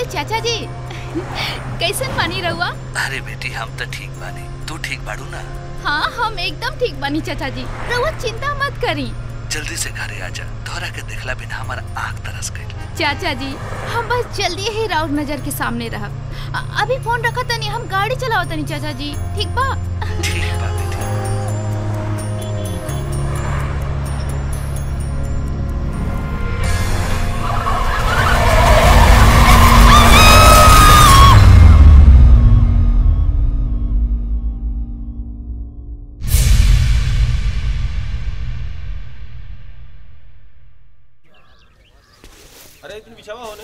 चाचा जी कैसन मानी रहुआ अरे बेटी हम तो ठीक बानी तू ठीक बाड़ू ना हाँ हम एकदम ठीक बानी चाचा जी रहुआ चिंता मत करी जल्दी से घरे आजा तोहरा के देखला बिना हमारा आँख तरस गई चाचा जी हम बस जल्दी ही राउर नजर के सामने रहब अ- अभी फोन रखा तनी हम गाड़ी चलाओ तनी चाचा जी ठीक बा ठीक बा बेटी अरे इतनी बिछावा हो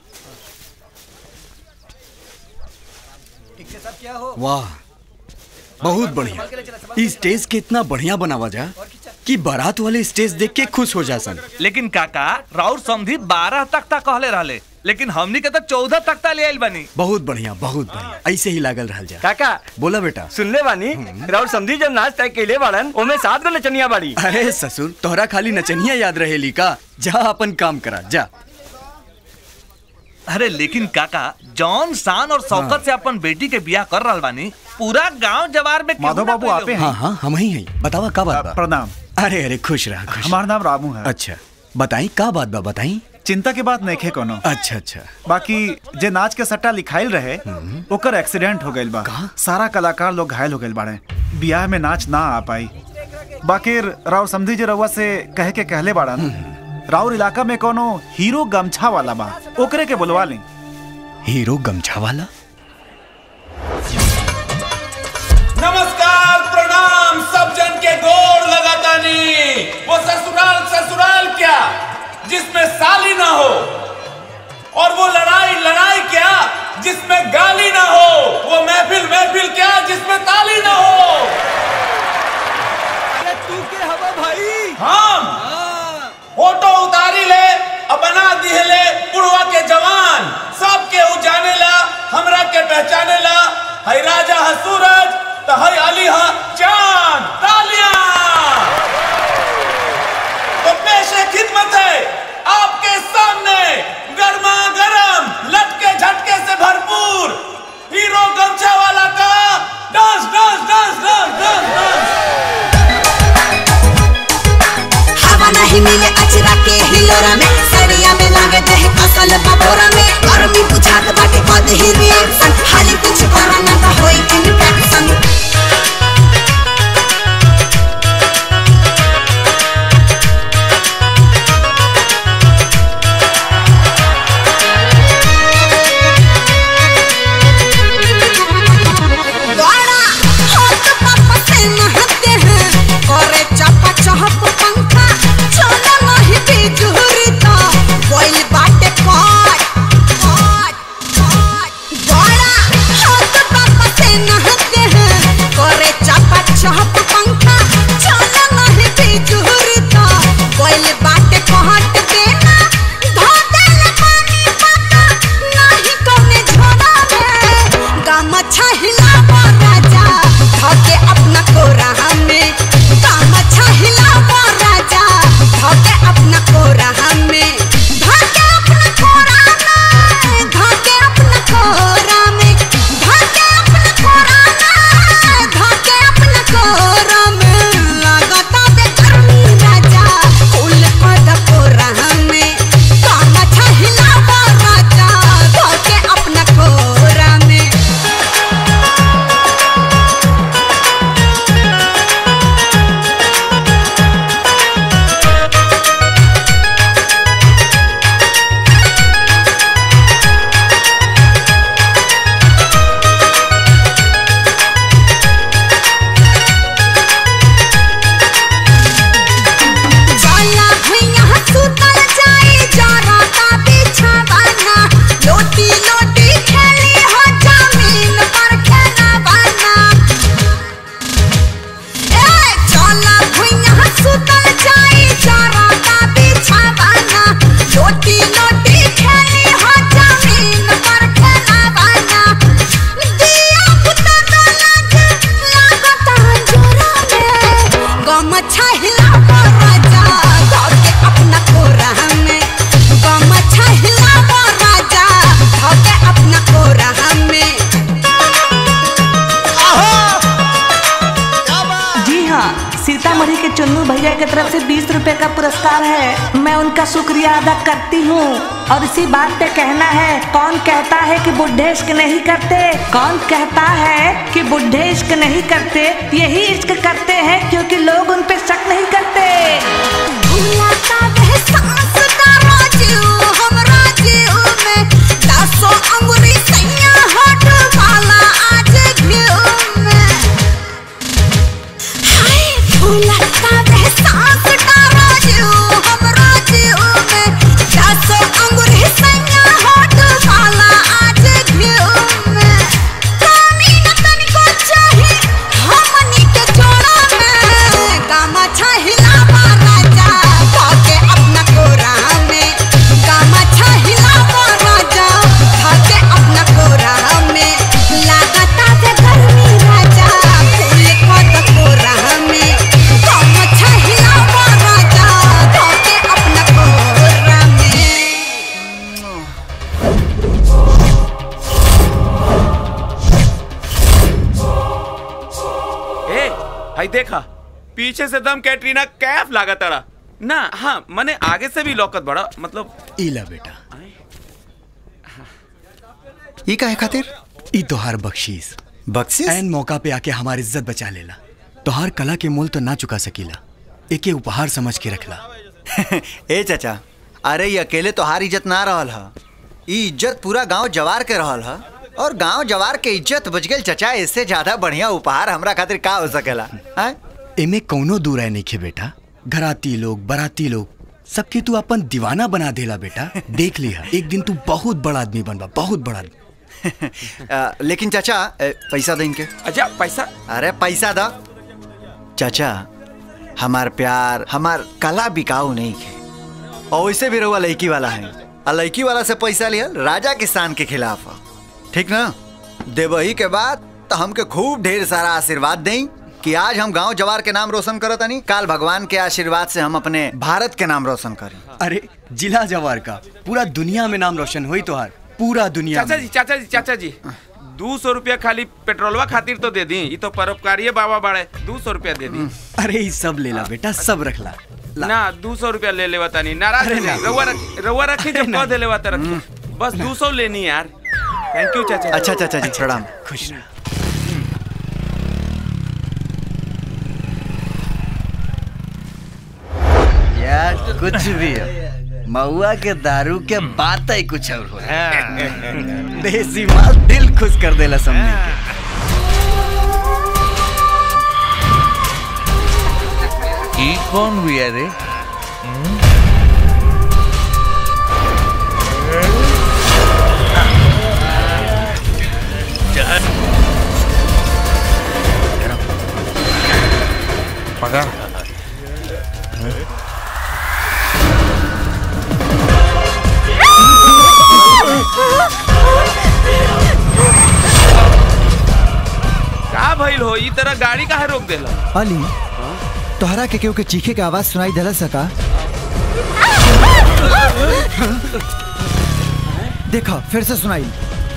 वाह बहुत बढ़िया ई स्टेज के इतना बढ़िया बनावा जा कि बारात वाले स्टेज देख के खुश हो जा सन लेकिन काका राउर समधी बारह तख्ता कहले रहले लेकिन हमनी के तो चौदह तख्ता ले आइल बनी बहुत बढ़िया बहुत बढ़िया ऐसे ही लागल रहल जा काका बोला बेटा सुनले बानी राउर समझी जब नाच तय कैले बाड़न ओमे सात गो नचनिया बाड़ी अरे ससुर तोहरा खाली नचनिया याद रहेली का जा अपन काम करा जा अरे लेकिन काका जॉन शान और शौकत से अपन बेटी के बियाह कर रहल बानी पूरा गांव जवार में माधव बाबू आपे हैं हाँ हाँ हम ही हैं बतावा का बात बा प्रणाम अरे अरे खुश रहा खुश हमार नाम रामू है अच्छा बताई का बात बा बताई चिंता के बात नहीं कोनो अच्छा अच्छा बाकी जे नाच के सट्टा लिखाइल रहे ओकर एक्सीडेंट हो गइल बा सारा कलाकार लोग घायल हो गइल बाड़े बियाह में नाच ना आ पाई बाकी राउर समझी जे रउआ से कहे के कहले बाड़न राउर इलाका में कोनो हीरो गमछा वाला बा ओकरे के बुलवा ली हीरो गमछा वाला नमस्कार प्रणाम सब जन के गोर लगातानी वो ससुराल ससुराल क्या जिसमें साली ना हो और वो लड़ाई लड़ाई क्या जिसमें गाली ना हो वो महफिल महफिल क्या जिसमें ताली ना हो तू के हवा भाई हम फोटो उतारी ले अब बना दिहले पुड़वा के जवान सब के उजाने ला हमरा के पहचाने ला हई राजा है सूरज तो हई अली है चांद तालियां तो पेशे खिदमत है आपके सामने गर्मा गर्म लटके झटके से भरपूर हीरो गमछा वाला का dance dance dance dance dance dance हवा नहीं मिले अचरा के हिलोरा में सरिया में लागे दहे असल बबोरा में गर्मी बुझात बाटे कद ही रिएक्शन हाली कुछ करो ना तो होई इन्फेक्शन बड़ा हाथ पापा से नहाते हैं करे चपा चहप पंखा चला नहीं बिजुरी तो बोल बाटे काट काट काट बड़ा हाथ पापा से नहाते रुपए का पुरस्कार है मैं उनका शुक्रिया अदा करती हूँ और इसी बात पे कहना है कौन कहता है कि बुढ़े इश्क नहीं करते कौन कहता है कि बुढ़े इश्क नहीं करते यही इश्क करते हैं क्योंकि लोग उन पे शक नहीं करते ए हाई देखा पीछे से दम कैटरीना कैफ लागा तारा ना हाँ मने आगे से भी लौकत बड़ा मतलब इला बेटा ई काहे खातिर ई तोहार बख्शीश बख्शीश एन मौका पे आके हमारी इज्जत बचा लेला तोहार कला के मोल तो ना चुका सकीला एके उपहार समझ के रखला ए चाचा अरे ये अकेले तोहार इज्जत ना रहल ह ई इज्जत पूरा गांव जवार के रहल ह और गांव जवार के इज्जत बच गई चाचा इससे ज्यादा बढ़िया उपहार हमरा खातिर का हो सकेला हैं? एमे कौनो दूर है नहीं बेटा घराती लोग बराती लोग सबके तू अपन दीवाना बना देला बेटा देख लिया एक दिन तू बहुत बड़ा आदमी बनबा बहुत बड़ा आदमी आ, लेकिन चाचा ए, पैसा दे इनके अच्छा पैसा अरे पैसा दा चाचा हमार प्यार हमार कला बिकाऊ नहीं है और वैसे भी रहुआ लड़की वाला है और लड़की वाला से पैसा लिया राजा किसान के खिलाफ ह। ठीक ना देवही के बाद तो हमके खूब ढेर सारा आशीर्वाद दें कि आज हम गांव जवार के नाम रोशन करत नहीं काल भगवान के आशीर्वाद से हम अपने भारत के नाम रोशन करें अरे जिला जवार का पूरा दुनिया में नाम रोशन हुई तोहार पूरा दुनिया चाचा में जी चाचा जी चाचा जी दो सौ रुपया खाली पेट्रोलवा खातिर तो दे दी ये तो परोपकारिये बाबा बाड़े दो सौ रुपया दे दी अरे ये सब लेला बेटा सब रखला ना दो सौ रुपया ले लेवा तानी नाराज अरे नहीं ना। रउआ रख रउआ रखी जब कह दे लेवा त रखी बस दो सौ लेनी है यार थैंक यू चाचा अच्छा चाचा जी प्रणाम खुश रह यार कुछ भी हो महुआ के दारू के बात ही कुछ और हो देसी माल दिल खुश कर देला समझे के। ई कौन भी है रे पकड़ का भइल हो ई तरह गाड़ी काहे रोक देला अली तोहरा के केहू के चीखे के आवाज सुनाई दिला सका देखो फिर से सुनाई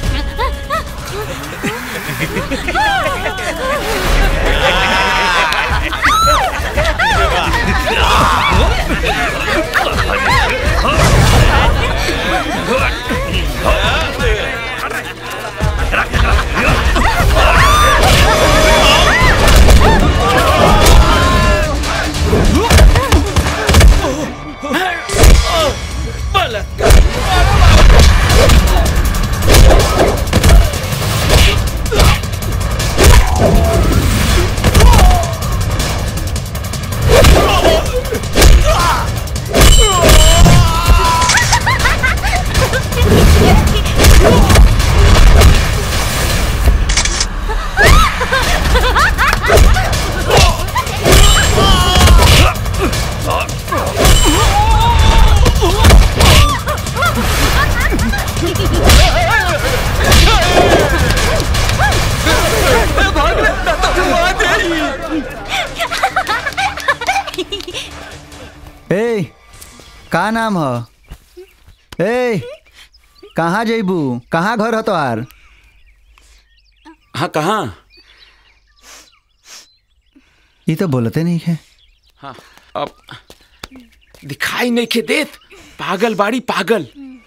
ए का नाम ह ए कहाँ जइबू कहाँ घर ह तोहार हाँ कहाँ ये तो बोलते नहीं है हाँ अब दिखाई नहीं के देत पागल बाड़ी पागल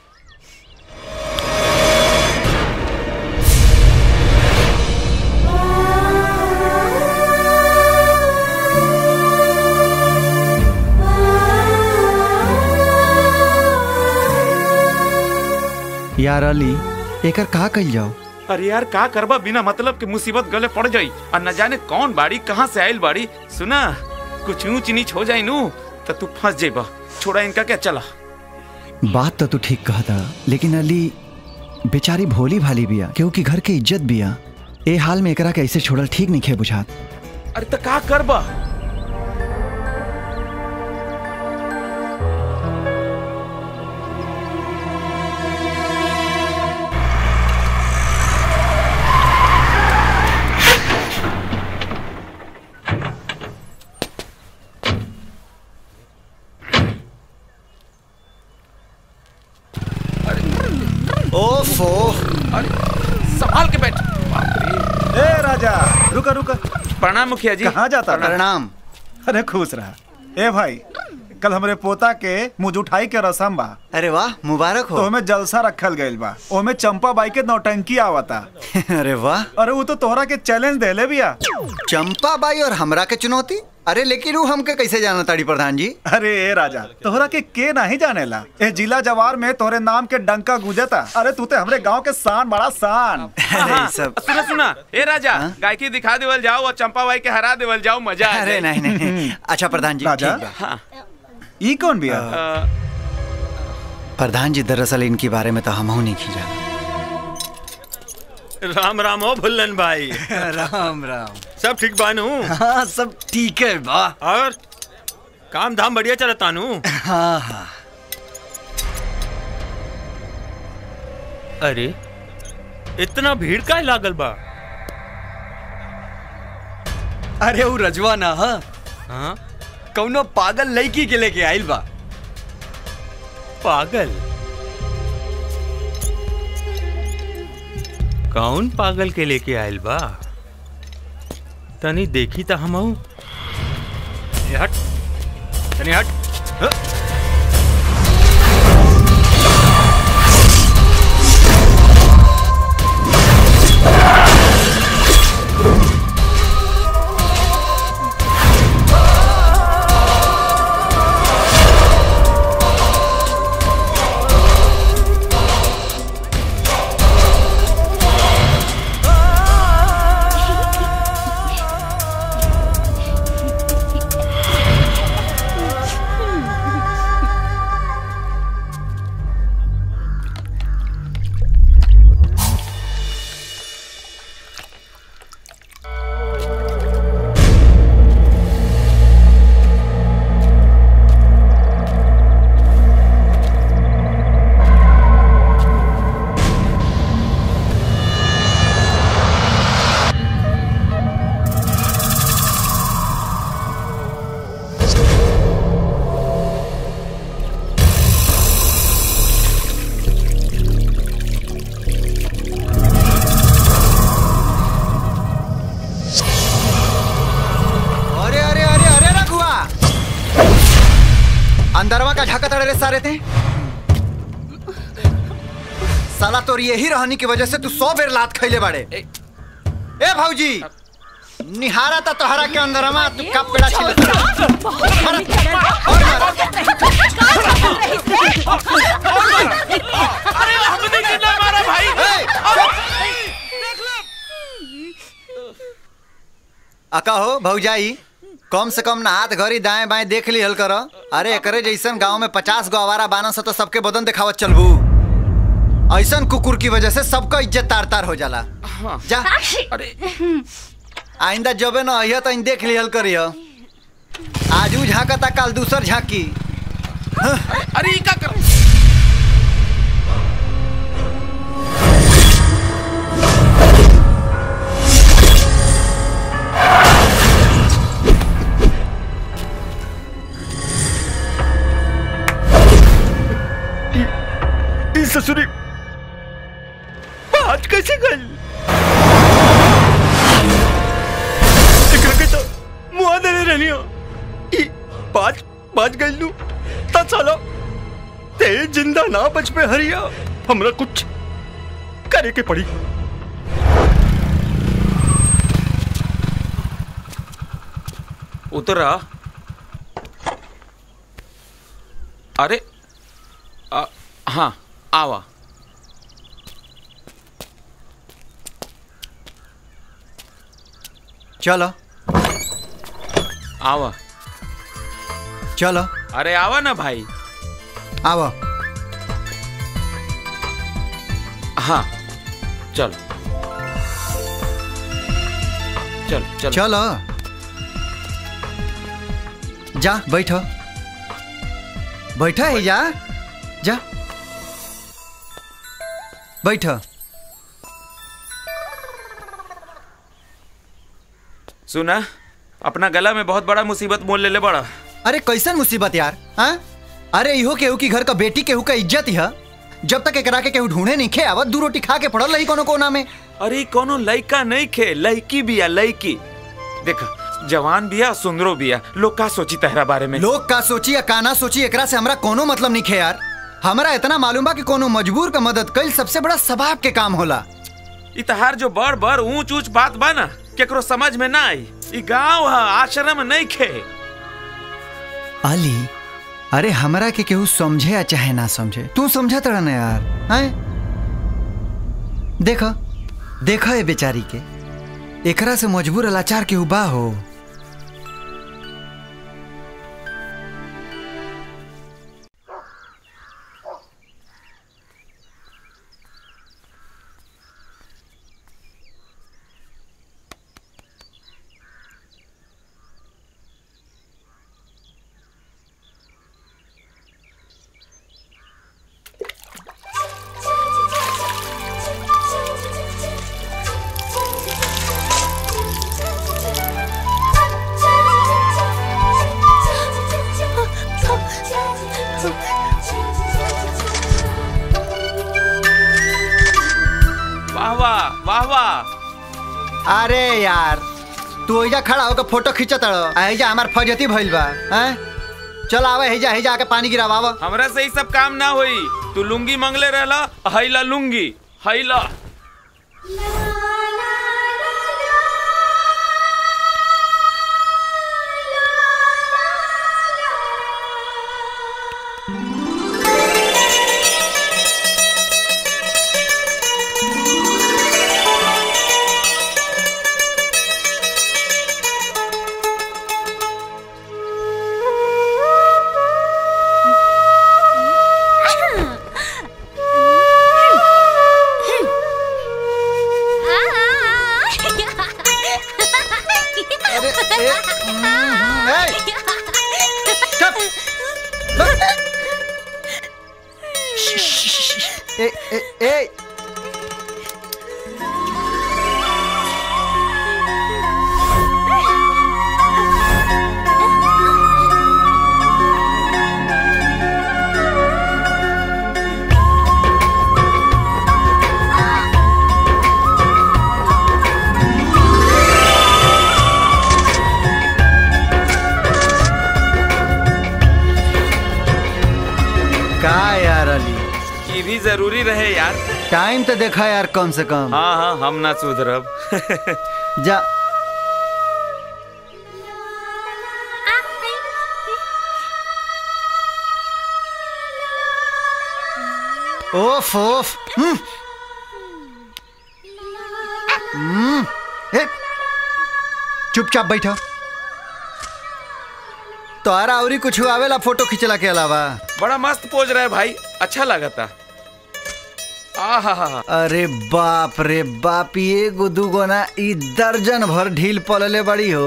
यार अली एकर कहा कल जाओ अरे यार का करबा बिना मतलब के मुसीबत गले पड़ जाई और न जाने कौन बाड़ी कहाँ से आयल बाड़ी सुना कुछ ऊंच नीच हो जाई नू तो तू फंस जेबा छोड़ा इनका क्या चला बात तो तू ठीक कहता लेकिन अली बेचारी भोली भाली बिया क्योंकि घर के इज्जत बिया ए हाल में एकरा के ऐसे छोड़ल ठीक नहीं खे बुझात अरे तो का करबा ओफो संभाल के बैठ ए राजा रुका रुका प्रणाम मुखिया जी कहाँ जाता था? प्रणाम अरे खुश रहा ए भाई कल हमरे पोता के मुजुठाई के रसम बा अरे वाह मुबारक तो हो हमें जलसा रखल गइल बा ओमे चंपा बाई के नौटंकी आवता अरे वाह अरे वो तो तोहरा के चैलेंज देले बिया चंपा बाई और हमरा के चुनौती अरे लेकिन वो हमके कैसे जाना ताड़ी प्रधान जी अरे ए राजा तोहरा के के नहीं जानेला ए जिला जवार में तोहरे नाम के डंका गुजता अरे तू ते हमरे गांव के शान बड़ा शान हाँ, सुना सुना ए राजा गायकी दिखा देवल जाओ और चंपा बाई के हरा देवल जाओ मजा आ अरे जाए। नहीं नहीं नहीं। अच्छा प्रधान जी राजा? ठीक बा। हाँ ई कौन बिया प्रधान जी दरअसल इनके बारे में तो हम नहीं खींचा राम राम हो भुल्लन भाई राम राम सब ठीक बानू हाँ सब ठीक है बा और काम धाम बढ़िया चलता नू हाँ हाँ अरे इतना भीड़ का लागल बा अरे वो रजवा ना हा हाँ कौनो पागल लड़की के लेके आइल बा पागल कौन पागल के लेके आयल बा तनी देखी त हम हट तनी हट ह! अरे अरे अरे अरे रघुआ अंदरवा का झाका तड़े रे सारे थे साला तोर यही रहनी की वजह से तू सौ बेर लात खैले बाड़े ए भाऊजी निहारा ता तोहरा के अंदरमा तू का पेड़ा छिल अरे हमने कितना मारा भाई अका हो भौजाई कम से कम ना हाथ घड़ी दाएं बाएं देख ली हल कर अरे एकरे जैसन गांव में पचास गो आवारा बाना से तो सबके बदन दिखावत चलबू ऐसन कुकुर की वजह से सबका इज्जत तार तार हो जाला जा अरे आइंदा जबे न अहिया तो देख लिहल करिय आज ऊ झांकता काल दूसर झांकी अरे ई का कर ससुरी बात कैसे गल एकरा के तो मुआ देने रहनी हो ई बात बात गल लू साला ते जिंदा ना बच पे हरिया हमरा कुछ करे के पड़ी उतरा अरे आ, हाँ आवा चलो आवा चलो अरे आवा ना भाई आओ हाँ चल चल चल चलो जा बैठो बैठो है जा जा बैठो सुना अपना गला में बहुत बड़ा मुसीबत मोल ले ले बड़ा अरे कैसन मुसीबत यार हाँ अरे इहो केहू की घर का बेटी केहू का इज्जत ही है जब तक एकरा के केहू ढूंढे नहीं खे आवत दू रोटी खा के पड़ल रही कोनो कोना में अरे ई कोनो लइका नहीं खे लइकी बिया लइकी देख जवान बिया सुंदरो बिया लोग का सोची तहरा बारे में लोग का सोची या काना सोची एकरा से हमरा कोनो मतलब नहीं खे यार हमरा इतना मालूम बा कि कोनो मजबूर का मदद कईल सबसे बड़ा सबाब के काम होला ई तहार जो बड़ बड़ ऊंच ऊंच बात बा ना केकरो समझ में ना आई ई गांव है आश्रम नहीं खे अली अरे हमरा के केहू समझे या चाहे ना समझे तू समझत रह ना यार हैं देखो देखो ये बेचारी के एकरा से मजबूर लाचार केहू बा हो वाह वाह वाह वाह अरे यार तू एजा खड़ा होकर फोटो खींचत रहो एजा हमार फजती भइल बा हैं चल आवे हेजा हेजा आके पानी गिरावाव हमरा से ई सब काम ना होई तू लुंगी मंगले रहला हैला लुंगी हैला ए ए ए का यार अली ये भी जरूरी रहे यार टाइम तो देखा यार कम से कम हाँ हाँ हम ना सुधरब जा ओफ ओफ हम्म। हम्म। ए, चुपचाप बैठो तोहरा औरी कुछ आवेला फोटो खींचला के अलावा बड़ा मस्त पोज रहा है भाई अच्छा लगा था आहा अरे बाप रे बाप ये गुदू गोना ई दर्जन भर ढील पलले बड़ी हो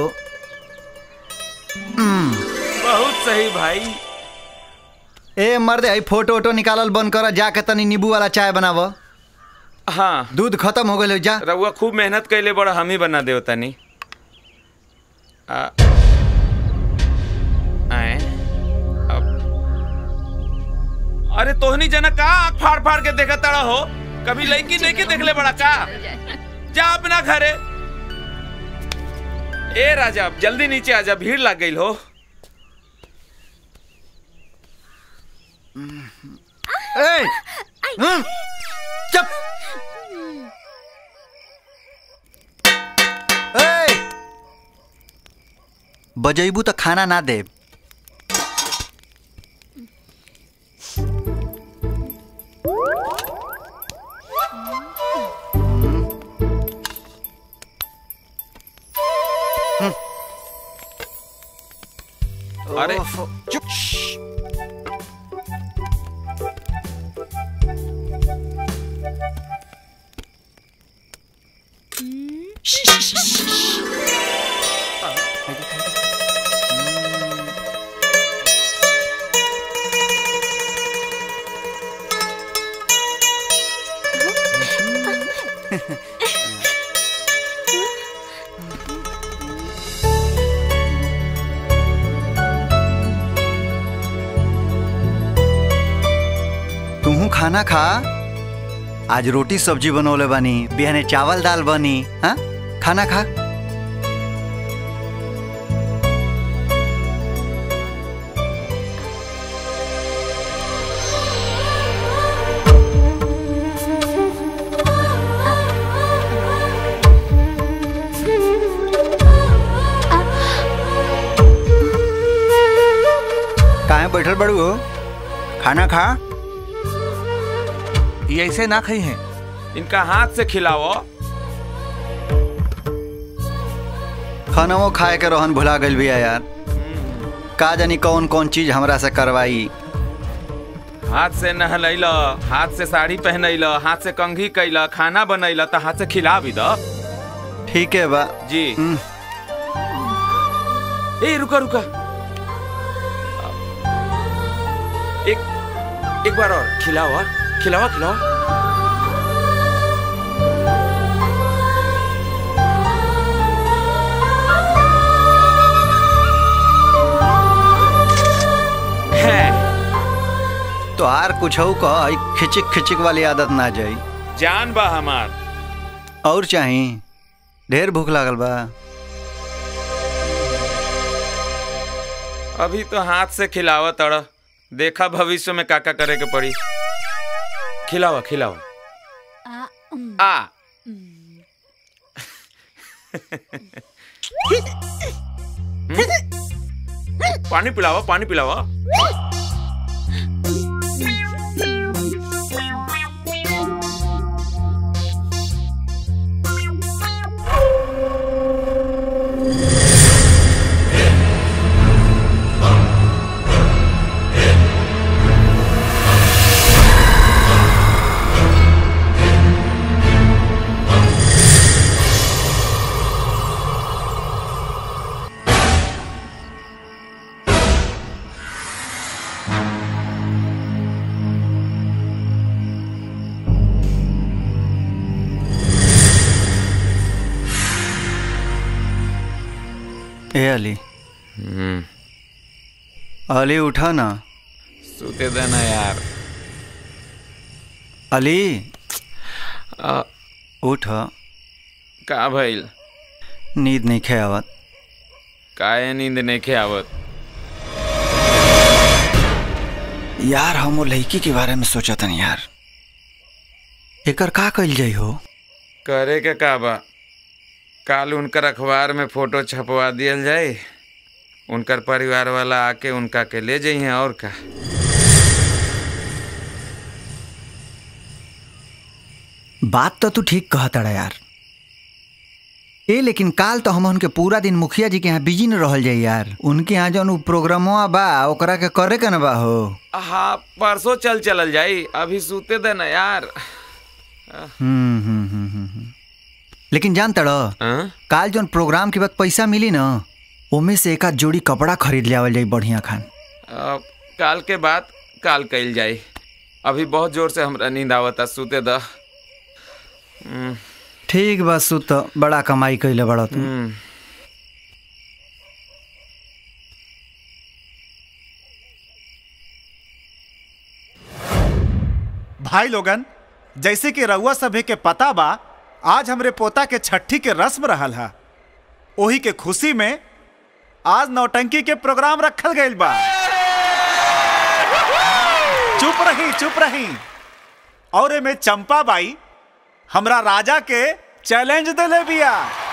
बहुत सही भाई ए मर्दे आई फोटो वोटो निकालल बंद कर जाके तनी नींबू वाला चाय बनाव हाँ दूध खत्म हो गए जा रउआ खूब मेहनत कैले बड़ा हम ही बना देव तनी आ, आए, अब। अरे तोहनी जना का आँख फाड़ फाड़ के देखा तड़ा हो कभी लड़की नहीं के देखले बड़ा का जा अपना घरे ए राजा जल्दी नीचे आजा भीड़ लग गई हो ए हम्म, चुप ए बजैबू तो खाना ना दे अरे तुहू खाना खा आज रोटी सब्जी बनौले बानी बिहाने चावल दाल बनी हाँ खाना खा काहे बैठल बड़ू हो खाना खा ये ऐसे ना खाई हैं इनका हाथ से खिलाओ खानवो खाए के रोहन भुला गइल बिया यार का जानी कौन कौन चीज हमरा से करवाई हाथ से नहलैल हाथ से साड़ी पहनैल हाथ से कंघी कैल खाना बनैल तो हाथ से खिला भी द ठीक है बा जी ए रुका रुका एक एक बार और खिलाओ और खिलाओ खिलाओ तो आर कुछ कह खिचिक खिचिक वाली आदत ना जाई जान बा हमार और चाही ढेर भूख लागल बा अभी तो हाथ से खिलावा तड़ देखा भविष्य में काका करे के पड़ी खिलावा खिलावा आ पानी पिलावा पानी पिलावा ए अली अली उठा ना सूते देना यार अली आ, उठ का भइल नींद नहीं खे आवत काहे नींद नहीं खे आवत यार हम वो लड़की के बारे में सोचा था यार एकर का कइल जाई हो करे के का बा काल उनकर अखबार में फोटो छपवा दियल जाए उनकर परिवार वाला आके उनका के ले जाइए और का बात तो तू ठीक कहता यार ए लेकिन काल तो हम उनके पूरा दिन मुखिया जी के यहाँ बिजी न रहल जाई यार उनके यहाँ जौन उ प्रोग्रामवा बा ओकरा के करे के न बा हो हाँ परसों चल चलल जाई अभी सूते देना यार हम्म हम्म हम्म हम्म, हम्म। लेकिन जान तड़ काल जौन प्रोग्राम के बाद पैसा मिली न ओमे से एक आध जोड़ी कपड़ा खरीद ले आवल जाई बढ़िया खान अब काल के बाद काल कइल जाई अभी बहुत जोर से हमरा नींद आवता सूते द हम्म, ठीक बा सुत बड़ा कमाई कैले बड़ा तू हम्म। भाई लोगन जैसे कि रउआ सभे के पता बा आज हमरे पोता के छठी के रस्म रहल हा ओही के खुशी में आज नौटंकी के प्रोग्राम रखल गइल बा रही चुप रही और एमे चंपा बाई हमरा राजा के चैलेंज देले बिया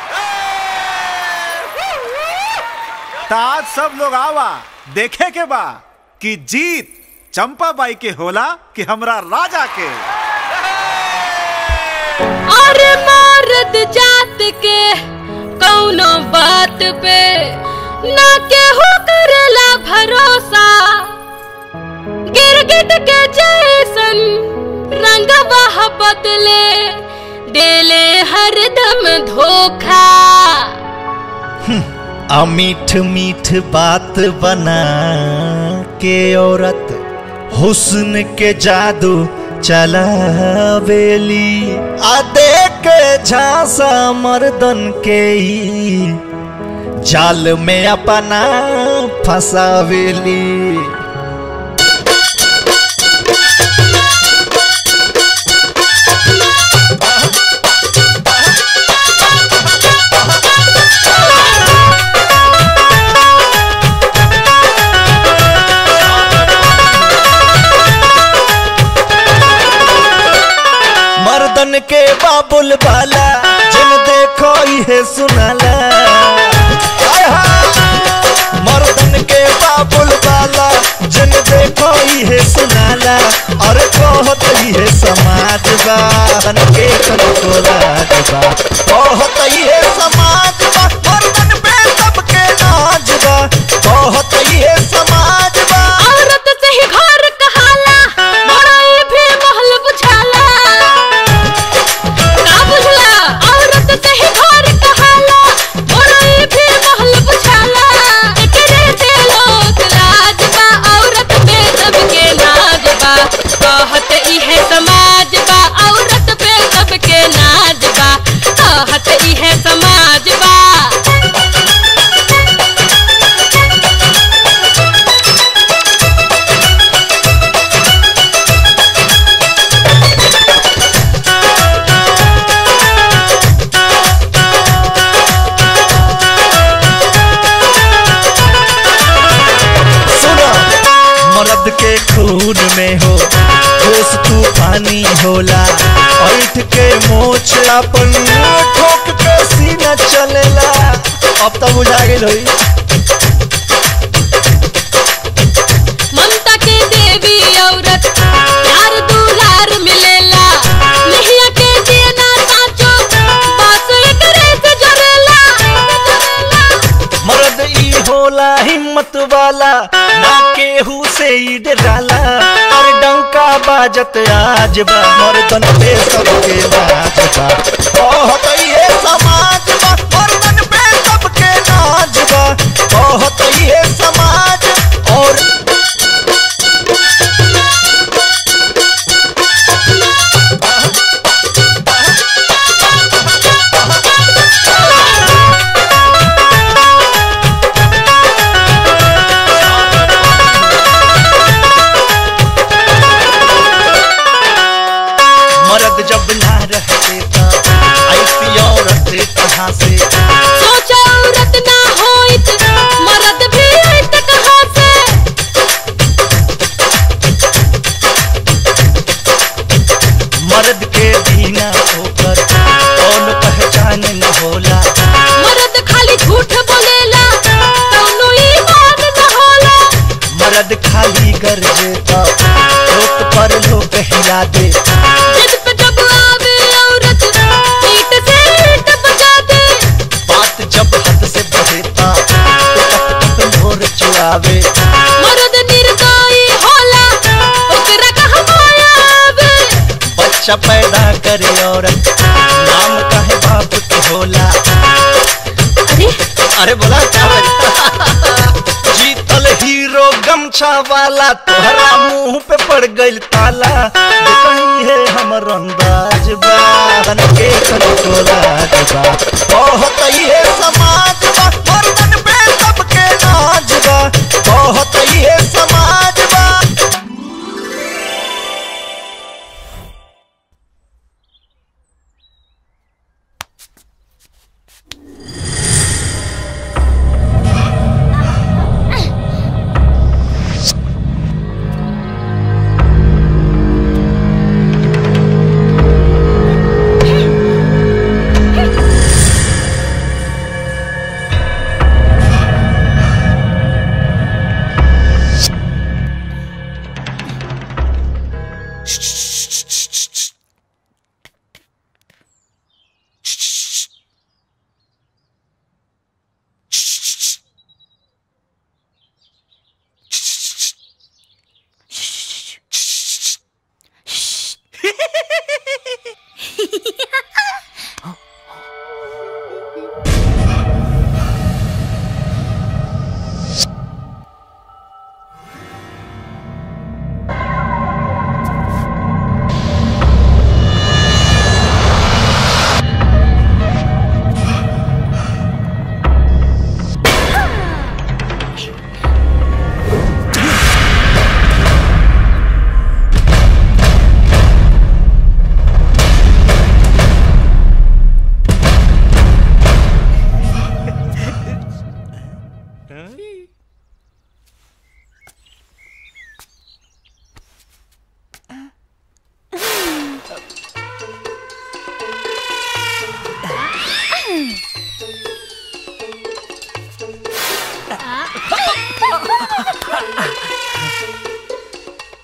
त आज सब लोग आवा देखे के बा कि जीत चंपा बाई के होला कि हमरा राजा के और मर्द जात के कौनो बात पे ना केहू करेला भरोसा गिरगिट के जैसन रंग बह बदले देले हरदम धोखा आ मीठ मीठ बात बना के औरत हुस्न के जादू चलावेली आ देख झांसा मर्दन के ही जाल में अपना फसावेली मर्दन के बाबुल बाला जिन देखो ये सुनाला हाय हाय। मर्दन के बाबुल बाला जिन देखो ये सुनाला और बहुत ये समाज बा बन के को लाज बा बहुत ये समाज बा मर्दन पे सबके नाज बा बहुत ये समाज बा औरत से ही घर कहाला बड़ाई भी महल बुझाला का बुझला औरत से ही घर कहाला बड़ाई भी महल बुझाला एकरे से लोग लाज बा औरत पे सबके नाज बा कहत इहे समाज बा औरत पे सबके नाज बा कहत इहे समाज बा सुनो मर्द के खून में हो जोश तूफानी होला ऐठ के मोछ अपन ठोक के सीना चलेला अब तो बुझा गेल होई ममता के देवी औरत प्यार दुलार मिलेला नहिया के देना साचो बात एकरे से जरेला मर्द ई होला हिम्मत वाला ना केहू से ई डराला और डंका बाजत आज बा मर्दन पे सबके लाज बा बहुत ये समाज बा मर्दन पे सबके नाज बा बहुत ये समाज और मर्द जब ना रहते ता ऐसी औरत कहाँ से सोचा औरत ना होइत मर्द भी आइत कहाँ से मर्द के बिना होकर कौन पहचान न होला मर्द खाली झूठ बोलेला कौनो ईमान न होला मर्द खाली गरजे ता लोक पर लोग हिला दे जिद पे जब आवे औरत ईट से ईट बजा दे बात जब हद से बढ़ेता तो टप टप मोर चुआवे मर्द निर्दयी होला ओकरा कहाँ माया आवे बच्चा पैदा करे औरत नाम कहे बाप के होला अरे अरे बोला क्या बजा? जीतल हीरो गमछा वाला तोहरा मुंह पे पड़ गइल ताला जे कहीं है हमर अंदाज बा बन के को लाज बा बहुत ये समाज बा मर्दन पे सबके नाज बा बहुत ये समाज बा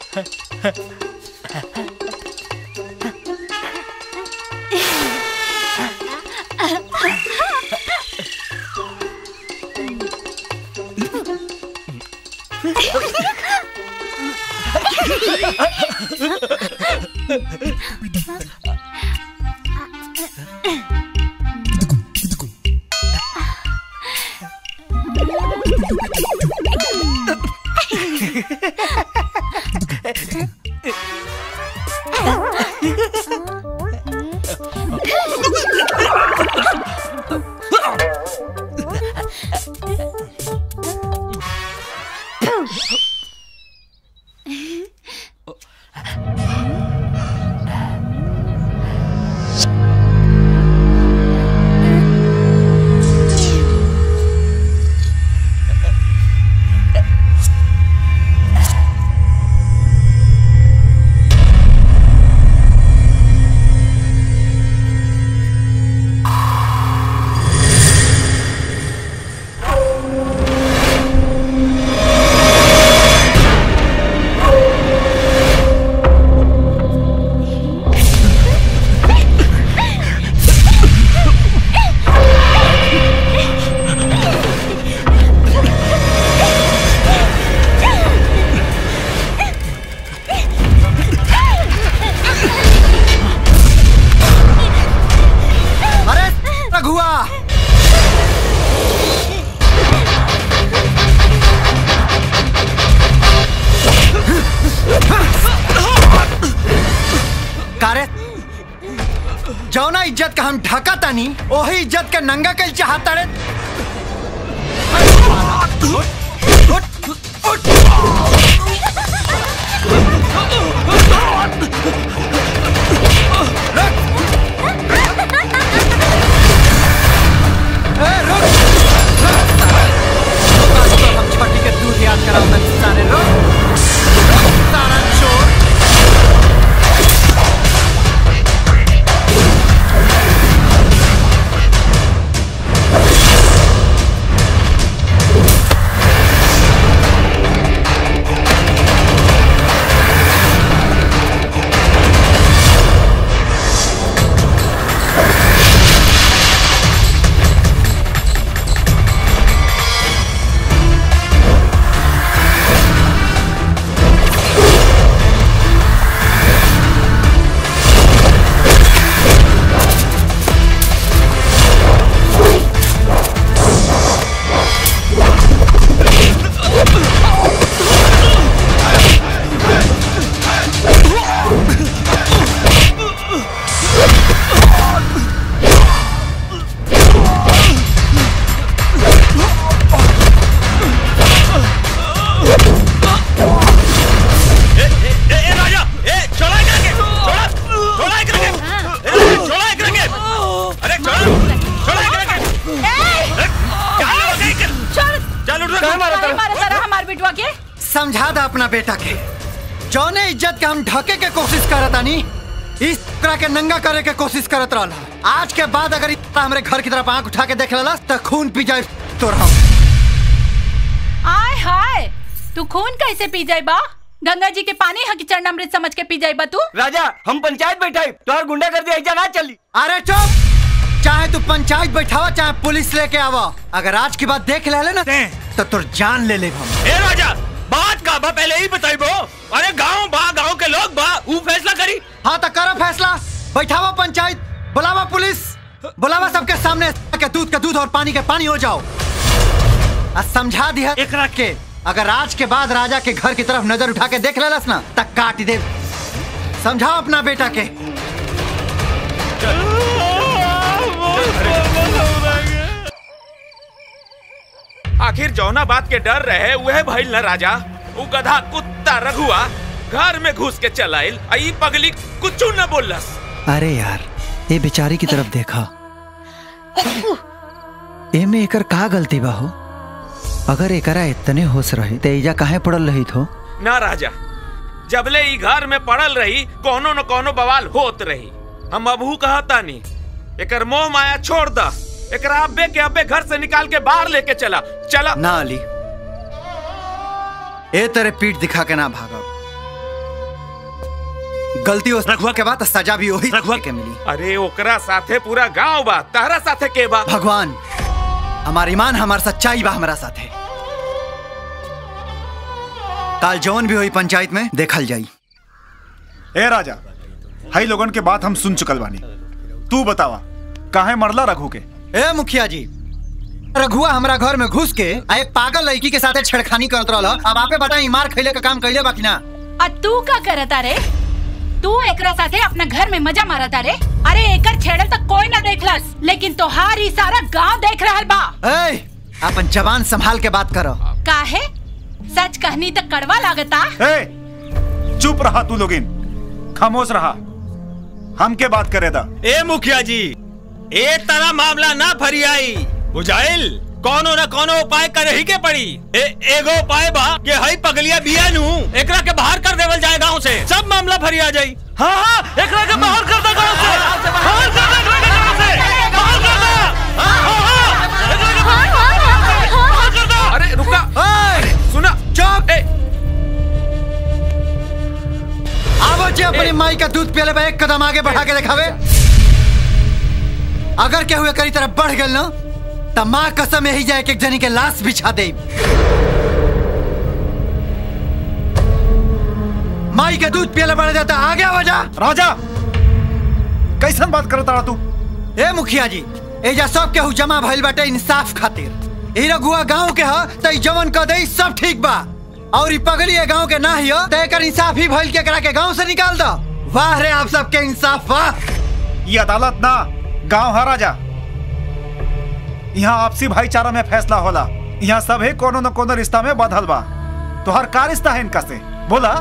अरे रघुआ कारे जौना इज्जत का हम ढका तानी वही इज्जत के नंगा कल चाहता रे हम छठी के दूध याद कराओ तनी सारे लोग सारा चोर हमार बिटवा के समझा दा अपना बेटा के जौने इज्जत के हम ढके के कोशिश करत आनी इस तरह के नंगा करे के कोशिश करत रहला आज के बाद अगर इस तरह हमरे घर की तरफ आंख उठा के देख लेला तो खून पी जाए तोर हम आय हाय तू खून कैसे पी जाए बा गंगा जी के पानी हकी चरणामृत समझ के पी जाए बा तू राजा हम पंचायत बैठाई तोहर गुंडा कर दिया ना चली अरे चुप चाहे तू पंचायत बैठावा चाहे पुलिस लेके आवा अगर आज की बात देख ले ना तो तोर जान ले ले हम ए राजा बात का बा पहले ही बताई बो अरे गांव बा गांव के लोग बा ऊ फैसला करी हाँ तो करो फैसला बैठावा पंचायत बुलावा पुलिस बुलावा सबके सामने के दूध का दूध और पानी के पानी हो जाओ आ समझा दिया एक रख के अगर आज के बाद राजा के घर की तरफ नजर उठा के देख लेलस ना तक काट दे समझाओ अपना बेटा के आखिर जौना बात के डर रहे वह भइल न राजा उ गधा कुत्ता रघुआ घर में घुस के चलाइल आ ई पगली कुछ न बोलस अरे यार ये बेचारी की तरफ देखा एमे एकर का गलती बा हो अगर एकरा इतने होश रहे तो एजा काहे पड़ल रही थो ना राजा जबले ई घर में पड़ल रही कोनो न कोनो बवाल होत रही हम अबहू कहता नहीं एकर मोह माया छोड़ द एकरा अब्बे के अब्बे घर से निकाल के बाहर लेके चला चला ना अली ए तेरे पीठ दिखा के ना भागब गलती हो रघुआ के बाद सजा भी वही रघुआ के मिली अरे ओकरा साथे पूरा गांव बा तहरा साथे के बा भगवान हमार ईमान हमार सच्चाई बा हमारा साथे काल जौन भी हुई पंचायत में देखल जाई ए राजा हाई लोगन के बात हम सुन चुकल बानी तू बतावा काहे मरला रघु के ए मुखिया जी रघुआ हमरा घर में घुस के आ एक पागल लड़की के साथे छेड़खानी करत रहल अब आपे बताई मार खैले का काम कैले बाकी ना आ तू का करता रे तू एकरा साथे अपना घर में मजा मारता रे अरे एकर छेड़ल तक कोई ना देखलस लेकिन तोहार ही सारा गांव देख रहल बा ए अपन जवान संभाल के बात करो काहे सच कहनी तक कड़वा लागता ए चुप रहा तू लोगिन खामोश रहा हमके बात करे दा ए मुखिया जी ए तरह मामला ना फरियाई बुझाइल कोनो न कोनो उपाय करे ही के पड़ी ए, एगो उपाय बा कि हई पगलिया बिया नु एकरा के बाहर कर देवल जाए गांव से सब मामला फरिया जाई हाँ हाँ एकरा के बाहर कर दे गांव से बाहर कर दे एकरा के गांव से बाहर कर दे हाँ, हाँ, हाँ, एकरा के बाहर कर दे अरे रुका अरे सुना चुप आवो जे अपनी माई का दूध पियले बा एक कदम आगे बढ़ा के दिखावे अगर केहू एकरी तरफ बढ़ गेल ना त माँ कसम यही जाए कि एक जनी के लाश बिछा दे माई के दूध पियले बढ़ जाता आगे आवा जा राजा कैसन बात करता रहा तू ए मुखिया जी एजा सब केहू जमा भइल बाटे इंसाफ खातिर ई रघुआ गांव के ह त ई जवन क दई सब ठीक बा और ई पगली ए गांव के ना हियो त एकर इंसाफ ही भइल के करा के गांव से निकाल दो वाह रे आप सबके इंसाफ वाह ये अदालत ना गांव है राजा यहाँ आपसी भाईचारा में फैसला होला यहाँ सभे कोनो न कोनो रिश्ता में बदल बा तोहर का रिश्ता है इनका से बोला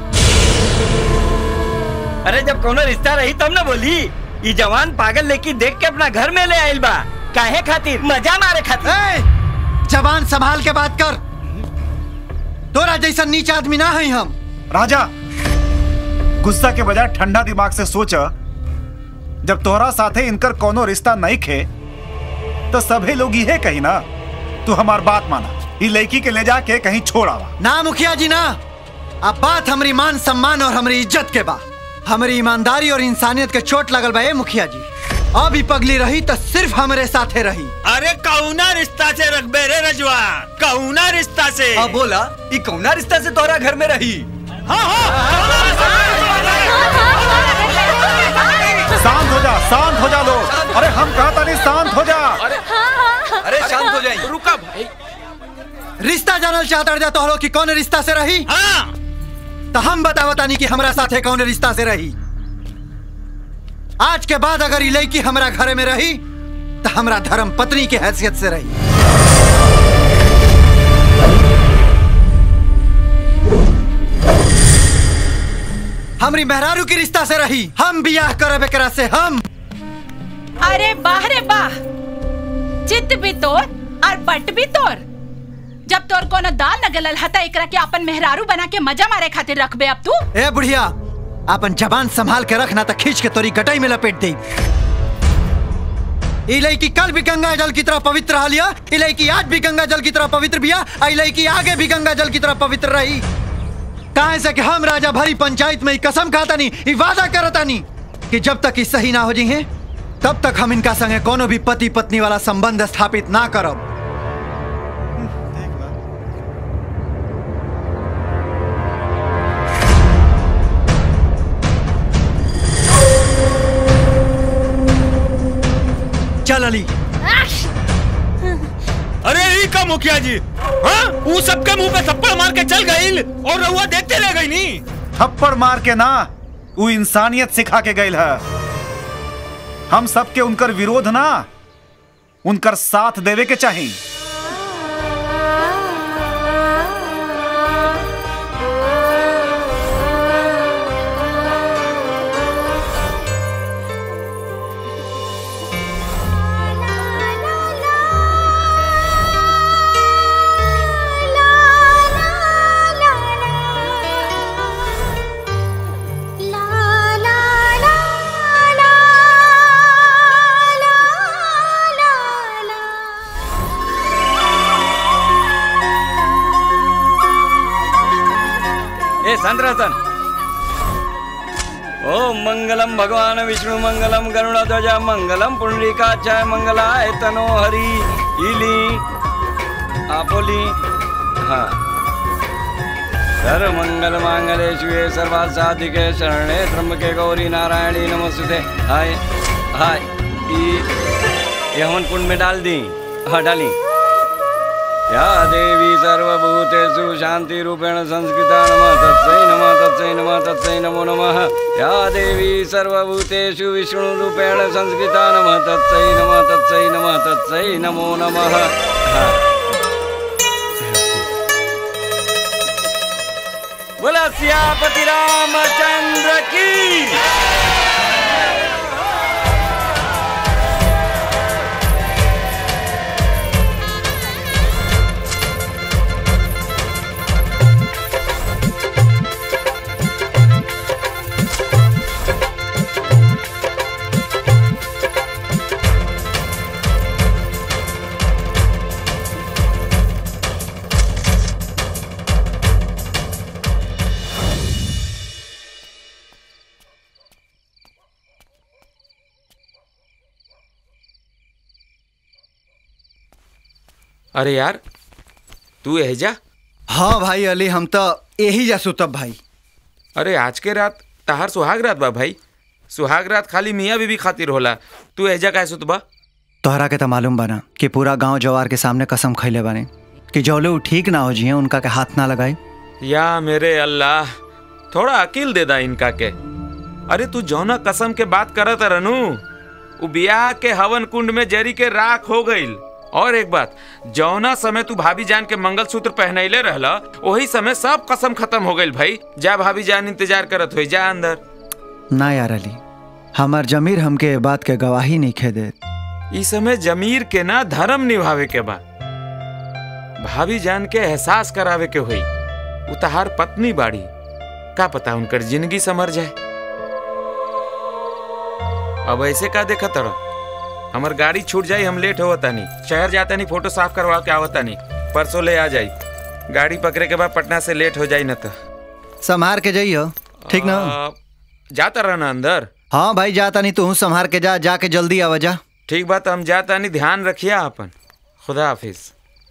अरे जब कोनो रिश्ता रही तब ना बोली ये जवान पागल लेकी देख के अपना घर में ले आइल बा काहे खातिर मजा मारे खातिर ए, जवान संभाल के बात कर तोरा जैसा नीच आदमी ना है हम राजा गुस्सा के बजाय ठंडा दिमाग से सोच जब तोहरा साथे इनकर कोनो रिश्ता नहीं खे तो सभी लोग ये कही ना तू हमार बात माना ये लड़की के ले जाके कहीं छोड़ आवा ना मुखिया जी ना अब बात हमारी मान सम्मान और हमारी इज्जत के बा हमारी ईमानदारी और इंसानियत के चोट लगल बा ए मुखिया जी अब ही पगली रही तो सिर्फ हमारे साथे रही अरे कौना रिश्ता से रखबे रे रजवा कौना रिश्ता से अब बोला ई कौना रिश्ता से तोहरा घर में रही शांत हो जा शांत हो जा लोग अरे हम कहता नहीं शांत हो जा अरे शांत हो जाइए रुका भाई रिश्ता जानल चाहता जा तो कि कौन रिश्ता से रही हाँ तो हम बतावता नहीं कि हमरा साथे कौन रिश्ता से रही आज के बाद अगर ये लड़की हमरा घर में रही तो हमरा धर्म पत्नी के हैसियत से रही हमरी मेहरारू की रिश्ता से रही हम बियाह करब एकरा से हम अरे बाह रे बाह चित भी तोर और पट भी तोर जब तोर कोनो दाल न गलल हता एकरा के अपन मेहरारू बना के मजा मारे खातिर रखबे अब तू ए बुढ़िया अपन जबान संभाल के रखना तो खींच के तोरी गटाई में लपेट दे ई लड़की कल भी गंगा जल की तरह पवित्र रह लिया ई लड़की आज भी गंगा जल की तरह पवित्र बिया ई लड़की आगे भी गंगा जल की तरह पवित्र रही काहे से कि हम राजा भरी पंचायत में ई कसम खाता नहीं ई वादा करता नहीं कि जब तक ई सही ना हो जाइए तब तक हम इनका संगे कोनो भी पति पत्नी वाला संबंध स्थापित ना करब चल अली अरे ई का मुखिया जी हाँ वो सबके मुंह पे थप्पड़ मार के चल गई और रहुआ देखते रह गई नी थप्पड़ मार के ना वो इंसानियत सिखा के गई है हम सबके उनकर विरोध ना उनकर साथ देवे के चाहिए ए शांत रह सन ओम मंगलम भगवान विष्णु मंगलम गरुड़ध्वज मंगलम पुंडरीकाचार्य मंगलाय तनो हरि इली आपोली हाँ सर्व मंगल मांगले शिवे सर्वार्थ साधिके शरणे त्र्यंबके गौरी नारायणी नमस्ते हाय हाय ई ये हवन कुंड में डाल दी हाँ डाली या देवी सर्वभूतेषु शांति रूपेण संस्कृता नमः तत्सै नमः तत्सै नमः तत्सै नमो नमः या देवी सर्वभूतेषु विष्णु रूपेण संस्कृता नमः तत्सै नमः तत्सै नमः तत्सै नमो नमः हाँ। बोला सियापति रामचंद्र की अरे यार तू एहजा हाँ भाई अली हम तो यही जा सुतब भाई अरे आज के रात तहार सुहाग रात बा भाई सुहाग रात खाली मियाँ बीबी खातिर होला तू एहजा काहे सुतबा तोहरा के तो मालूम बना कि पूरा गांव जवार के सामने कसम खैले बने कि जौले उ ठीक ना हो जिए उनका के हाथ ना लगाए या मेरे अल्लाह थोड़ा अकील दे दा इनका के अरे तू जौना कसम के बात करत रनू उ बियाह के हवन कुंड में जरी के राख हो गईल और एक बात जौना समय तू भाभी जान के मंगलसूत्र पहनैले रहला वही समय सब कसम खत्म हो गईल भाई जा भाभी जान इंतजार करत हुई जा अंदर ना यार अली हमार जमीर हमके ए बात के गवाही नहीं खे दे इस समय जमीर के ना धर्म निभावे के बा भाभी जान के एहसास करावे के हुई उतहार पत्नी बाड़ी का पता उनकर जिंदगी समर जाए अब ऐसे का देखा तड़ा हमर गाड़ी छूट जाई हम लेट होता नहीं शहर जाता नहीं फोटो साफ करवा के आवता नहीं परसों ले आ जाई गाड़ी पकड़े के बाद पटना से लेट हो जाई न तो संभार के जाइयो ठीक ना आ, जाता रहना अंदर हाँ भाई जाता नहीं तू संभार के जा जाके जल्दी आवा जा ठीक बात हम जाता नहीं ध्यान रखिए अपन खुदा हाफिज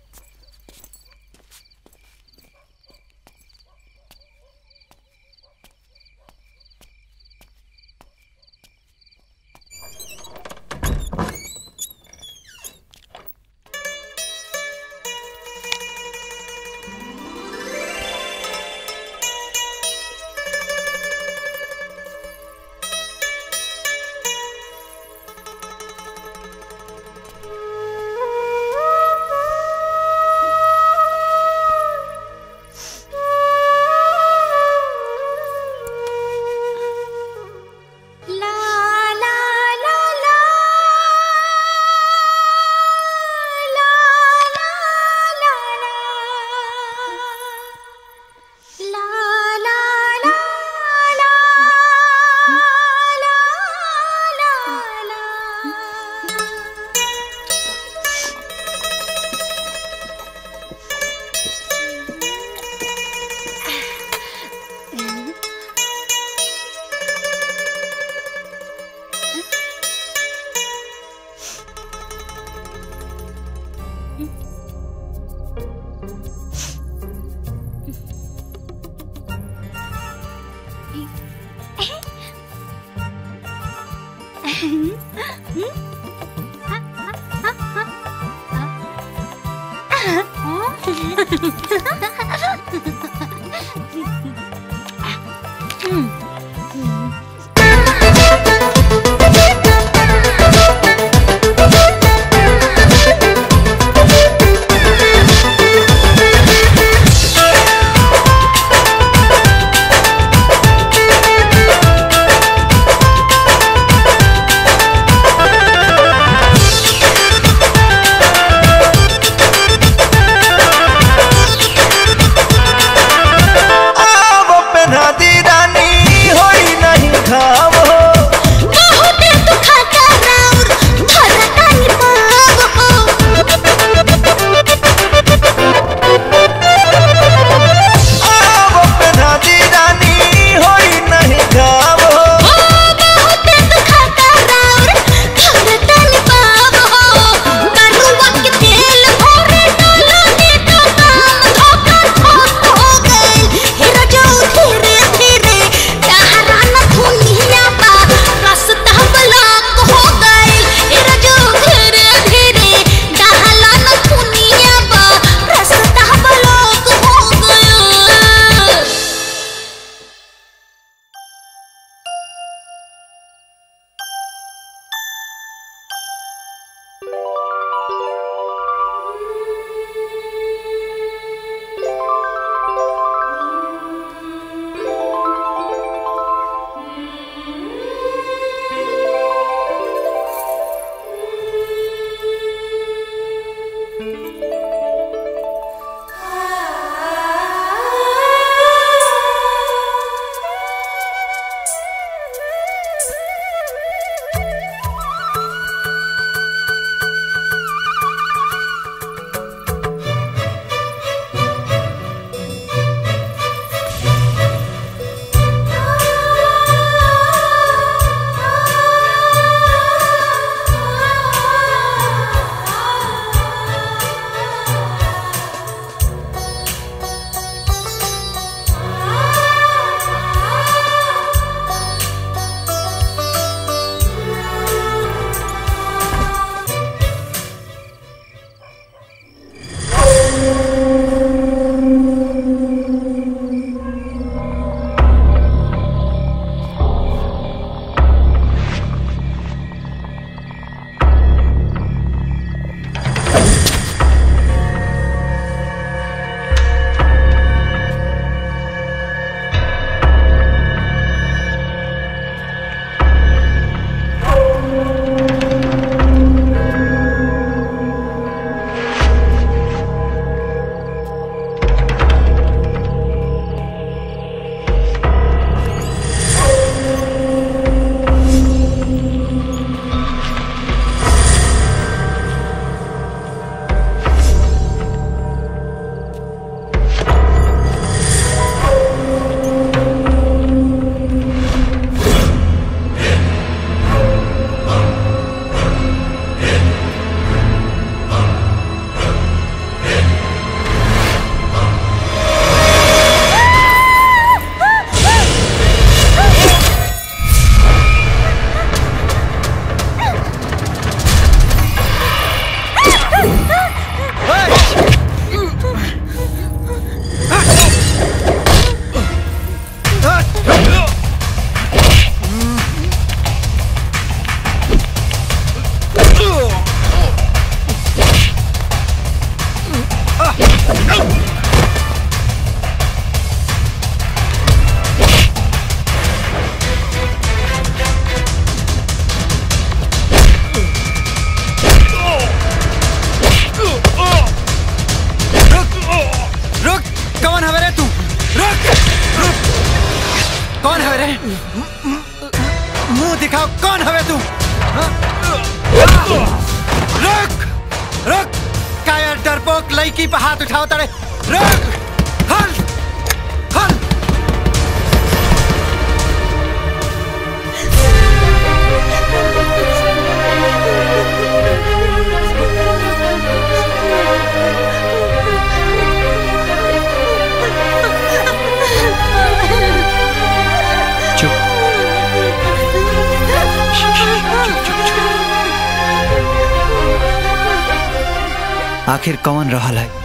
आव पहना दी रानी होई नहीं घाव हो आव पहना दी रानी होई नहीं घाव हो मुंह दिखाओ कौन हवे तू हाँ? रुक रुक काया डरपोक लड़की पे हाथ उठाओ तारे रुक हल हल आखिर कौन रहल है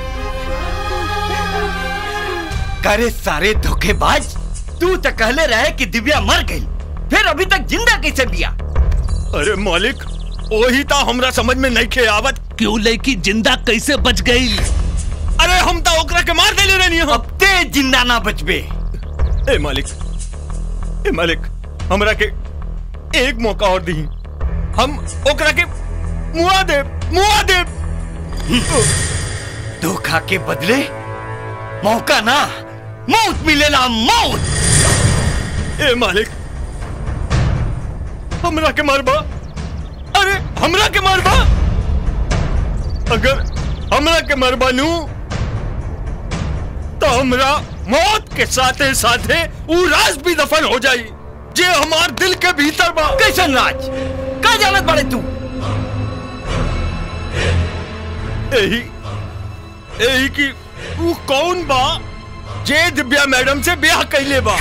करे सारे धोखेबाज तू तो कहले रहे कि दिव्या मर गई फिर अभी तक जिंदा कैसे बिया अरे मालिक वही तो हमरा समझ में नहीं खे आवत क्यों लड़की जिंदा कैसे बच गई अरे हम तो ओकरा के मार देले रहनी अब ते जिंदा ना बचबे ए मालिक ए मालिक हमरा के एक मौका और दी हम ओकरा के मुआ दे मुआ दे धोखा के बदले मौका ना मौत मिलेला मौत ए मालिक हमरा के मारबा अरे हमरा के मारबा अगर हमरा के मारबा नू तो हमरा मौत के साथे साथे ऊ राज भी दफन हो जाई जे हमार दिल के भीतर बा कैसन राज का जानत बड़े तू यही यही की ऊ कौन बा जे दिव्या मैडम से ब्याह कैले बा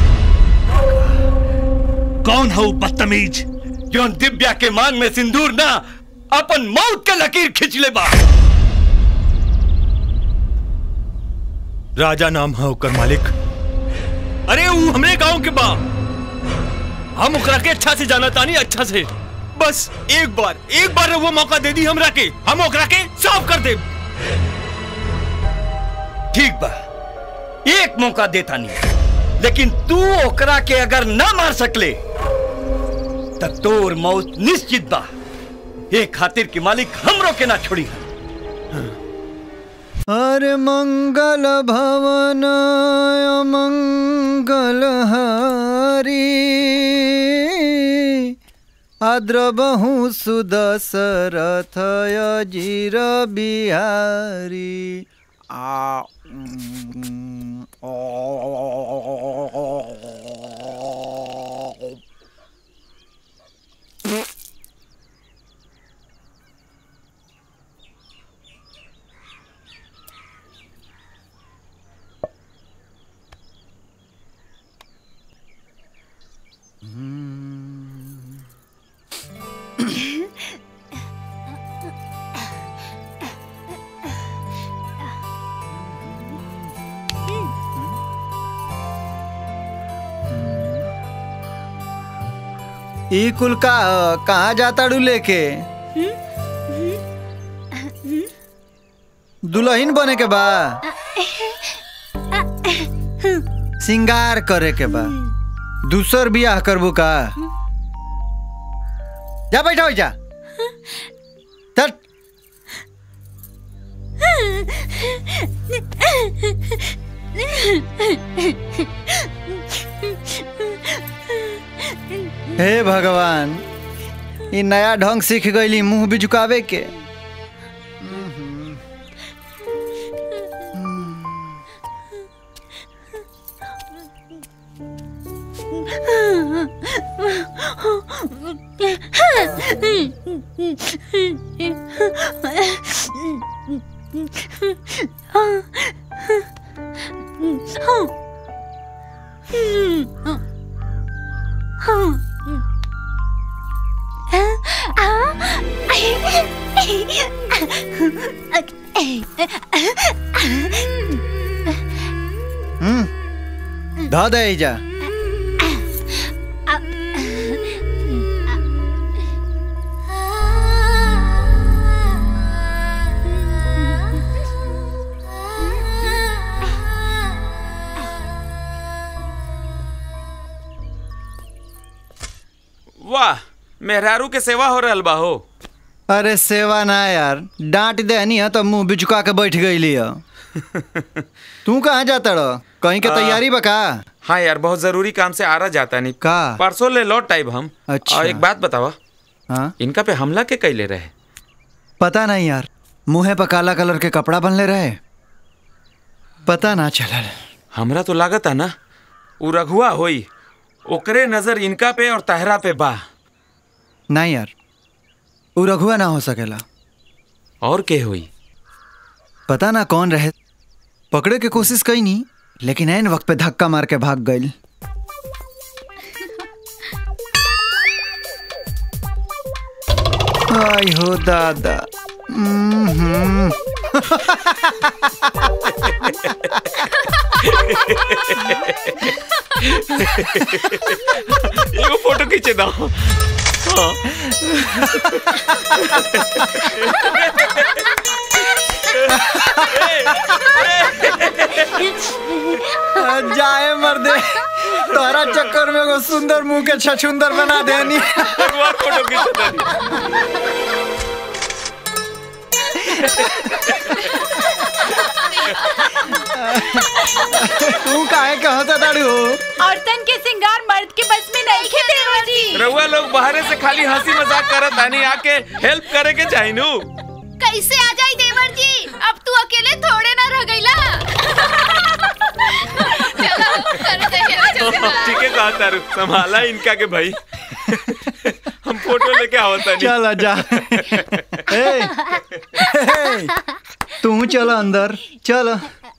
कौन हो बदतमीज जो दिव्या के मान में सिंदूर ना अपन मौत के लकीर खींच ले बा राजा नाम है ओकर मालिक अरे ऊ हमरे गांव के बा हम ओकरा के अच्छा से जाना तानी अच्छा से बस एक बार एक बार वो मौका दे दी हमरा के हम ओकरा के साफ कर दे ठीक बा एक मौका देता नहीं लेकिन तू ओकरा के अगर ना मार सकले तब तोर मौत निश्चित बा एक खातिर के मालिक हमरो के ना छोड़ी अरे मंगल भवन मंगल हरी आद्रबहु सुदशरथ अजीर बिहारी आ ई कुल का कहाँ जाता डू लेके दुल्हन बने के बा सिंगार करे के बा दूसर बियाह करबू का जा बैठा हो जा चल हे भगवान ई नया ढंग सीख गईली मुंह भी झुकावे के हम्म ध दे जा वाह मेहरारू के सेवा हो रहल बा हो अरे सेवा ना यार डांट देनी है तो मुंह बिचुका के बैठ गई लिया तू कहाँ जाता रह कहीं के आ, तैयारी बका हाँ यार बहुत जरूरी काम से आ रहा जाता नहीं का परसों ले लौट टाइप हम अच्छा। और एक बात बतावा हाँ इनका पे हमला के कैले रहे पता नहीं यार मुंहे पर काला कलर के कपड़ा बनले रहे पता ना चलल हमरा तो लागत है ना उ रघुआ होई ओकरे नजर इनका पे और तहरा पे बा नहीं यार उ रघुआ ना हो सकेला और के होई पता ना कौन रहे पकड़े के कोशिश कई नहीं लेकिन ऐन वक्त पे धक्का मार के भाग गई आई हो दादा हम्म। एगो फोटो खींचे दो हाँ। जाए मर्दे तोरा चक्कर में एगो सुंदर मुंह के छछुंदर बना देनी एक बार फोटो खींचे दो तू काहे कहता दाड़ू औरतन के सिंगार मर्द के बस में नहीं खे देवर जी रउआ लोग बाहरे से खाली हंसी मजाक करत आनी आके हेल्प करे के चाही नु कैसे आ जाई देवर जी अब तू अकेले थोड़े ना रह गईला चलो कर दे ठीक है कहा तारू संभाला इनका के भाई हम फोटो लेके आवत नहीं चल जा ए, ए, तू चल अंदर चल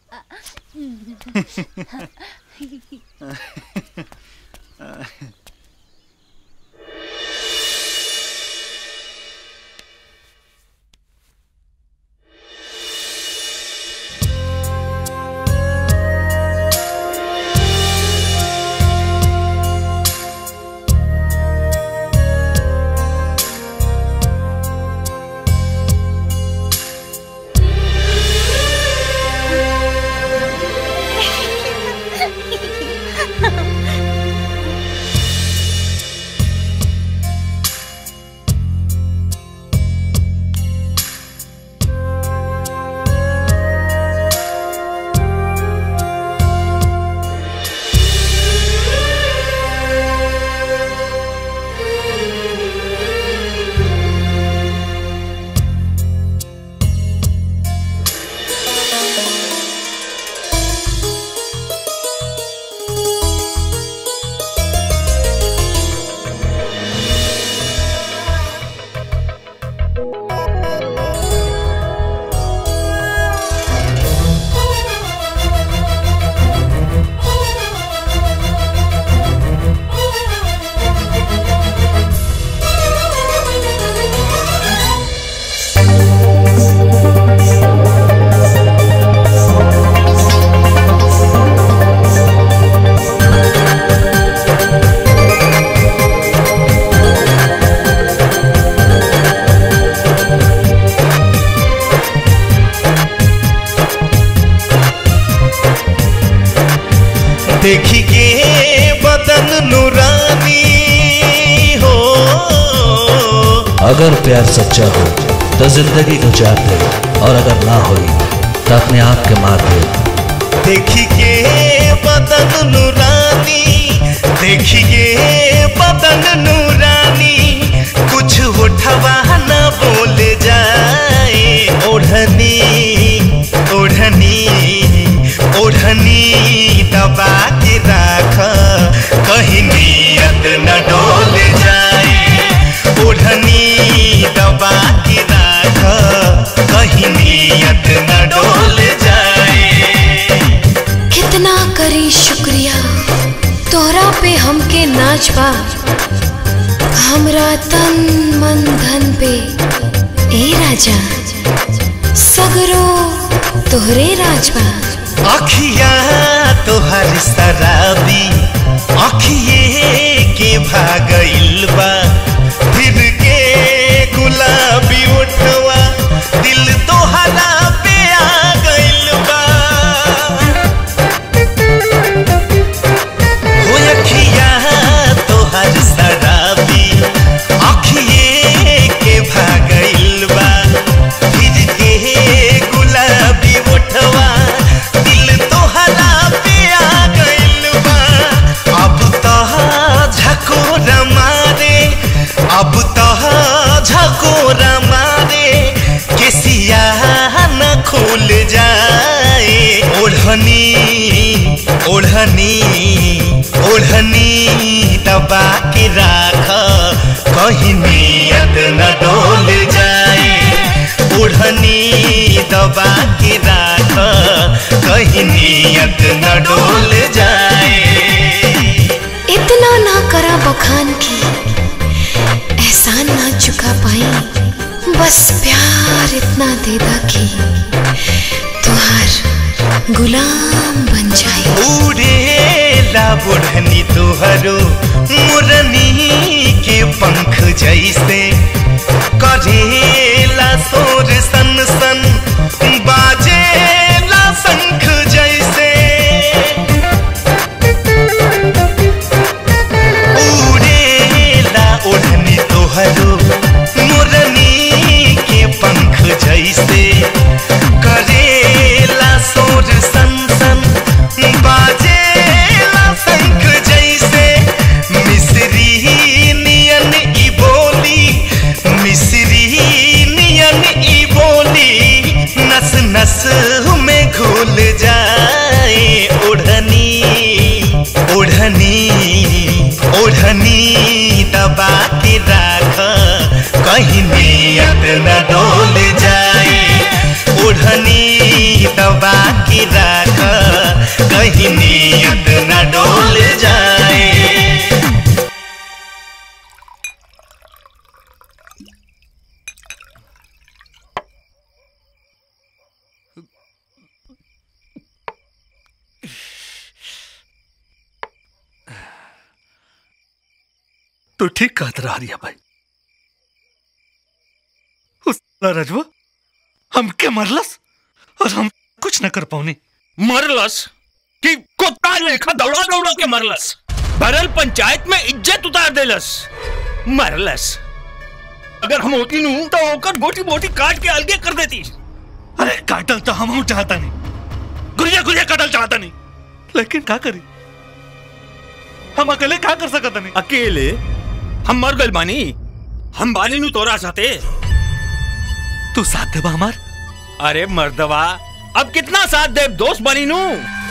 देखी के बदन नूरानी हो अगर प्यार सच्चा हो तो जिंदगी को चार दे और अगर ना हो तो अपने आप के मार दे देखी के बदन नूरानी देखी के बदन नूरानी कुछ उठवा न बोल जाए ओढ़नी ओढ़नी ओढ़नी दबा के राख कहीं नियत न डोल जाए ओढ़नी दबा के राख कहीं नियत न डोल जाए कितना करी शुक्रिया तोहरा पे हमके नाच बा हमरा तन मन धन पे ए राजा सगरो तोहरे राजबा अखिया तोहर शराबी अखिए के भागइल बा फिर के गुलाबी उठवा दिल तोहरा पे आ गइल बा हो अखिया तोहर शराबी अखिए के भागइल बा फिर के गुलाबी उठवा दिल तोहरा पे दबा के राख कहीं नियत न डोल जाए ओढ़नी दबा के राख कहीं नियत न डोल जाए इतना ना करा बखान की एहसान ना चुका पाई बस प्यार इतना दे दा कि तुहार गुलाम बन जाए उड़ेला बुढ़नी तुहरो मुरनी के पंख जैसे करेला सोर सन सन बाजेला शंख जैसे उड़ेला ओढ़नी तोहरो मुरनी के पंख जैसे करेला सोर सन सन बाजेला शंख जैसे मिश्री नियन ई बोली मिश्री नियन ई बोली नस नस में घुल जाए ओढ़नी ओढ़नी ओढ़नी दबा के राख कहीं नियत न डोल जाए ओढ़नी दबा के राख कहीं नियत न डोल जाए तू ठीक कहत रहा रिया भाई उस साला रजवा हमके मरलस और हम कुछ न कर पाऊनी मरलस कि कुत्ता लेखा दौड़ा दौड़ा के मरलस भरल पंचायत में इज्जत उतार देलस मरलस अगर हम होती नू तो ओकर गोटी बोटी काट के अलगे कर देती अरे काटल तो हम चाहता नहीं गुरिया गुरिया काटल चाहता नहीं लेकिन क्या करी हम अकेले क्या कर सकत नहीं अकेले हम मर गए बानी हम बानी नु तोरा साथे तू साथ देबा हमार अरे मर्दवा अब कितना साथ दे दोस्त बनी नू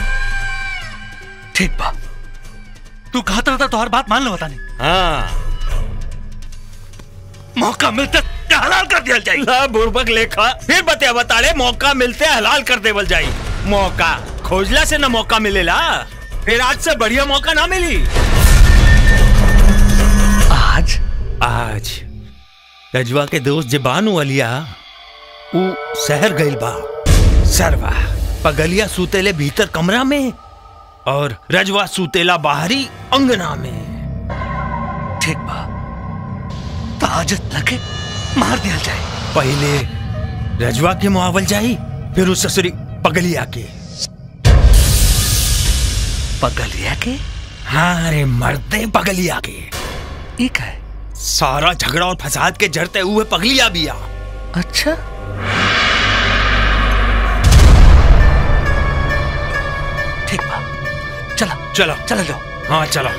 ठीक बा तू कहत रहता तो हर बात मान लो बता नहीं हाँ मौका मिलता हलाल कर दिया जाए ला बुर्बक लेखा फिर बतिया बताड़े मौका मिलते हलाल कर देवल जाई मौका खोजला से ना मौका मिलेला फिर आज से बढ़िया मौका ना मिली आज आज रजवा के दोस्त जे बानू अलिया ऊ शहर गइल बा सरवा पगलिया सूतेले भीतर कमरा में और रजवा सूतेला बाहरी अंगना में ठीक बा ताजत लगे मार दिया जाए पहले रजवा के मुआवल जाई फिर उस ससुरी पगलिया के पगलिया के हाँ रे मरते पगलिया के एक है सारा झगड़ा और फसाद के जड़ते हुए पगलिया बिया अच्छा ठीक बा चला चलो चला जाओ हाँ चलो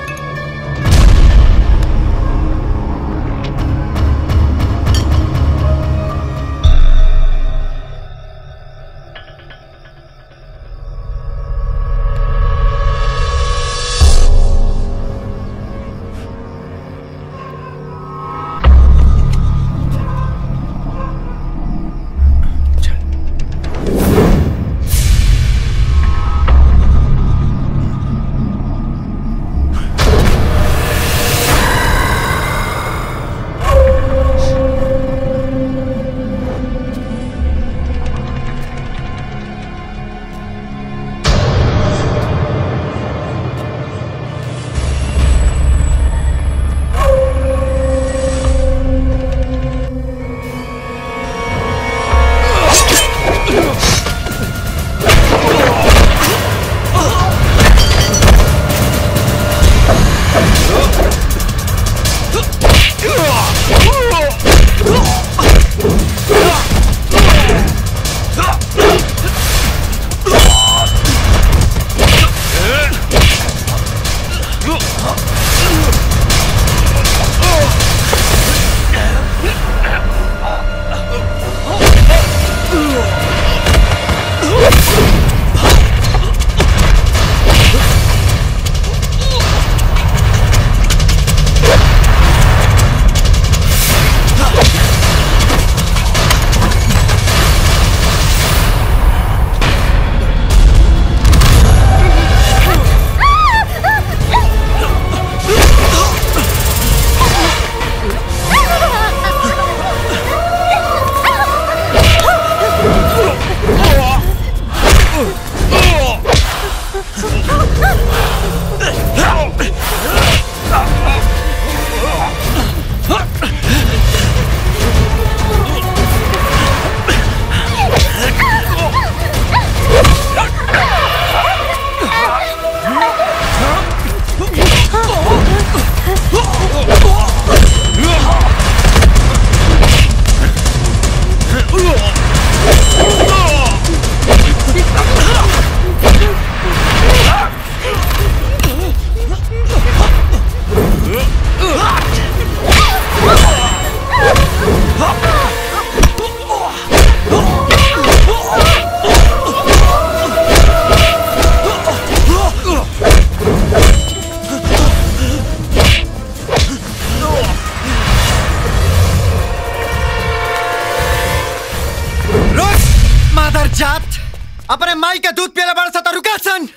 अपने माई का दूध पियला बड़ा सा रुका सन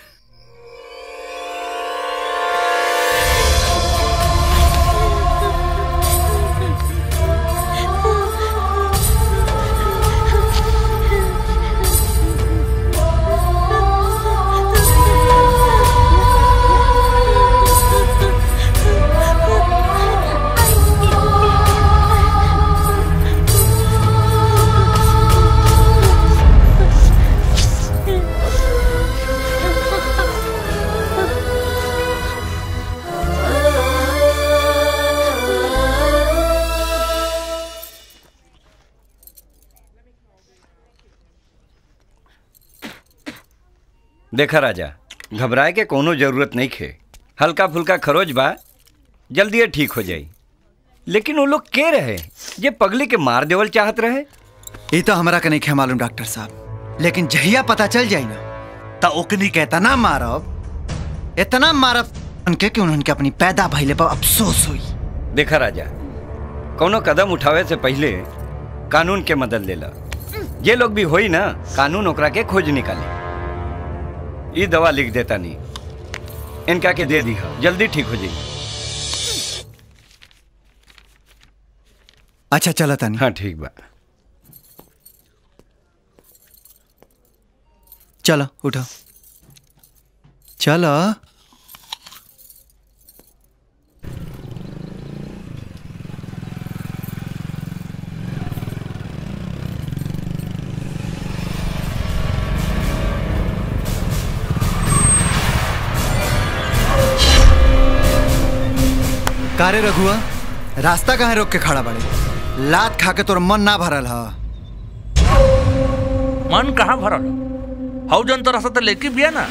देखा राजा घबराए के कोनो जरूरत नहीं खे हल्का फुल्का खरोच बा जल्दी ठीक हो जाई लेकिन वो लोग के रहे ये पगली के मार देवल चाहत रहे ये तो हमरा के नहीं खे मालूम डॉक्टर साहब लेकिन जहिया पता चल जाई ना तो ओकनी के इतना मारब इतना मारब उनके कि उन्होंने अपनी पैदा भइले पर अफसोस हुई देखा राजा कोनो कदम उठावे से पहले कानून के मदद लेला ये लोग भी होई ना कानून ओकरा के खोज निकाले ये दवा लिख देता नहीं इनका के दे दी जल्दी ठीक हो जाएगी अच्छा चला तानी हाँ ठीक बा चलो उठो चलो कारे रघुआ रास्ता कहाँ रोक के खड़ा बड़े लात खा के तोर मन ना भरल हा मन कहाँ भरल हौ जन तो रसत लेके बिया ना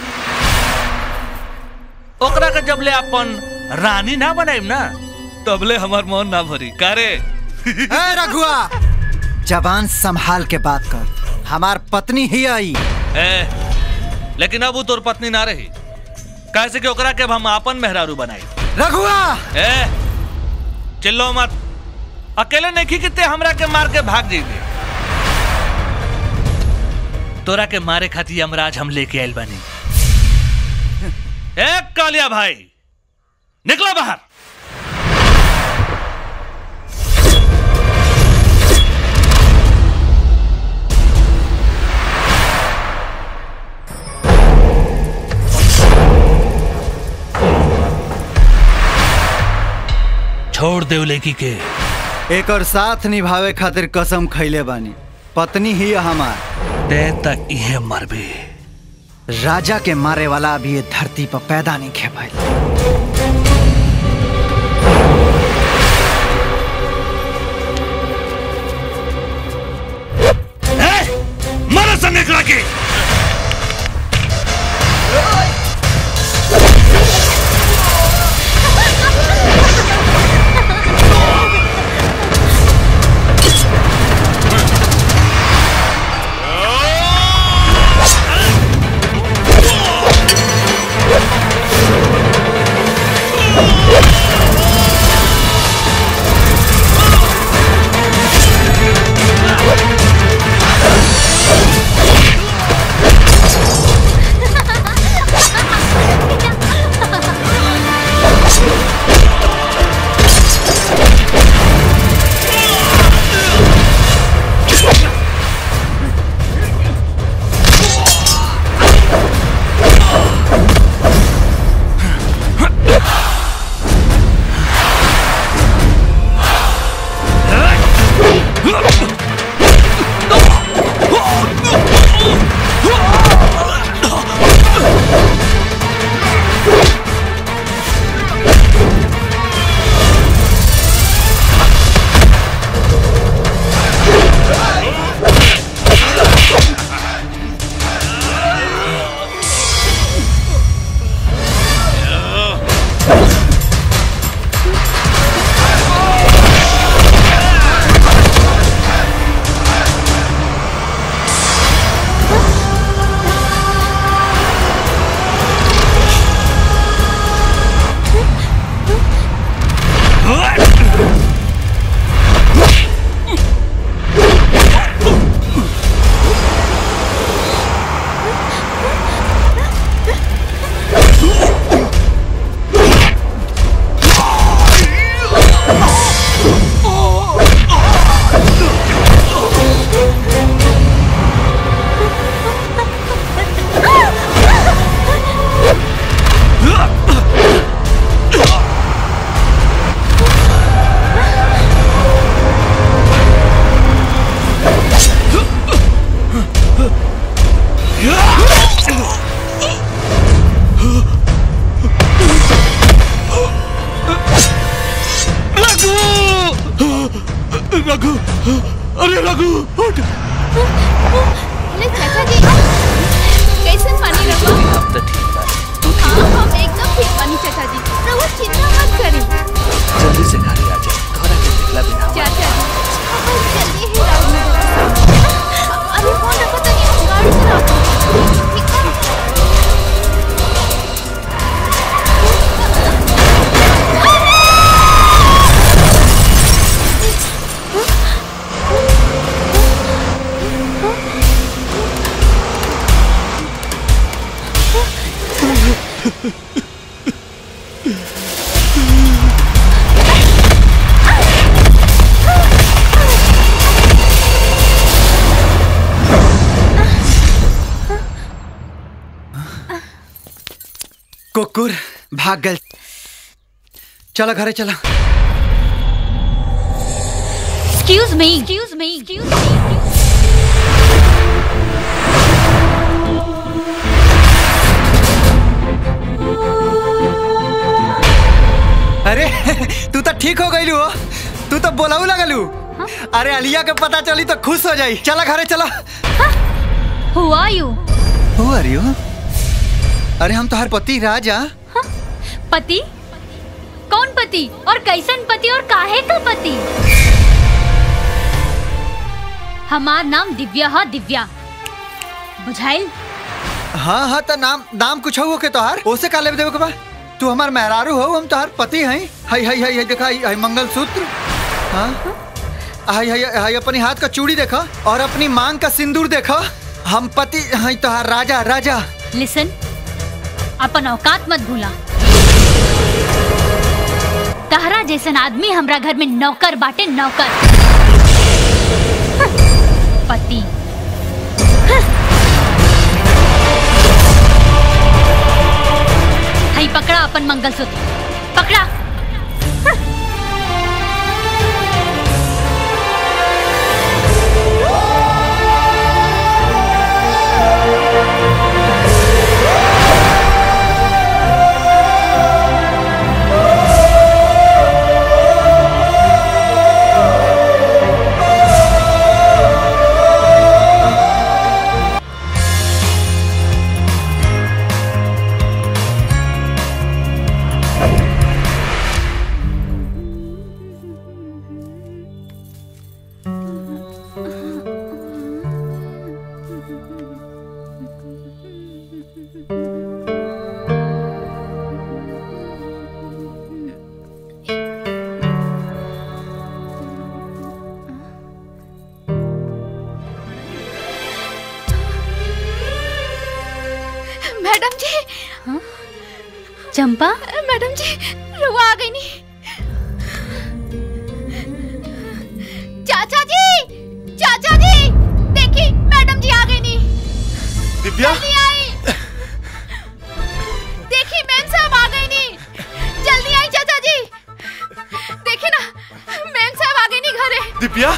ओकरा के जब ले अपन रानी ना बनाइम ना तबले हमार मन ना भरी कारे ए रघुआ जबान संभाल के बात कर हमार पत्नी ही आई ए लेकिन अब वो तोर पत्नी ना रही कैसे कि ओकरा के अब हम अपन मेहरारू बनाई रघुआ ए चिल्लो मत अकेले नहीं किते हमरा के मार के भाग जाइबे तोरा के मारे खातिर यमराज हम लेके आइल बानी ए कालिया भाई निकलो बाहर छोड़ देव लेकी के एक और साथ निभावे खातिर कसम खैले बानी पत्नी ही हमार ते तक इहे मरबे राजा के मारे वाला अभी ये धरती पर पैदा नहीं खे पाई मारा संगे करा के रघु अरे रघु उठ अरे चाचा जी कैसन पानी रखो अब तो ठीक बा हाँ हम एकदम ठीक पानी चाचा जी रघु चिंता मत करी जल्दी से घर आ जा घर आके देखला बिना चाचा जी हम बस जल्दी ही राउंड में जाते अरे फोन रखो तो नहीं हम गाड़ी चलाओ ठीक है कुकुर भाग गल चला घरे चला excuse me excuse me excuse अरे तू तो ठीक हो गई हो तू तो बोलाऊ लगलू अरे अलिया के पता चली तो खुश हो जाई चला घरे चला हु आर यू हु आर यू अरे हम तोहर पति राजा पति कौन पति और कैसन पति और काहे का पति हमार नाम दिव्या है दिव्या बुझाइल हाँ हाँ तो नाम नाम कुछ हो के तोहार ओसे का लेवे देवे के बा तू हमार मेहरारू हो हम तोहार पति हैं हाय हाय हाय हाय देखा हाय हाय मंगलसूत्र हाँ हाय हाय हाय अपनी हाथ का चूड़ी देखा और अपनी मांग का सिंदूर देखा हम पति हैं तोहार राजा राजा लिसन अपन औकात मत भूला तहरा जैसन आदमी हमरा घर में नौकर बाटे नौकर पति हई पकड़ा अपन मंगलसूत्र पकड़ा मैडम जी चंपा मैडम जी रुआ आ गई नहीं चाचा जी चाचा जी देखी मैडम जी आ गई नहीं दिव्या जल्दी आई देखी मैम साहब आ गई नहीं जल्दी आई चाचा जी देखी ना मैम साहब आ गई नहीं घरे दिव्या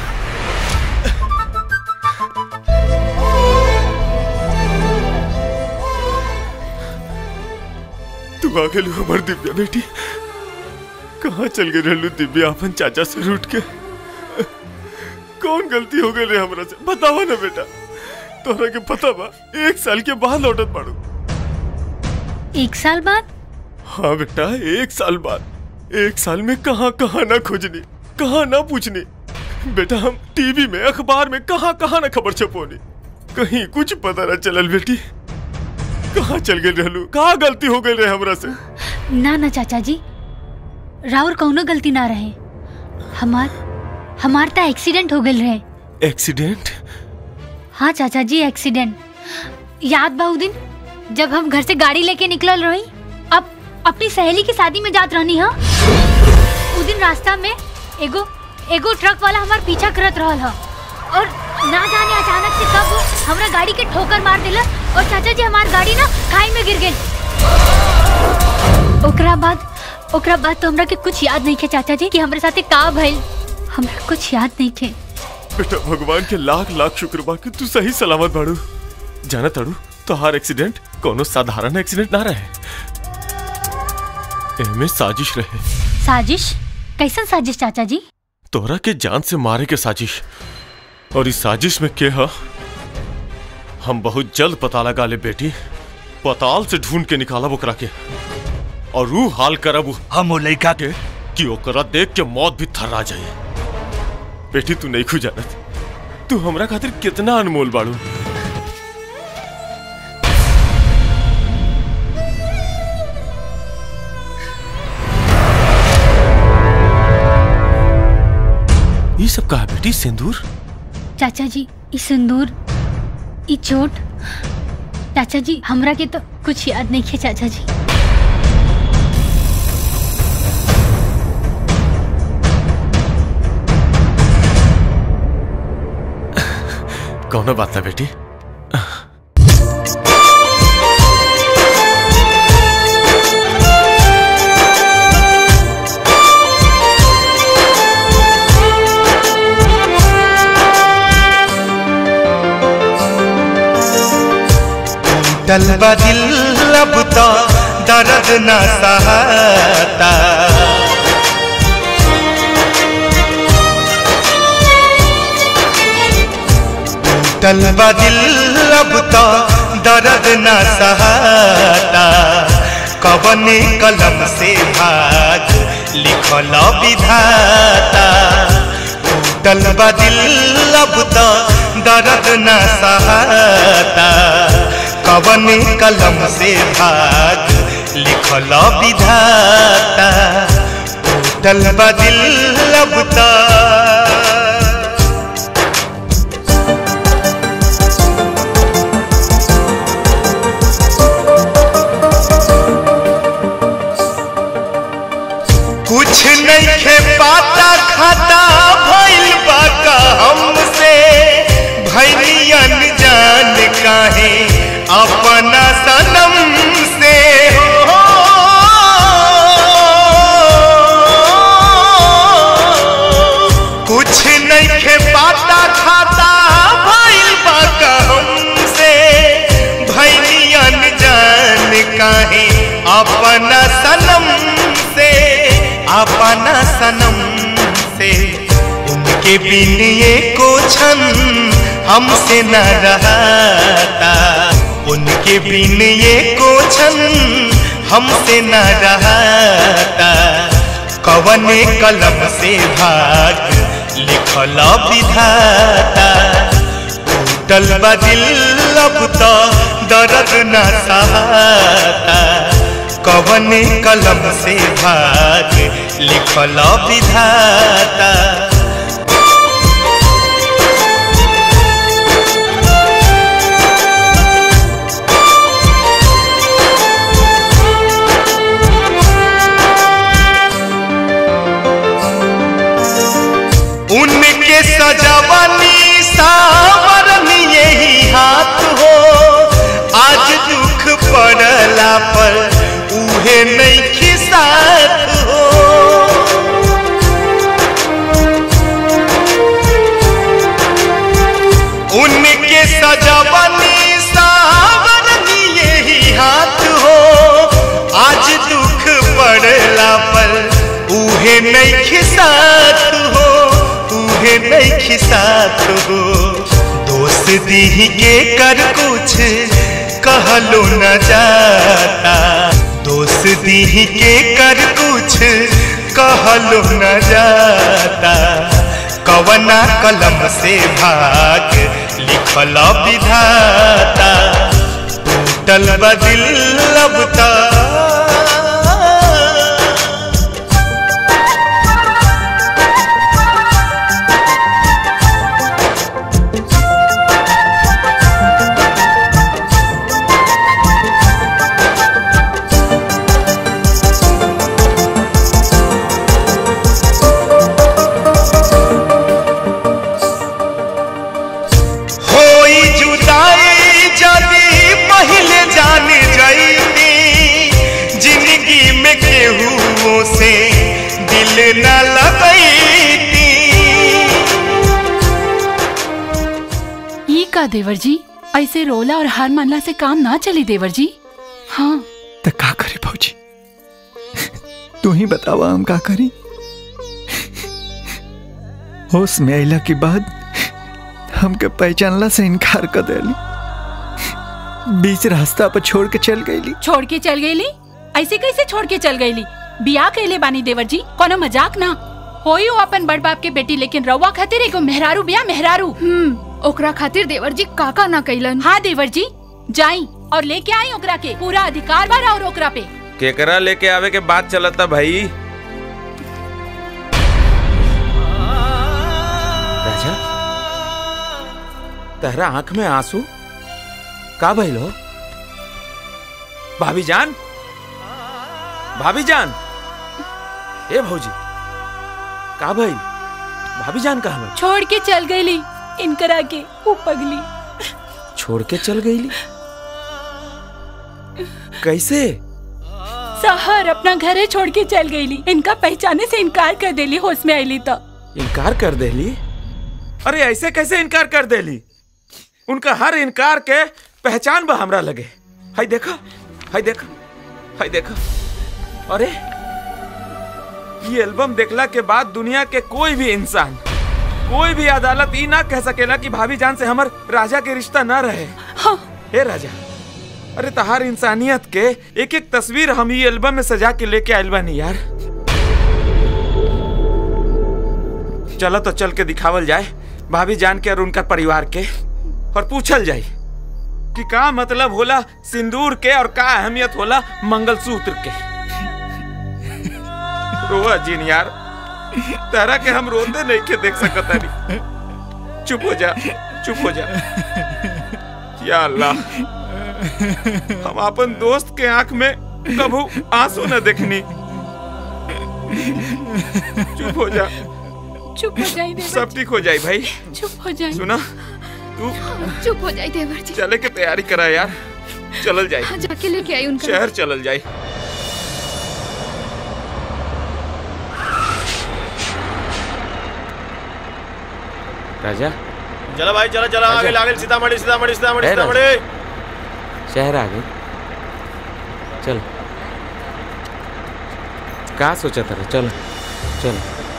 तू आ गेलू हमर दिव्या बेटी कहाँ चल गए रहलू दिव्या अपन चाचा से रूठ के कौन गलती हो गई रे हमरा से बतावा ना बेटा तोहरा के पता बा एक साल के बाद लौटत बाड़ू एक साल बाद हाँ बेटा एक साल बाद एक साल में कहाँ कहाँ ना खोजनी कहाँ ना पूछनी बेटा हम टीवी में अखबार में कहाँ कहाँ ना खबर छपोनी कहीं कुछ पता ना चलल बेटी कहाँ चल गए रहलू कहाँ गलती हो गई रे हमरा से ना ना चाचा जी राउर कौनो गलती ना रहे हमार हमार ता एक्सीडेंट हो गल रहे एक्सीडेंट हाँ चाचा जी एक्सीडेंट याद बा उ दिन जब हम घर से गाड़ी लेके निकलल रही अब अपनी सहेली की शादी में जात रहनी हा उ दिन रास्ता में एगो एगो ट्रक वाला हमार पीछा करत रहल हा और ना जाने अचानक से कब हमरा गाड़ी के ठोकर मार दिला और चाचा जी हमार गाड़ी ना खाई में गिर गई ओकरा बाद ओकरा बाद तो हमरा के कुछ याद नहीं खे चाचा जी कि हमरे साथे का भइल हमरा कुछ याद नहीं खे बेटा भगवान के लाख लाख शुक्र बा कि तू सही सलामत बाड़ू जाना ताड़ू तोहार एक्सीडेंट कोनो साधारण एक्सीडेंट ना रहे एमे साजिश रहे साजिश कैसन साजिश चाचा जी तोरा के जान से मारे के साजिश और इस साजिश में के हा हम बहुत जल्द पता लगा ले बेटी पताल से ढूंढ के निकालब ओकरा के और रू हाल करब हम वो लड़का के कि ओकरा देख के मौत भी थर्रा जाए बेटी तू नहीं खू जानत तू हमरा खातिर कितना अनमोल बाड़ू ये सब कहा बेटी सिंदूर चाचा जी ई सिंदूर ई चोट चाचा जी हमरा के तो कुछ याद नहीं है चाचा जी कौन बात था बेटी डलबा दिल अब तो दर्द न सहता डलबा दिल अब तो दर्द न सहता कवन कलम से भाग लिखल विधाता डलबा दिल अब तो दर्द न सहता कवन कलम से भाग लिखल विधाता टूटल बदिल अब तो कुछ नहीं खे पाता खाता भइल बा का हमसे भैलियन जान काहे अपना सनम से हो कुछ नहीं खे पाता खाता भइल बा का हमसे भैलियन जान काहे अपना सनम से अपना सनम से उनके बिन ये को क्षण हमसे न रहता उनके बिन ये को क्षण हमसे न रहता कवने कलम से भाग लिखल विधाता टूटल बदिल अब तो दर्द न सहता कवने कलम से भाग लिखल विधाता उनके सजवनी सावरनी यही हाथ हो आज दुख पड़ला पर उहे नहीं खिसात हो उनके सजवनी सावरनी यही हाथ हो आज दुख पड़ला पर उहे नहीं खिसात हो उहे नहीं खिसात हो दोस्त दी के कर कुछ कहलो न जाता दोस्त दी के कर कुछ कहलो न जाता कवना कलम से भाग लिखल विधाता टूटल बदिल अब तो होई जुदाई जदी पहले जान जाईती जिंदगी में केहू से दिल न लगईती ई का देवर जी ऐसे रोला और हार मानला से काम ना चली देवर जी हाँ तो का करे भौजी तू ही बतावा हम का करी होश में अला के बाद हमके पहचानला से इनकार कर देली बीच रास्ता पर छोड़ के चल गईली छोड़ के चल गईली ऐसे कैसे छोड़ के चल गईली बिया कैले बानी देवर जी कोनो मजाक ना होई हो अपन बड़ बाप के बेटी लेकिन रउआ खातिर एगो मेहरारू बिया मेहरारू हम्म ओकरा खातिर देवर जी काका ना कैलन हाँ देवर जी जाई और लेके आई ओकरा के पूरा अधिकार बा और ओकरा पे केकरा लेके आवे के बात चलता भाई राजा तेरा आंख में आंसू का भइल हो भाभी जान भाभी जान ए भौजी का भइल भाभी जान कहा भइल छोड़ के चल गईली इनकरा के वो पगली छोड़ के चल गईली कैसे सहर अपना घरे छोड़ के चल गईली इनका पहचाने से इनकार कर देली होश में आईली तो इनकार कर देली अरे ऐसे कैसे इनकार कर देली उनका हर इनकार के पहचान बा हमरा लगे हाय देखा हाय देखा हाय देखा अरे ये एल्बम देखला के बाद दुनिया के कोई भी इंसान कोई भी अदालत ई ना कह सकेला कि भाभी जान से हमर राजा के रिश्ता ना रहे हाँ। हे राजा अरे तहार इंसानियत के एक एक तस्वीर हम ये एल्बम में सजा के लेके आयल बानी यार चलो तो चल के दिखावल जाए भाभी जान के और उनका परिवार के और पूछल जाए कि का मतलब होला सिंदूर के और का अहमियत होला मंगलसूत्र के रोआ जिन यार तारा के हम रोते नहीं के देख सकता नहीं चुप हो जा चुप हो जा या अल्लाह हम अपन दोस्त के आंख में कभू आंसू न देखनी चुप हो जा चुप हो जाई देवर सब ठीक हो जाए भाई चुप हो जाई सुना तू चुप हो जाए देवर जी चले के तैयारी करा यार चलल जाए हाँ, जाके लेके आई उनका शहर चलल जाए राजा चलो भाई चलो चलो आगे आगे सीतामढ़ी सीतामढ़ी सीतामढ़ी है राजा। सीतामढ़ी शहर आ गए चल का सोचा था चल चल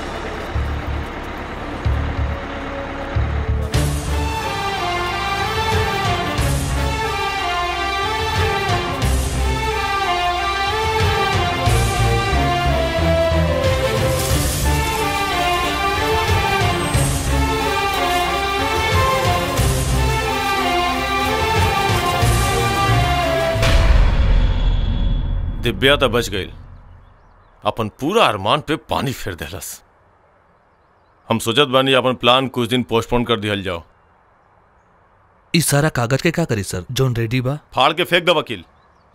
दिव्या तो बच गई अपन पूरा अरमान पे पानी फेर देलस हम सोचत बानी अपन प्लान कुछ दिन पोस्टपोन कर दिहल जाओ इस सारा कागज के का करी सर जोन रेडी बा फाड़ के फेंक दो वकील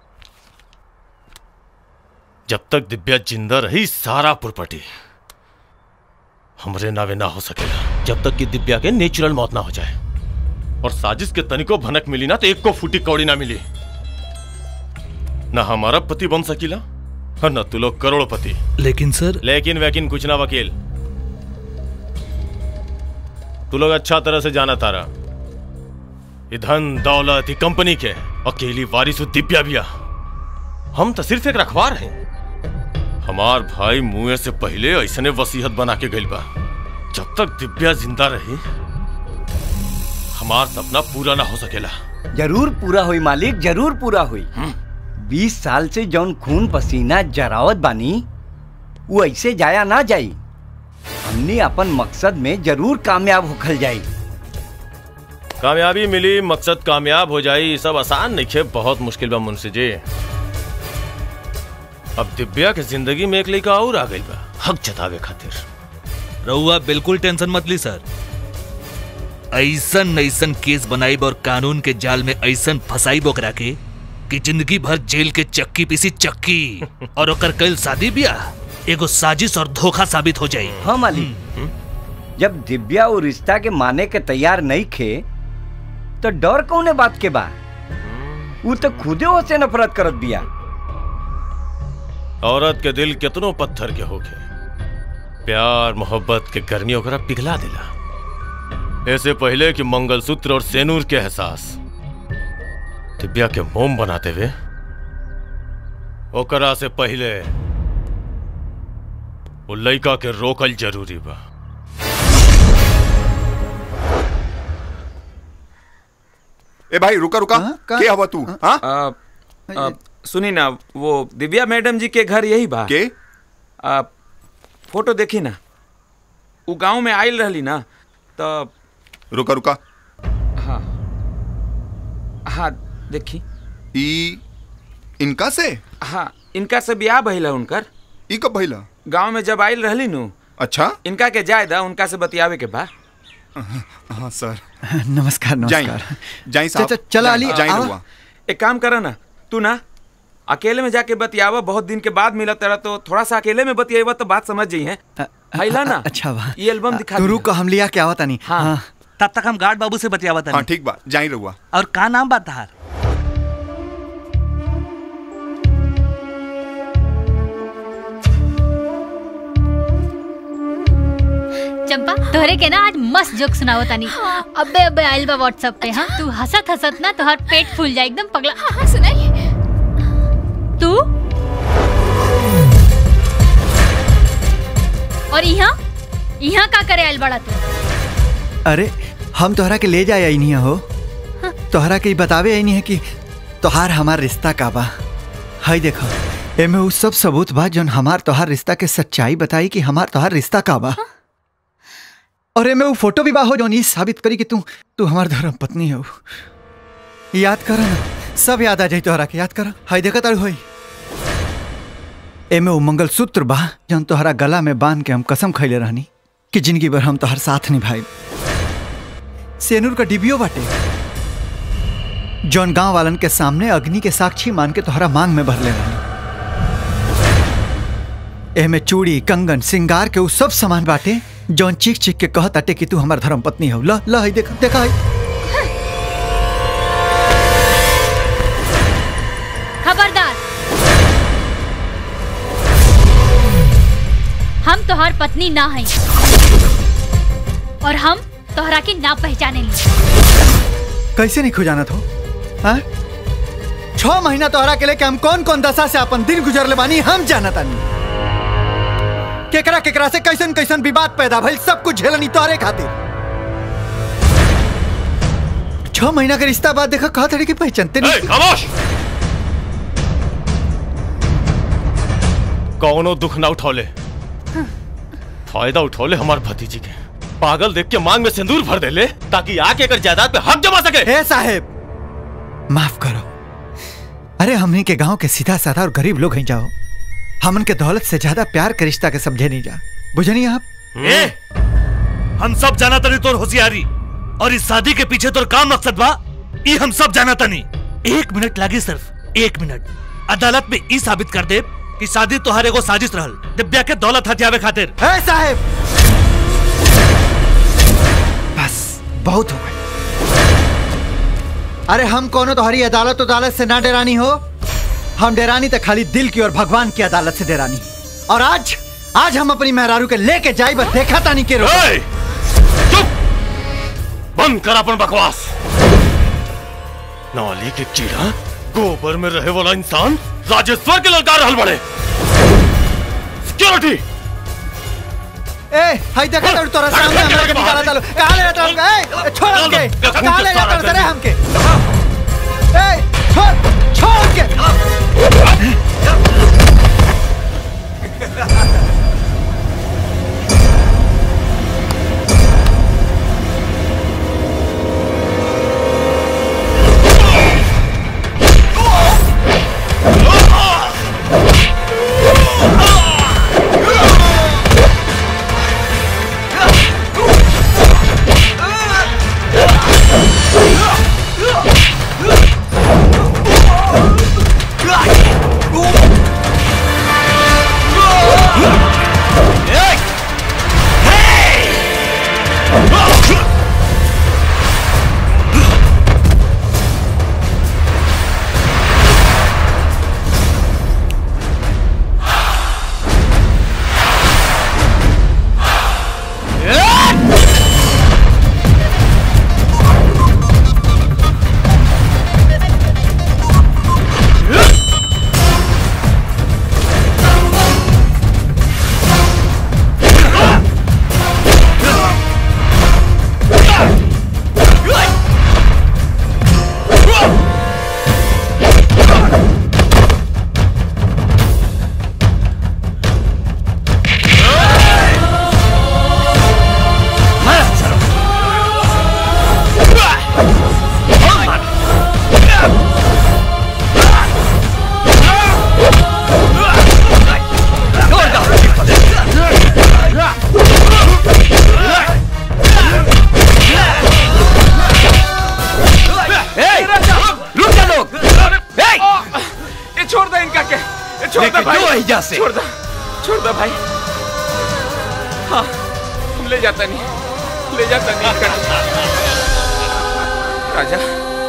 जब तक दिव्या जिंदा रही सारा प्रॉपर्टी हमरे नावे ना हो सकेगा जब तक कि दिव्या के नेचुरल मौत ना हो जाए और साजिश के तनिको भनक मिली ना तो एक को फूटी कौड़ी ना मिली ना हमारा पति बन सकीला और न तू लोग करोड़पति लेकिन सर लेकिन वैकिन कुछ ना वकील तू लोग अच्छा तरह से जाना तारा ये धन दौलत ये कंपनी के अकेली वारिस दिव्या बिया हम तो सिर्फ एक रखवार हैं हमार भाई मुए से पहले ऐसने वसीहत बना के गइल बा जब तक दिव्या जिंदा रही हमार सपना पूरा ना हो सकेला जरूर पूरा हुई मालिक जरूर पूरा हुई बीस साल से जौन खून पसीना जरावत बानी वो ऐसे जाया ना जाई हमने अपन मकसद में जरूर कामयाब होखल जाई कामयाबी मिली मकसद कामयाब हो जाई ये सब आसान नहीं है बहुत मुश्किल बा मुंशी जी अब दिव्या के जिंदगी में एक लड़का और आ गई बा हक जतावे खातिर रहुआ बिल्कुल टेंशन मत ली सर ऐसन ऐसन केस बनाइब और कानून के जाल में ऐसन फसाइब ओकरा के कि जिंदगी भर जेल के चक्की पीसी चक्की और ओकर कल शादी ब्याह एगो साजिश और धोखा साबित हो जाई हाँ मालिक जब दिव्या वो रिश्ता के माने के तैयार नहीं खे तो डर कौने बात के बा वो तो खुदे हो से नफरत करत बिया औरत के दिल कितनो पत्थर के होके प्यार मोहब्बत के गर्मी ओकरा पिघला दिला ऐसे पहले कि मंगलसूत्र और सेनूर के एहसास दिव्या के मोम बनाते हुए ओकरा से पहले वो लड़का के रोकल जरूरी बा ए भाई रुका रुका के हवा तू हाँ आ, आ, सुनी ना वो दिव्या मैडम जी के घर यही बा के आ, फोटो देखी ना वो गांव में आयल रहली ना तो रुका रुका हाँ हाँ देखी ई इनका से हाँ इनका से ब्याह भइला उनकर ई कब भइला गांव में जब आयल रहली नु अच्छा इनका के जाय दा उनका से बतियावे के बा हाँ सर नमस्कार नमस्कार जाई साहब च- च- चला अली, जाई आवा। रुआ एक काम करा ना तू ना अकेले में जाके बतियावा बहुत दिन के बाद मिला तेरा तो थोड़ा सा अकेले में बतियावा तो बात समझ जाई है आइला ना अच्छा बा ये एल्बम दिखा तू दिया। रुक हम लिया के आवता नहीं हाँ। तब तक हम गार्ड बाबू से बतियावा हाँ ठीक बा जाई रहुआ और का नाम बा तहार चंपा तोहरे के ना आज मस्त जोक सुनाओ तानी अबे अबे आइल बा व्हाट्सएप पे हाँ तू हंसत हंसत ना तोहर पेट फूल जाए एकदम पगला हाँ हाँ सुनाई तू और यहाँ यहाँ का करे आइल बड़ा तू अरे हम तोहरा के ले जाए आई नहीं हो तोहरा के ई बतावे आई नहीं है कि तोहार हमार रिश्ता का बा हाय देखो एमे उ सब सबूत बा जौन हमार तोहार रिश्ता के सच्चाई बताई कि हमार तोहार रिश्ता का बा और एमे उ फोटो भी बा हो जौन ई साबित करी कि तू तू हमार धर्म पत्नी हो याद कर ना सब याद आ जाई तोहरा के याद कर हाय देखा तारू होई एमे उ मंगलसूत्र बा जौन तोहरा गला में बांध के हम कसम खैले रहनी कि जिंदगी भर हम तोहर साथ निभाई सेनूर का डिबियो बाटे जौन गांव वालन के सामने अग्नि के साक्षी मान के तोहरा मांग में भरले रहनी एमे चूड़ी कंगन सिंगार के उ सब सामान बाटे जौन चीख चीख के कहत अटे कि तू हमार धर्म पत्नी हो ल ल हई देख देखा हई खबरदार हम तोहार पत्नी ना हई और हम तोहरा के ना पहचाने ली कैसे नहीं खुजाना थो हाँ? छह महीना तोहरा के लेके हम कौन कौन दशा से अपन दिन गुजरले बानी हम जानत तानी केकरा केकरा से कैसन कैसन विवाद पैदा भइल सब कुछ झेलनी तोहरे खातिर छह महीना के रिश्ता बाद देखा कहा तरीके पहचानते नहीं खामोश कौनो दुख ना उठौले फायदा उठौले हमार भतीजी के पागल देख के मांग में सिंदूर भर देले ताकि आके कर जायदाद पे हक जमा सके हे साहेब माफ करो अरे हमनी के गांव के सीधा साधा और गरीब लोग हैं जाओ हमन के दौलत से ज्यादा प्यार के रिश्ता के समझे नहीं जा बुझनी आप ए हम सब जाना तनी तोर होशियारी और इस शादी के पीछे तोर काम मकसद बा ई हम सब जाना तनी एक मिनट लागी सिर्फ एक मिनट अदालत में ई साबित कर दे कि शादी तोहर एगो साजिश रहल दिव्या के दौलत हथियावे खातिर है साहेब बस बहुत हो गए अरे हम कोनो तुम्हारी अदालत अदालत से ना डरानी हो हम डरानी तो खाली दिल की और भगवान की अदालत से डरानी और आज आज हम अपनी मेहरारू के लेके जाई बस देखा तानी के रोक बंद कर अपन बकवास नाली के कीड़ा गोबर में रहे वाला इंसान राजेश्वर के ललकार रहल बड़े सिक्योरिटी ए हाय देखा तो तोरा सामने हमरा के निकाला चलो कहां ले जाता हमके ए छोड़ हमके कहां ले जाता रे हमके ए छोड़ छोड़ के Ah! यहाँ से छोड़ दो छोड़ दो भाई हाँ हम ले जाता नहीं ले जाता नहीं कर राजा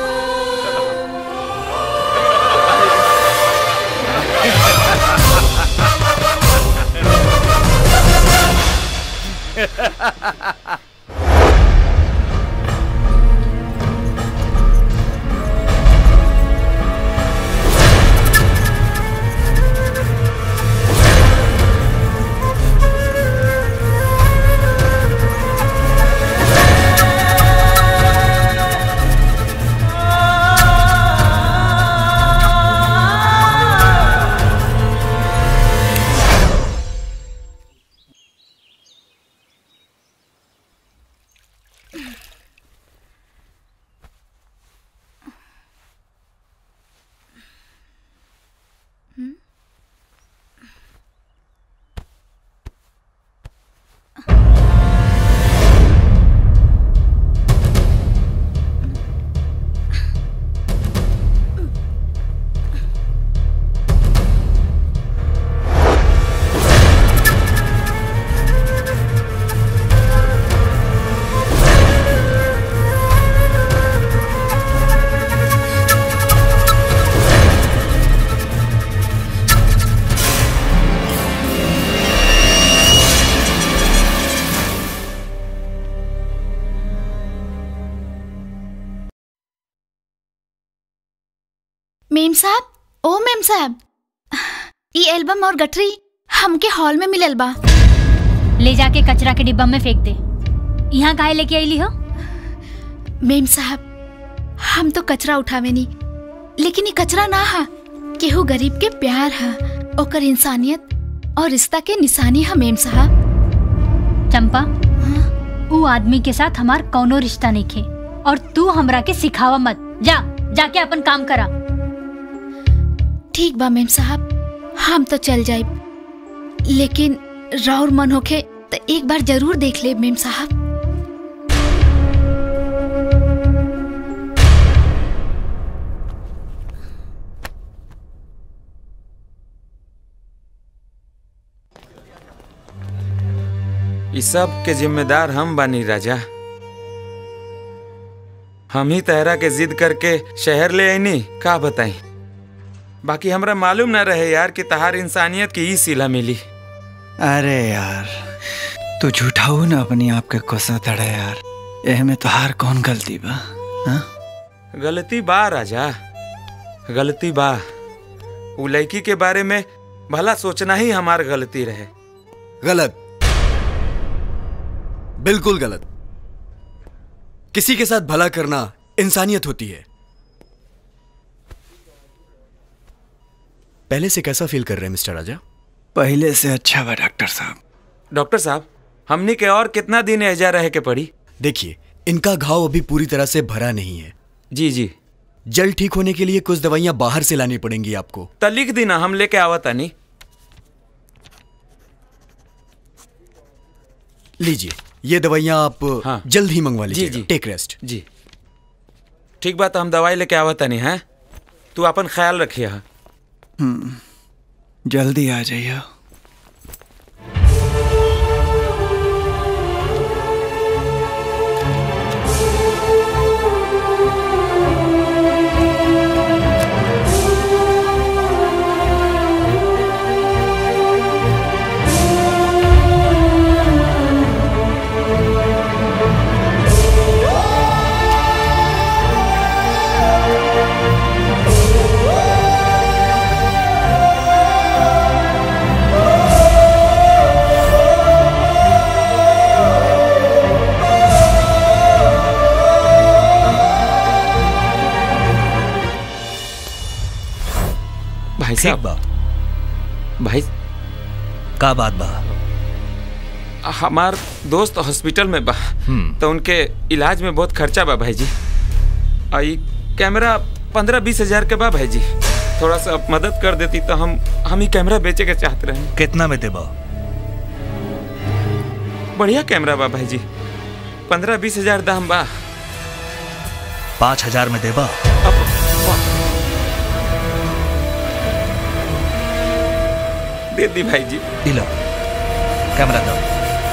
मेम साहब ओ मेम साहब ये एल्बम और गठरी हमके हॉल में मिलल बा ले जाके कचरा के डिब्बा में फेंक दे यहाँ काहे लेके आईली हो मेम साहब हम तो कचरा उठावे नहीं लेकिन ये कचरा ना हा केहू गरीब के प्यार हा ओकर इंसानियत और रिश्ता के निशानी हा मेम साहब चंपा ऊ आदमी के साथ हमार कौनो रिश्ता नहीं खे और तू हमरा के सिखावा मत जा जाके अपन काम करा ठीक बा मेम साहब हम तो चल जाए लेकिन राउर मन होखे तो एक बार जरूर देख ले मेम साहब इस सब के जिम्मेदार हम बानी राजा हम ही तहरा के जिद करके शहर ले आईनी का बताई बाकी हमरा मालूम ना रहे यार कि तहार इंसानियत की ई सिला मिली अरे यार तू झूठाऊ ना अपनी आप के कोसा तड़े यार एह में तोहार कौन गलती बा हाँ? गलती बा राजा गलती बा उ लड़की के बारे में भला सोचना ही हमार गलती रहे गलत बिल्कुल गलत किसी के साथ भला करना इंसानियत होती है पहले से कैसा फील कर रहे हैं मिस्टर राजा पहले से अच्छा बा डॉक्टर साहब डॉक्टर साहब हमनी के और कितना दिन एजा रहे के पड़ी देखिए इनका घाव अभी पूरी तरह से भरा नहीं है जी जी जल्द ठीक होने के लिए कुछ दवाइयां बाहर से लानी पड़ेंगी आपको त लिख दी ना हम लेके आवता नहीं लीजिए ये दवाइयां आप हाँ। जल्द ही मंगवा जी, लीजिए जी। टेक रेस्ट जी ठीक बात हम दवाई लेके आवता नहीं है तू अपन ख्याल रखिए हाँ। हम्म, जल्दी आ जाइए भाई ठीक साहब बा भाई का बात बा हमार दोस्त हॉस्पिटल में बा हम्म। तो उनके इलाज में बहुत खर्चा बा भाई जी और ये कैमरा पंद्रह बीस हजार के बा भाई जी थोड़ा सा आप मदद कर देती तो हम हम ही कैमरा बेचे के चाहते रहे कितना में देबा बढ़िया कैमरा बा भाई जी पंद्रह बीस हजार दाम बा पाँच हजार में देबा दे दी भाई जी दिलो कैमरा दो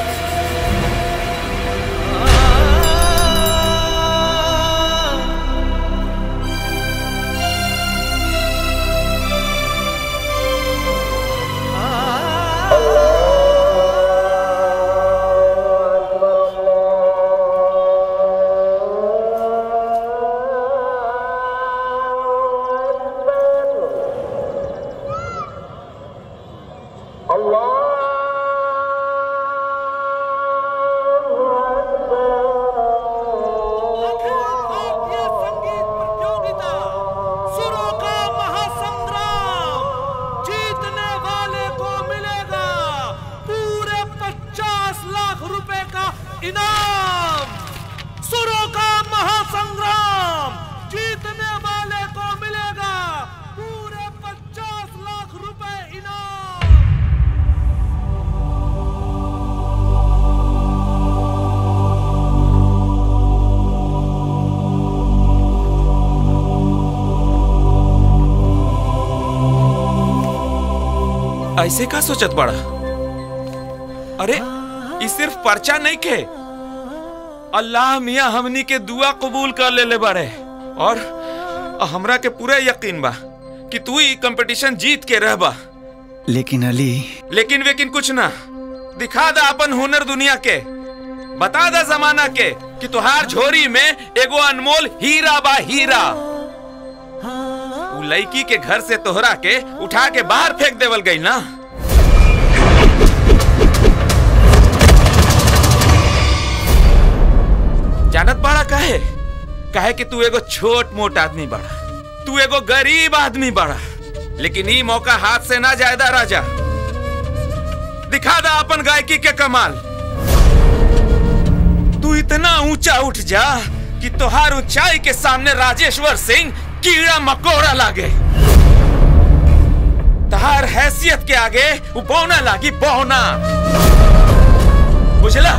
सुरों का महासंग्राम जीतने वाले को मिलेगा पूरे पचास लाख रुपए का इनाम सुरों का महासंग्राम जीतने वाले को मिलेगा पूरे पचास लाख रुपए इनाम ऐसे का सोचत बड़ा अरे ये सिर्फ पर्चा नहीं के अल्लाह मियाँ हमनी के दुआ कबूल कर ले ले बड़े और हमरा के पूरा यकीन बा कि तू ही कंपटीशन जीत के रहबा लेकिन अली लेकिन वेकिन कुछ ना दिखा दा अपन हुनर दुनिया के बता दा जमाना के कि तुहार झोरी में एगो अनमोल हीरा बा हीरा उ लड़की के घर से तोहरा के उठा के बाहर फेंक देवल गई ना जानत बड़ा काहे काहे कि तू एगो छोट मोट आदमी बड़ा तू एगो गरीब आदमी बड़ा लेकिन ई मौका हाथ से ना जायदा राजा दिखा दा अपन गायकी के कमाल तू इतना ऊंचा उठ जा कि तोहार ऊंचाई के सामने राजेश्वर सिंह कीड़ा मकोड़ा लागे तहार हैसियत के आगे वो बौना लागी बौना बुझला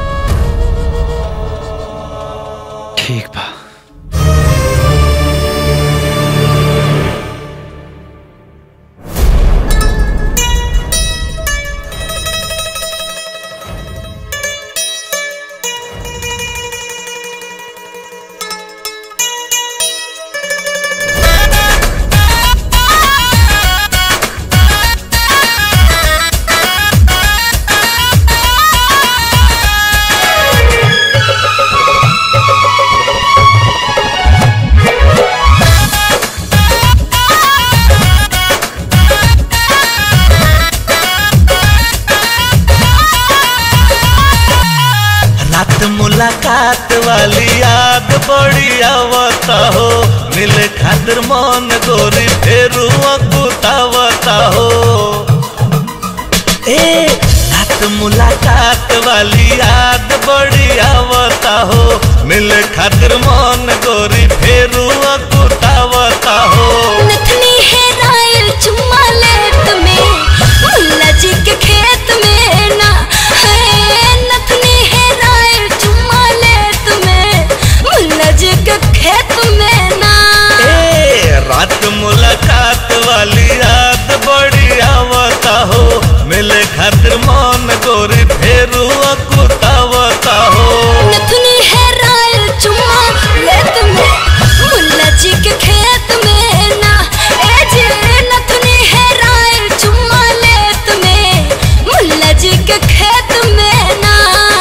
ठीक बा रात मुलाकात वाली याद बड़ी आवत हो मिले खातिर मन गोरी फेरू अकुतावत हो ए रात मुलाकात वाली याद बड़ी आवत हो मिले खातिर मन गोरी फेरू अकुतावत हो नथनी है रायल चुम्मा लेत में मुल्ला जी के खेत में ना है नथनी है रायल चुम्मा लेत में मुल्ला जी के खेत में ना ए रात मुलाकात वाली याद बड़ी आवत हो मिले खातिर मन गोरी फेरू अकुतावत हो नथनी है रायल चुम्मा लेत में मुल्ला जी के खेत में ना ए जी नथनी है रायल चुम्मा लेत में मुल्ला जी के खेत में ना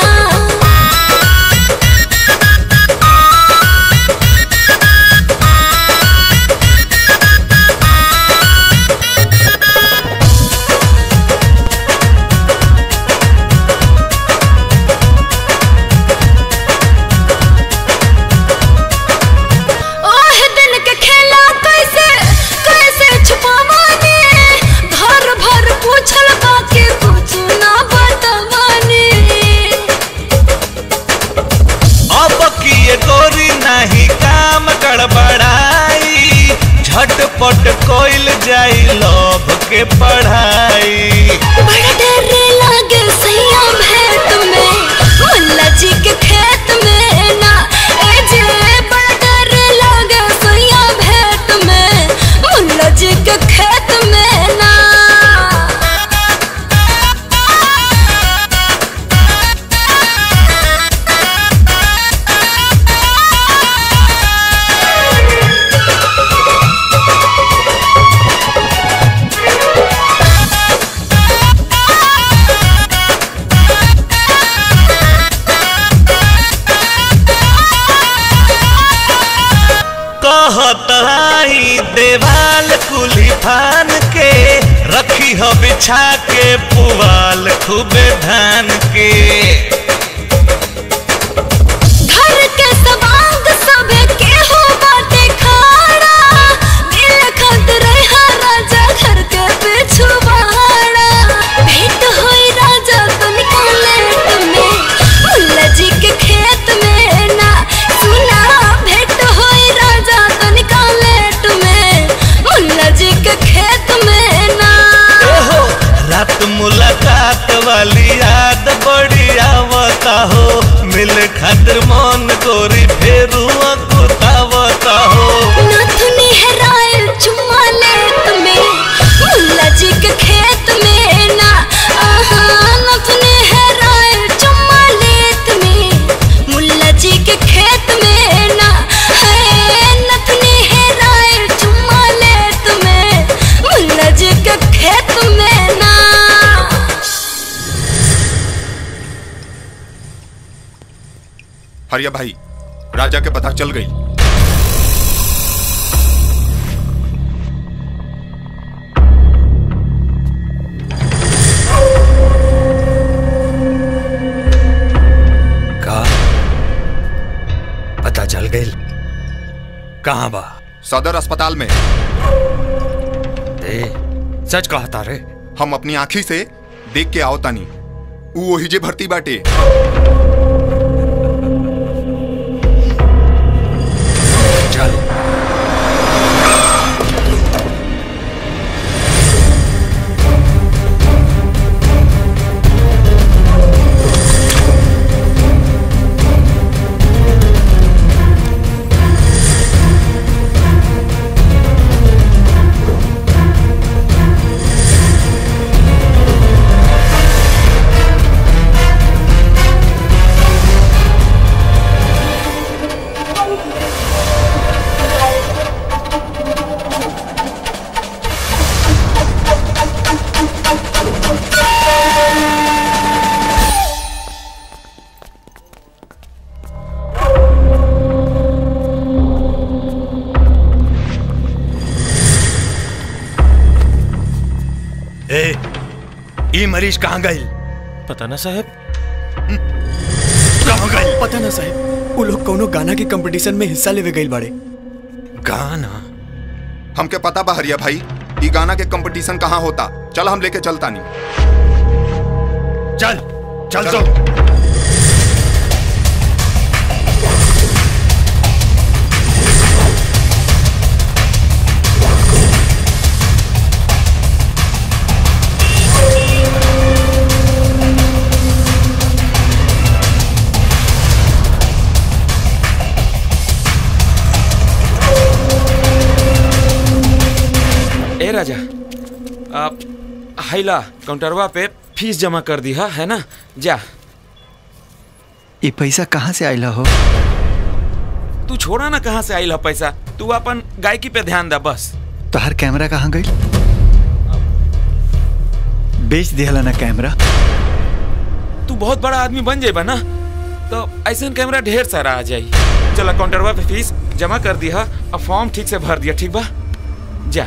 ओह दिन के खेला कैसे कैसे छुपावाने भर भर पूछल बाकी कुछ ना बतवाने अब किए गोरी नहीं काम गड़बड़ाई झटपट कोइल जाई लोभ के पढ़ाई बड़ा डर लागे सैया भेंट में मुल्ला जी के खेत में ना ए जे बड़ा डर लागे सैया भेंट में मुल्ला जी के खेत में ना फान के रखी हो बिछा के पुआल खूबे धान के घर के सवांग सबे केहू बाटे खाड़ा दिल खत रहा राजा घर के पिछुआड़ा भेंट होई राजा तो निकाले तुम्हें मुल्ला जी के खेत में ना सुना भेंट होई राजा तो निकाले तुम्हें मुल्ला जी के खेत में ना ओहो रात मुलाकात वाली याद बड़ी आवता हो मिल खातिर मन गोरी फेरू कुतावता हो नथुनी हेरायल चुम्मा ले तुम्हें मुल्ला जी के खेत में ना आहा नथुनी हेरायल चुम्मा ले तुम्हें मुल्ला जी के खेत में ना है नथुनी हेरायल चुम्मा ले तुम्हें मुल्ला जी के खेत में ना हरिया भाई राजा के पता चल गई का पता चल गई कहाँ बा सदर अस्पताल में ए सच कहा तारे हम अपनी आंखी से देख के आओ तानी ऊ वही जे भर्ती बाटे चल ए ई मरीज कहाँ गई पता ना साहब कहाँ गई पता ना साहब वो लोग कौनो गाना के कंपटीशन में हिस्सा लेवे गइल बाड़े गाना हमके पता बा हरिया भाई ई गाना के कंपटीशन कहाँ होता चल हम लेके चलता नहीं चल चल तो ए राजा आप हाइला काउंटरवा पे फीस जमा कर दी हा है ना जा ये पैसा कहाँ से आइला हो तू छोड़ा ना कहाँ से आइल हा पैसा तू अपन गायकी पे ध्यान दे बस तोहर कैमरा कहाँ गई बेच दिहला ना कैमरा तू बहुत बड़ा आदमी बन जाएगा ना तो ऐसा कैमरा ढेर सारा आ जाई चला काउंटरवा पे फीस जमा कर दिया अब फॉर्म ठीक से भर दिया ठीक बा जा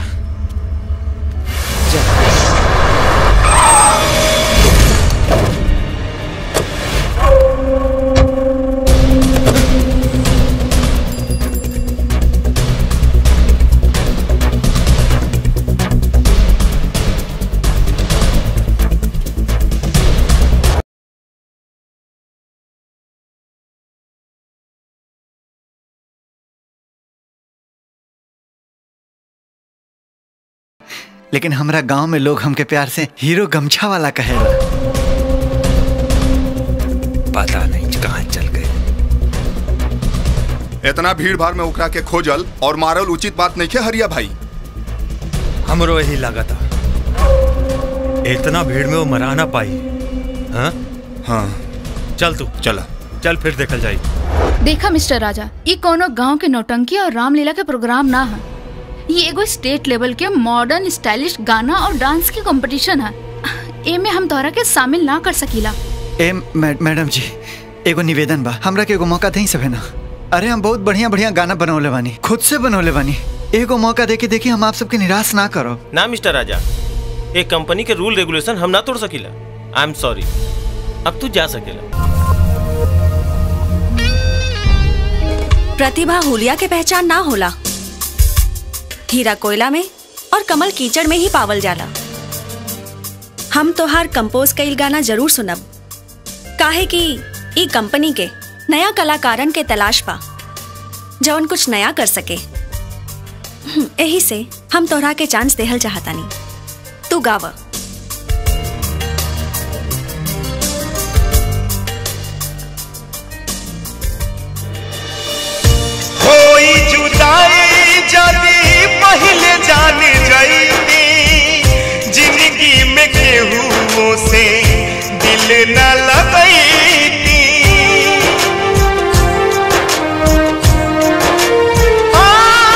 लेकिन हमरा गांव में लोग हमके प्यार से हीरो गमछा वाला कहेला पता नहीं कहाँ चल गए इतना भीड़ भाड़ में उकरा के खोजल और मारल उचित बात नहीं है हरिया भाई हमरो यही लगा था इतना भीड़ में वो मरा ना पाई हाँ हाँ चल तू चला चल फिर देखल जाई देखा मिस्टर राजा ये कोनो गांव के नौटंकी और रामलीला के प्रोग्राम ना है ये एगो स्टेट लेवल के मॉडर्न स्टाइलिश गाना और डांस के कंपटीशन है एमे हम तोहरा के शामिल ना कर सकीला ए मै- मैडम जी एगो निवेदन बा हमरा के एगो मौका दई सभे ना अरे हम बहुत बढ़िया बढ़िया गाना बनौले बानी खुद से बनौले बानी एगो मौका देके देखी हम आप सबके निराश ना करो ना मिस्टर राजा एक कंपनी के रूल रेगुलेशन हम ना तोड़ सकीला आई एम सॉरी अब तू जा सकेला प्रतिभा हुलिया के पहचान ना होला हीरा कोयला में और कमल कीचड़ में ही पावल जाला हम तोहार कंपोज कईल गाना जरूर सुनब काहे कि ई कंपनी के नया कलाकारन के तलाश बा जौन कुछ नया कर सके हम्म, एही से हम तोहरा के चांस देहल चाहतानी तू गावा कोई जुदाई जदी पहले जान जाईती जिंदगी में केहू से दिल न लगईती आ,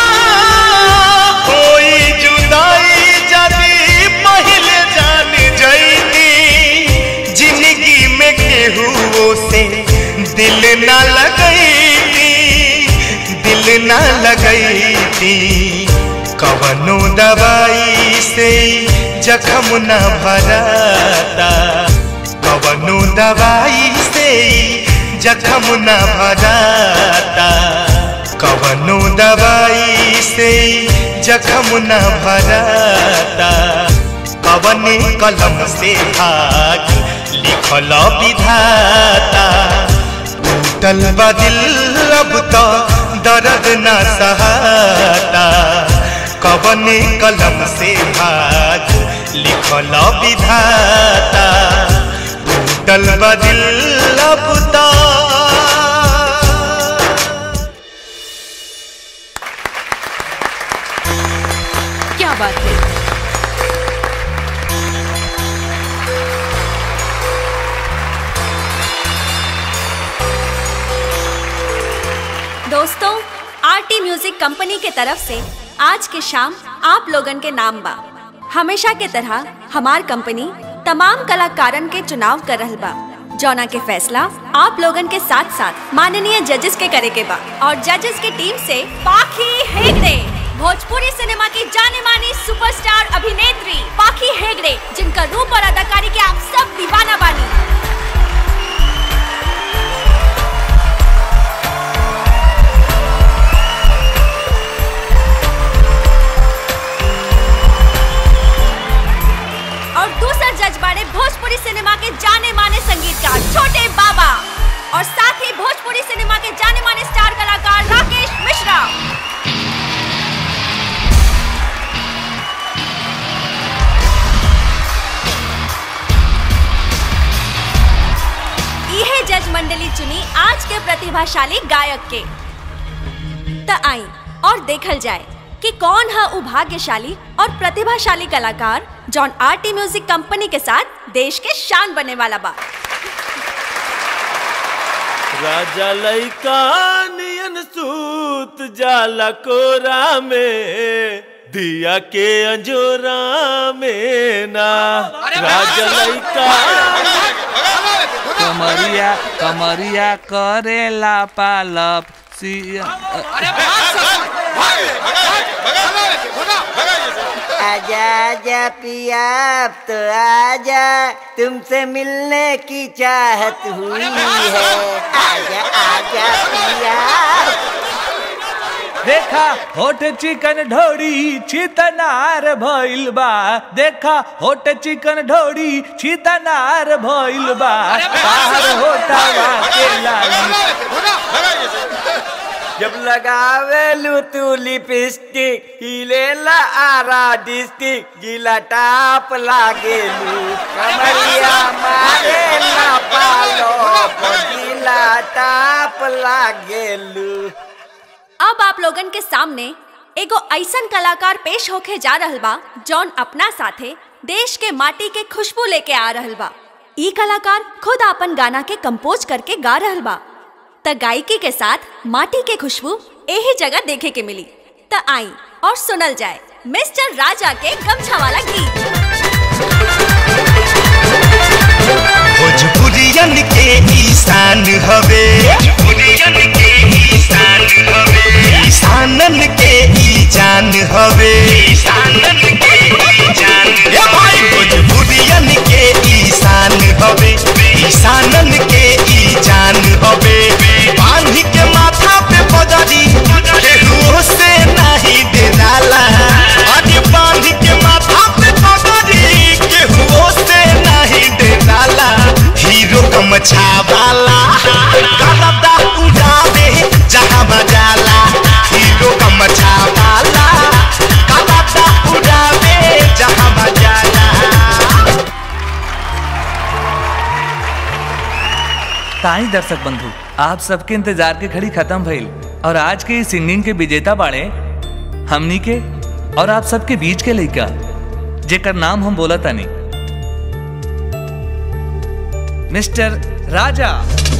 कोई जुदाई जदी पहले जान जाईती जिंदगी में केहू से दिल न लगईती दिल न लगई थी कवनो दवाई से जखम न भराता कवनो दवाई से जखम न भराता कवनो दवाई से जखम न भराता कवने कलम से भाग लिखल विधाता टूटल बा दिल अब तो दर्द न सहाता कवने कलम से भाग लिखल विधाता टूटल बा दिल अब तो क्या बात है दोस्तों आरटी म्यूजिक कंपनी के तरफ से आज के शाम आप लोगन के नाम बा हमेशा के तरह हमार कंपनी तमाम कलाकारन के चुनाव कर रहल बा जौना के फैसला आप लोगन के साथ साथ माननीय जजेस के करे के बा और जजेस की टीम से पाखी हेगड़े भोजपुरी सिनेमा की जाने मानी सुपरस्टार अभिनेत्री पाखी हेगड़े जिनका रूप और अदाकारी के आप सब दीवाना बानी और दूसरा जज बाड़े भोजपुरी सिनेमा के जाने माने संगीतकार छोटे बाबा और साथ ही भोजपुरी सिनेमा के जाने माने स्टार कलाकार राकेश मिश्रा यह जज मंडली चुनी आज के प्रतिभाशाली गायक के त आई और देखल जाए कि कौन है उ भाग्यशाली और प्रतिभाशाली कलाकार जॉन आरटी म्यूजिक कंपनी के साथ देश के शान बने वाला बा राजा लइका नियन सूत जाला कोरा में दिया के अंजोरा में ना राजा लइका कमरिया कमरिया करेला पालप सिया आजा आजा पिया अब तो आजा तुमसे मिलने की चाहत हुई है आजा आजा पिया देखा होठ चिकन ढोड़ी छितनार भइल बा देखा होठ चिकन ढोड़ी छितनार भइल बा बाहर होटावा के लागी जब लगावे तू लिपस्टिक हिलेला आरा डिस्ट्रिक्ट जिला टाप लागेलू कमरिया मारे ना पालो जिला टाप लागेलू अब आप लोगन के सामने एगो ऐसन कलाकार पेश होके जा रहल बा जौन अपना साथे देश के माटी के खुशबू लेके आ रहल बा ई कलाकार खुद अपन गाना के कंपोज करके गा रहल बा त गायकी के साथ माटी के खुशबू यही जगह देखे के मिली त आई और सुनल जाए मिस्टर राजा के गमछा वाला गीत भोजपुरियन के ईशान हवे भोजपुरियन के ईशान हवे ईशानन के ई जान काई दर्शक बंधु आप सबके इंतजार के घड़ी खत्म भइल और आज के इस सिंगिंग के विजेता बाड़े हमनी के और आप सबके बीच के लइका जेकर नाम हम बोला तानी मिस्टर राजा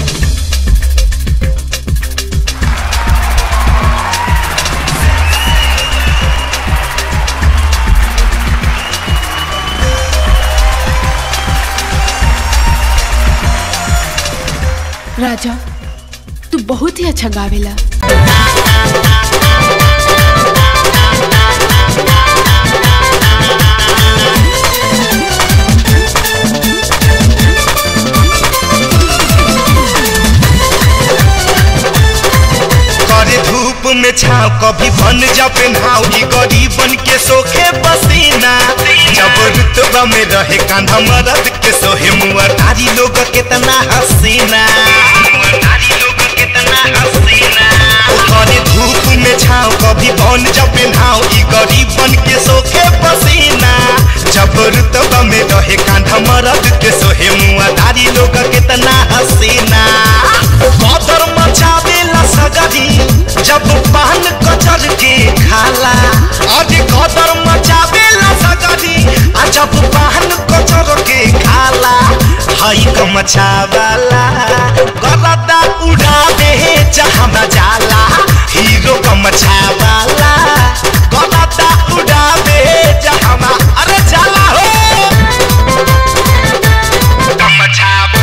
राजा तू बहुत ही अच्छा गावेला करे धूप में छाव कभी बन जब नाव की गरीबन के सोखे पसीना जब रुतबा में रहे कांधा मरद के सोहे मुआ तारी लोग कितना हसीना ओ करे धूप में छाव कभी बन जब नाव की गरीबन के सोखे पसीना जब रुतबा में रहे कांधा मरद के सोहे मुआ तारी लोग कितना हसीना कदर मचावेला सगरी जब पान कचर के खाला अरे कदर मचावेला सगरी आ जब पान कचर के खाला हई कमचावाला गरदा उड़ावे जहाँ जाला हीरो कमचावाला गरदा उड़ावे जहाँ अरे जाला हो कमचावा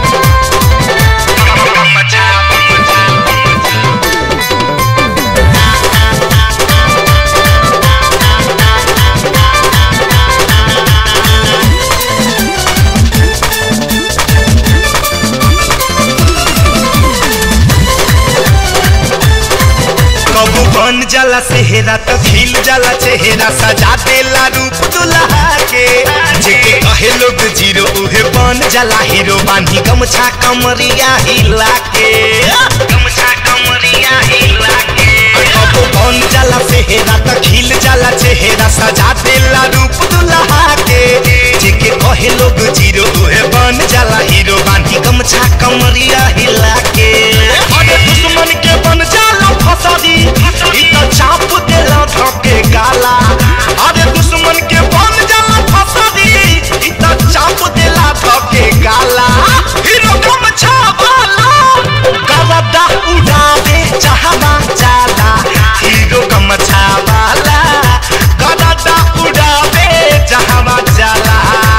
कबू बन जाला सेहरा तो खिल जाला चेहरा सजा देला रूप दुल्हा के जेके कहे लोग जीरो उहे बन जाला हीरो बांधी गमछा कमरिया हिला के गमछा कमरिया हिला के कबू बन जाला सेहरा तो खिल जाला चेहरा सजा देला रूप दुल्हा के जेके कहे लोग जीरो उहे बन जाला हीरो बांधी गमछा कमरिया हिला के अरे दुश्मन के बन जाला फसादी इ त चाप देला धके गाला अरे दुश्मन के बन जाला फसादी इ त चाप देला धके गाला हीरो कम छावाला गवदा उड़ावे जहाना जाला हीरो कम छावाला गवदा उड़ावे जहाना जाला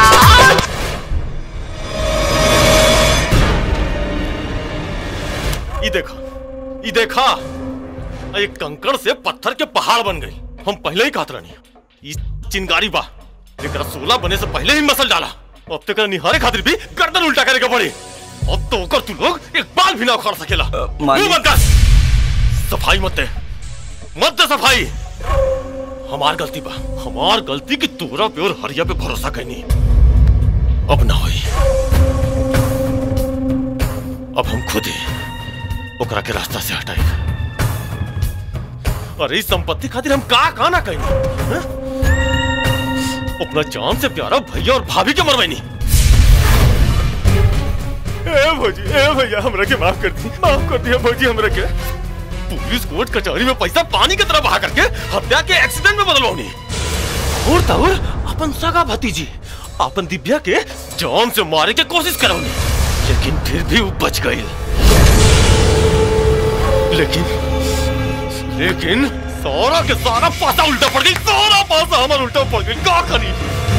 ये देखा ये देखा एक कंकड़ से पत्थर के पहाड़ बन गई हम पहले ही कहत रहनी ये चिंगारी बा एकरा सोलह बने से पहले ही मसल डाला अब तक निहारे खातिर भी गर्दन उल्टा करे के पड़ी अब तो ओकर तू लोग एक बाल भी ना उखाड़ सकेला मालिक। मुंह बंद कर सफाई मत दे मत दे सफाई हमार गलती बा हमार गलती कि तोरा पे और हरिया पे भरोसा कैनी अब ना होई अब हम खुद ही ओकरा के रास्ता से हटाई अरे इस संपत्ति खातिर हम का का ना कहीं हैं? अपना जान से प्यारा भैया और भाभी के मरवाई ए भौजी ए भैया हमरा के माफ कर दी माफ कर दिया भौजी हमरा के पुलिस कोर्ट कचहरी में पैसा पानी की तरह बहा करके हत्या के एक्सीडेंट में बदलवानी और तौर अपन सगा भतीजी अपन दिव्या के जान से मारे के कोशिश करौनी लेकिन फिर भी वो बच गई लेकिन लेकिन सारा के सारा पासा उल्टा पड़ गई सारा पासा हमारा उल्टा पड़ गई का करी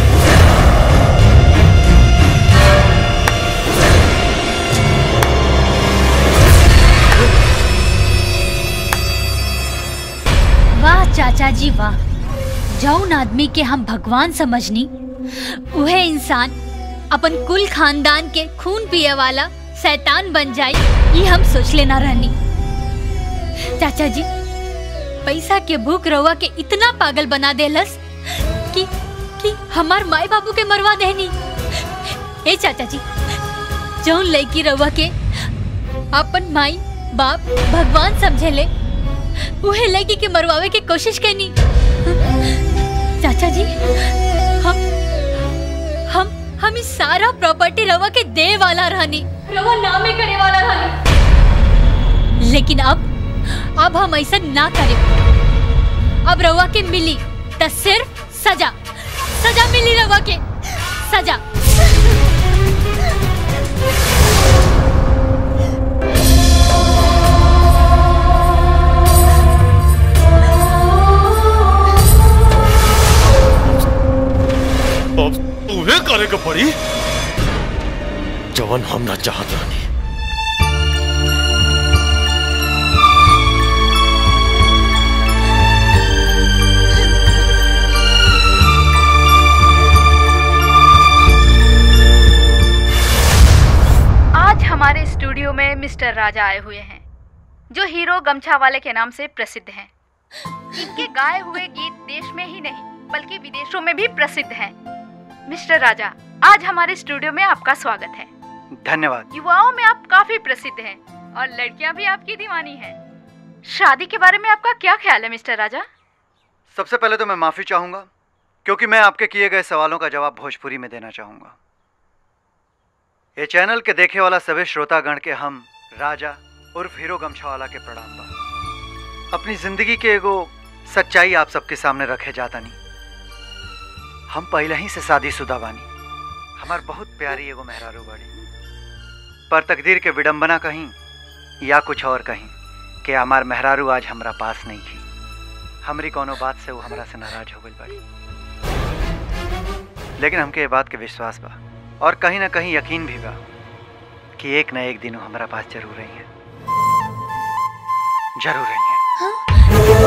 वाह चाचा जी वाह जौन आदमी के हम भगवान समझनी उहे इंसान अपन कुल खानदान के खून पिए वाला शैतान बन जाए ये हम सोच लेना रहनी चाचा जी पैसा के भूख रहुआ के इतना पागल बना देलस कि कि हमार माई बाबू के मरवा देनी ए चाचा जी जौन लड़की रहुआ के अपन माई बाप भगवान समझेले उहे लड़की के मरवावे के कोशिश करनी चाचा जी हम हम हम इस सारा प्रॉपर्टी रवा के दे वाला रहनी रवा नामे करे वाला था लेकिन अब अब हम ऐसा ना करें अब रवा के मिली त सिर्फ सजा सजा मिली रवा के सजा अब तुम्हें करे के पड़ी जवन हम ना चाहत रहनी आज हमारे स्टूडियो में मिस्टर राजा आए हुए हैं जो हीरो गमछा वाले के नाम से प्रसिद्ध हैं इनके गाए हुए गीत देश में ही नहीं बल्कि विदेशों में भी प्रसिद्ध हैं मिस्टर राजा आज हमारे स्टूडियो में आपका स्वागत है धन्यवाद युवाओं में आप काफी प्रसिद्ध हैं और लड़कियां भी आपकी दीवानी हैं शादी के बारे में आपका क्या ख्याल है मिस्टर राजा सबसे पहले तो मैं माफी चाहूंगा क्योंकि मैं आपके किए गए सवालों का जवाब भोजपुरी में देना चाहूंगा ये चैनल के देखे वाला सभी श्रोतागण के हम राजा उर्फ हीरो गमछावाला के प्रणाम बा अपनी जिंदगी के एगो सच्चाई आप सबके सामने रखे जाता नहीं हम पहले ही से शादीशुदा बानी हमार बहुत प्यारी एगो मेहरारू बाड़ी पर तकदीर के विडंबना कहीं या कुछ और कहीं कि हमार मेहरारू आज हमरा पास नहीं थी हमरी कोनो बात से वो हमरा से नाराज हो गई बड़ी लेकिन हमके ये बात के विश्वास बा और कहीं ना कहीं यकीन भी बा कि एक न एक दिन वो हमारा पास जरूर रही है जरूर रही है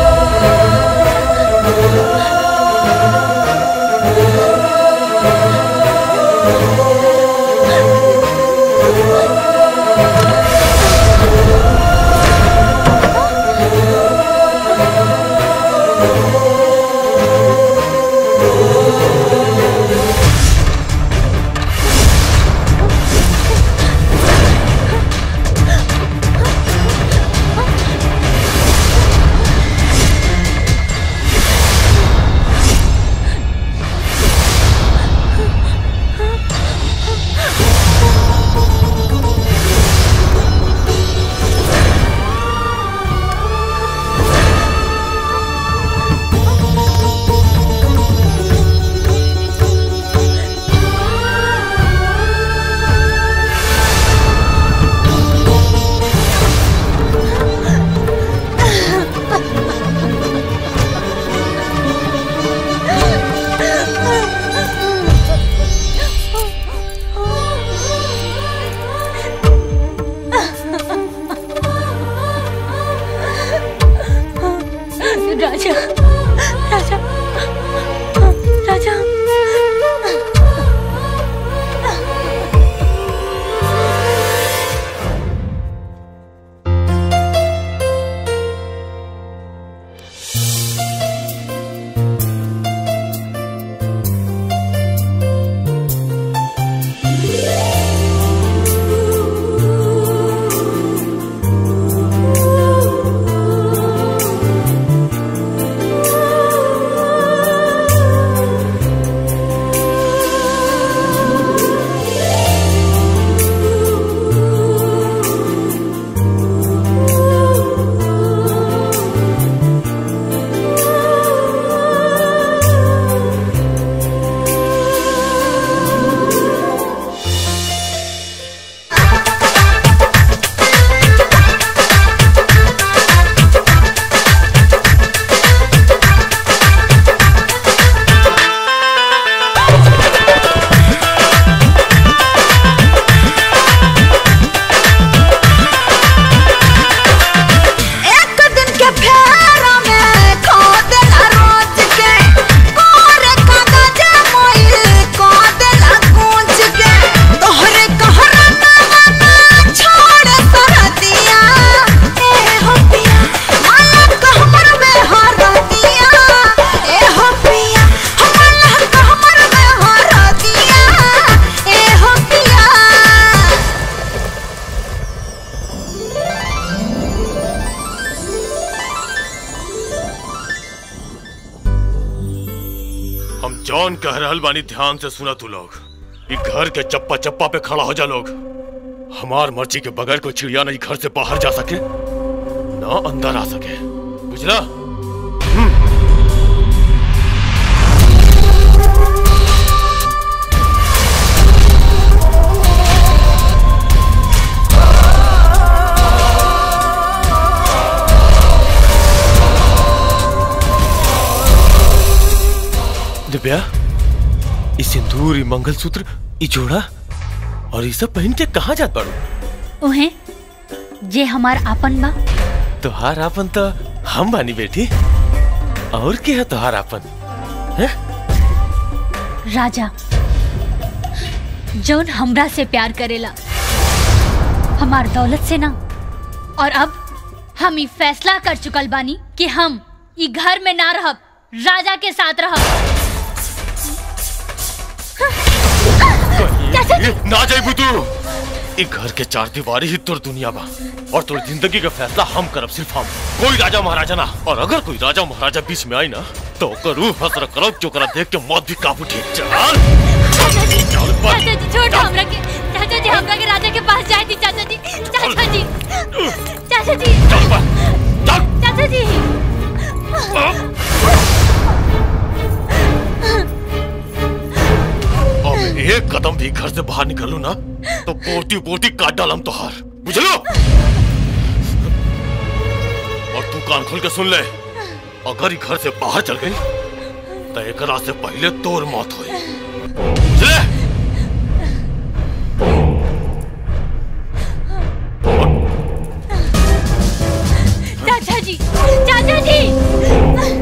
राजा राजा राजा एक दिन के फेरा में खो देला रोज के कोरे कागज मोइल को देला गूंज के तोहरे कहरा ना छोड़ सरदिया ए हो पिया माला कहमर में हर दिया ए हो पिया माला कहमर में हर दिया ए हो पिया हम जॉन कह रहल बानी ध्यान से सुना तू लोग ई घर के चप्पा चप्पा पे खड़ा हो जा लोग हमार मर्जी के बगैर कोई चिड़िया नहीं घर से बाहर जा सके ना अंदर आ सके बुझला दिव्या ई सिंदूर ई मंगलसूत्र ई जोड़ा और ये सब पहन के कहाँ जात बाड़ू उहे जे हमार आपन बा तोहार आपन तो हम बानी बेटी और क्या है तोहार आपन हैं? राजा जौन हमरा से प्यार करेला हमार दौलत से ना और अब हम ई फैसला कर चुकल बानी कि हम ई घर में ना रहब राजा के साथ रहब चाचा जी ना जाइबू तू ई घर के चार दीवारी ही तोर दुनिया बा और तोर जिंदगी का फैसला हम करब सिर्फ हम कोई राजा महाराजा ना और अगर कोई राजा महाराजा बीच में आई ना तो ओकर रूह हसर करब जो करा देख के मौत भी काबू ठीक चल चाचा जी छोड़ दो हमरा के चाचा जी हमरा के राजा के पास जाए दी चाचा जी चाचा जी चाचा जी चाचा जी अब एक कदम भी घर से बाहर निकलू ना तो बोटी बोटी काट डालम तोहार बुझलो और तू कान खोल के सुन ले अगर ई घर से बाहर चल गई तो एकरा से पहले तोर मौत होई बुझले चाचा जी चाचा जी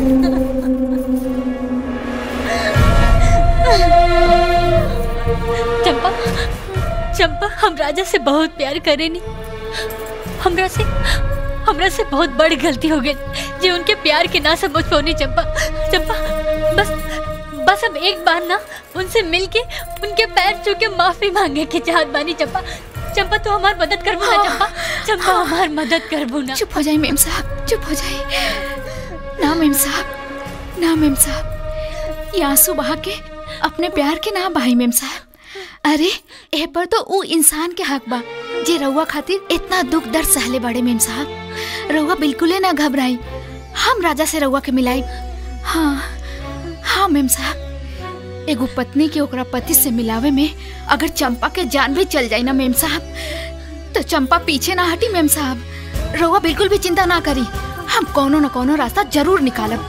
चंपा चंपा हम राजा से बहुत प्यार करेनी हमरा से हमरा से बहुत बड़ी गलती हो गई जे उनके प्यार के ना समझ पौनी चंपा चंपा बस बस अब एक बार ना उनसे मिलके उनके पैर छू के माफी मांगे के चाहत बानी चंपा चंपा तू हमार मदद करबू ना चंपा चंपा हमार मदद करबू ना चुप हो जाए मेम साहब चुप हो जाए ना मेम साहब ना मेम साहब ये आंसू बहा के अपने प्यार के ना बहाई मेम साहब अरे ए पर तो ऊ इंसान के हक बा जे रउआ खातिर इतना दुख दर्द सहले बड़े मेम साहब रउआ बिल्कुले ना घबराई हम राजा से रउआ के मिलाई हाँ हाँ मेम साहब एगो पत्नी के ओकरा पति से मिलावे में अगर चंपा के जान भी चल जाई ना मेम साहब तो चंपा पीछे ना हटी मेम साहब रउआ बिल्कुल भी चिंता ना करी हम कोनो न कोनो रास्ता जरूर निकालब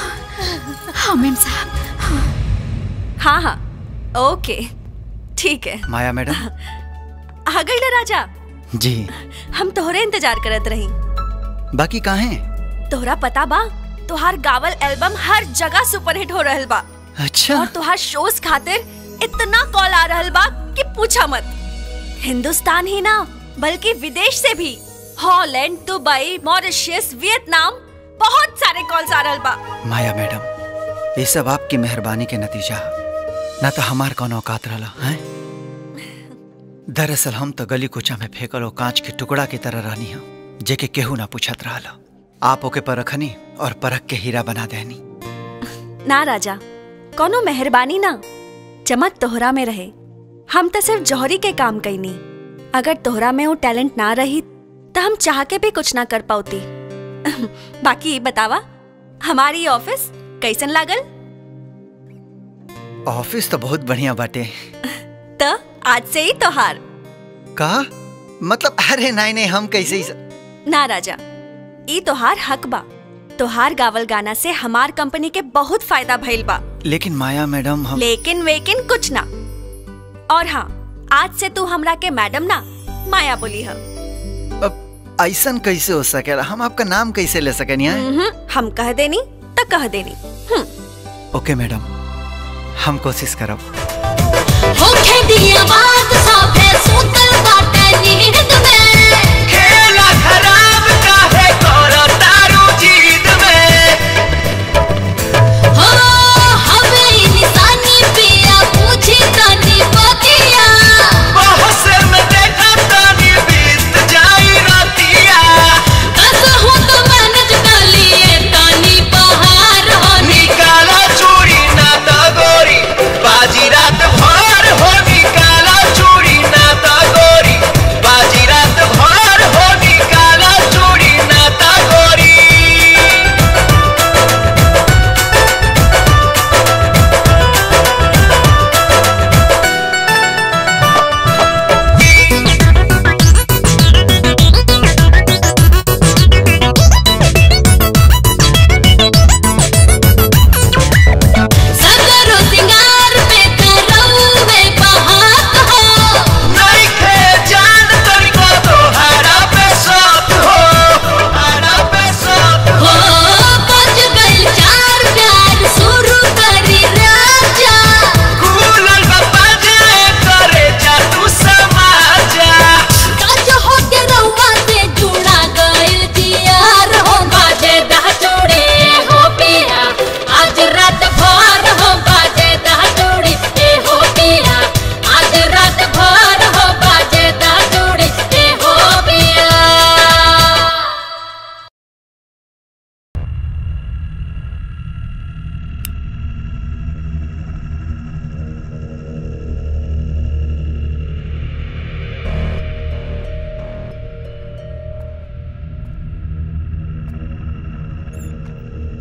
हाँ मेम साहब हाँ हाँ ओके ठीक है माया मैडम आ गई ना राजा जी हम तोहरे इंतजार करत रही बाकी काहे तोहरा पता बा तोहार गावल एल्बम हर जगह सुपरहिट हो रहल बा अच्छा और तोहार शोज खातिर इतना कॉल आ रहल बा कि पूछा मत हिंदुस्तान ही ना बल्कि विदेश से भी हॉलैंड दुबई मॉरिशस वियतनाम बहुत सारे कॉल्स आ रहल बा माया मैडम ये सब आपकी मेहरबानी के नतीजा ना तो हमार कौन औकात रहा है दरअसल हम तो गली कुचा में फेंकल कांच के टुकड़ा की तरह रहनी हम जेके केहू ना पूछत रहा आप ओके परखनी और परख के हीरा बना देनी ना राजा कोनो मेहरबानी ना चमक तोहरा में रहे हम तो सिर्फ जौहरी के काम कैनी अगर तोहरा में वो टैलेंट ना रही तो हम चाह के भी कुछ ना कर पाती बाकी बतावा हमारी ऑफिस कैसन लागल ऑफिस तो बहुत बढ़िया बाटे तो आज से ही तोहार का मतलब अरे नहीं नहीं हम कैसे ही स... ना राजा ई तोहार हक बा तोहार गावल गाना से हमार कंपनी के बहुत फायदा भइल बा लेकिन माया मैडम हम लेकिन वेकिन कुछ ना और हाँ आज से तू हमरा के मैडम ना माया बोली है ऐसन कैसे हो सकेला हम आपका नाम कैसे ले सकेनी हैं? हम कह देनी तो कह देनी ओके मैडम हम कोशिश करब होखे दिया बात साफे सुतल बाटे नींद में खेला खराब काहे करो तारू जीत में हो हवे निशानी पिया पूछी तनी बतिया बहुत से में देखा तानी बीत जाई रातिया कसहु तो मैनेज कर लिए तनी बहार हो निकाला चूड़ी ना तो गोरी बाजी रात भर हो निकाला चूड़ी ना तो गोरी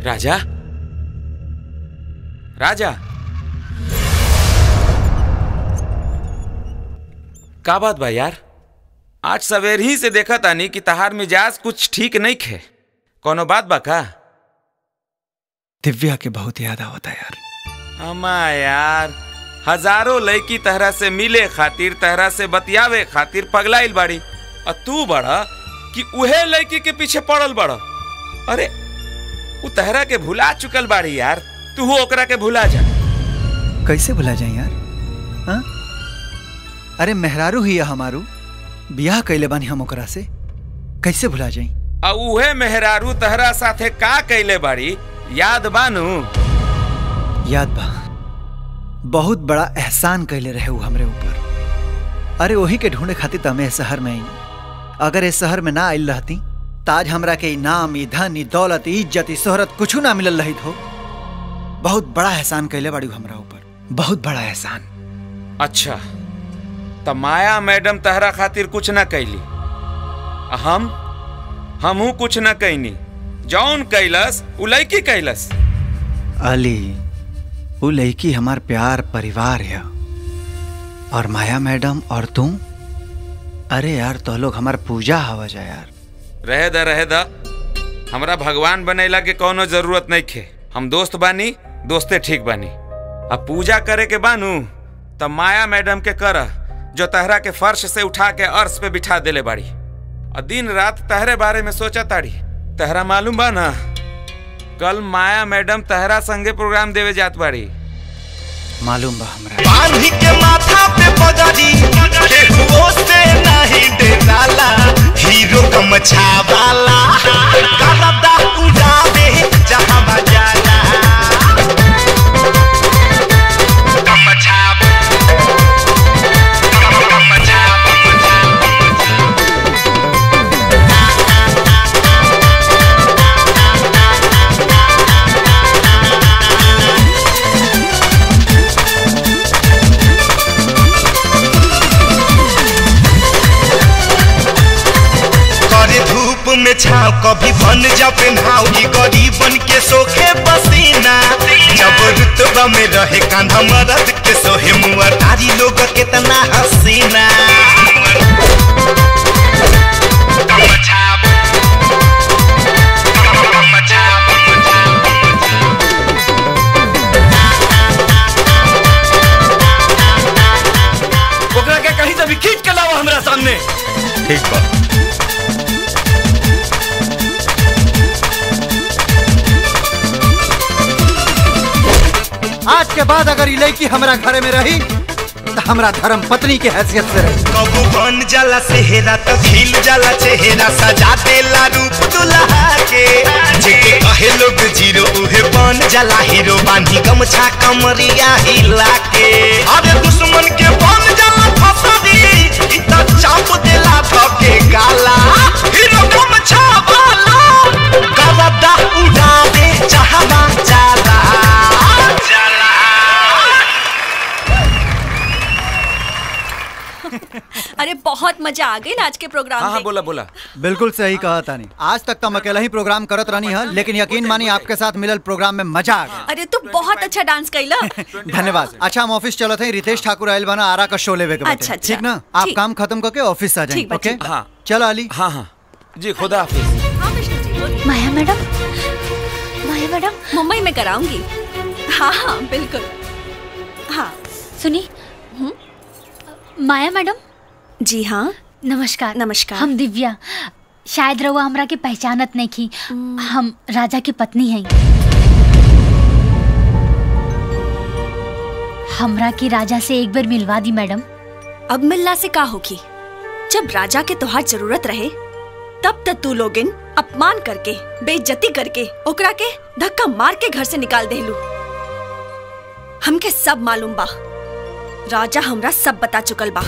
राजा राजा का बात बा यार आज सवेर ही से देखा तानी कि तहार मिजाज कुछ ठीक नहीं खे कोनो बात बा का दिव्या के बहुत याद आवता यार अमा यार हजारों लड़की तहरा से मिले खातिर तहरा से बतियावे खातिर पगलाइल बाड़ी और तू बड़ा कि उहे लड़की के पीछे पड़ल बड़ा अरे उ तहरा के भुला चुकल बाड़ी यार तू हो ओकरा के भुला जा कैसे भुला जाए यार हाँ? अरे मेहरारू ही है हमारू बियाह कैले बानी हम ओकरा से कैसे भुला जाई आ उहे मेहरारू तहरा साथे का कैले बाड़ी याद बानू याद बा बहुत बड़ा एहसान कैले रहे वो हमरे ऊपर अरे वही के ढूंढे खातिर तो हमें इस शहर में आई अगर इस शहर में ना आइल रहती ताज हमरा के इनाम ई धन ई दौलत ई इज्जत ई शोहरत कुछ ना मिलल रही हो बहुत बड़ा एहसान कैले बाड़ी वो हमरा ऊपर बहुत बड़ा एहसान अच्छा त माया मैडम तहरा खातिर कुछ ना कैली आ हम हमहू कुछ ना कैनी जौन कैलस उ लड़की कैलस अली वो लड़की हमार प्यार परिवार है और माया मैडम और तुम अरे यार तो लोग हमार पूजा हवा जा यार रहे द रहे द हमरा भगवान बनेला के कोनो जरूरत नहीं खे हम दोस्त बानी दोस्ते ठीक बानी अब पूजा करे के बानू तब माया मैडम के कर जो तहरा के फर्श से उठा के अर्श पे बिठा देले बाड़ी और दिन रात तहरे बारे में सोचा ताड़ी तहरा मालूम बा ना कल माया मैडम तहरा संगे प्रोग्राम देवे जात बाड़ी मालूम बा हमरा बांधी के माथा पे पगड़ी केहुओ से नहीं डेराला हीरो गमछा वाला करदा उड़ावे जहां बजाला गमछा गमछा करे धूप में छाव कभी बन जावे नाव की गरीबन के सोखे पसीना जब रुतबा में रहे कांधा मरद के सोहे मुआ तारी लोग कितना हसीना ओकरा के कहीं से भी खींच के लाओ हमरा सामने ठीक बा आज के बाद अगर ये लड़की हमरा घरे में रही तो हमरा धर्म पत्नी के हैसियत से रही कबू बन जाला सेहरा तो खिल जाला चेहरा सजा देला रूप दुल्हा के जेके कहे लोग जीरो उहे बन जाला हीरो बांधी गमछा कमरिया हिला के अरे दुश्मन के बन जाला फसरी इ त चाप देला धके गाला हीरो गमछा वाला गलदा उड़ा दे चाहवा जाला अरे बहुत मजा आ गई आज के प्रोग्राम में बोला बोला बिल्कुल सही कहा तानी आज तक तो हम अकेला ही प्रोग्राम करत रहनी है लेकिन यकीन मानी आपके साथ मिलल प्रोग्राम में मजा आ गया अरे तू बहुत अच्छा डांस कैला धन्यवाद अच्छा हम ऑफिस चलत हैं रितेश ठाकुर आयल बना आरा का शो लेवे के बाटे। अच्छा, अच्छा। ठीक ना आप ठीक। काम खत्म करके ऑफिस आ जाएं ठीक बा, ओके ठीक बा। हाँ चलो अली हाँ हाँ जी खुदा हाफिज माया मैडम माया मैडम मुंबई में कराऊंगी हाँ हाँ बिल्कुल हाँ सुनी माया मैडम जी हाँ नमस्कार नमस्कार हम दिव्या शायद रउआ हमरा के पहचानत नहीं की हम राजा की पत्नी हैं हमरा की राजा से एक बार मिलवा दी मैडम अब मिलना से का होगी जब राजा के तोहार जरूरत रहे तब तक तू लोगिन अपमान करके बेइज्जती करके ओकरा के धक्का मार के घर से निकाल देलू हमके सब मालूम बा राजा हमरा सब बता चुकल बा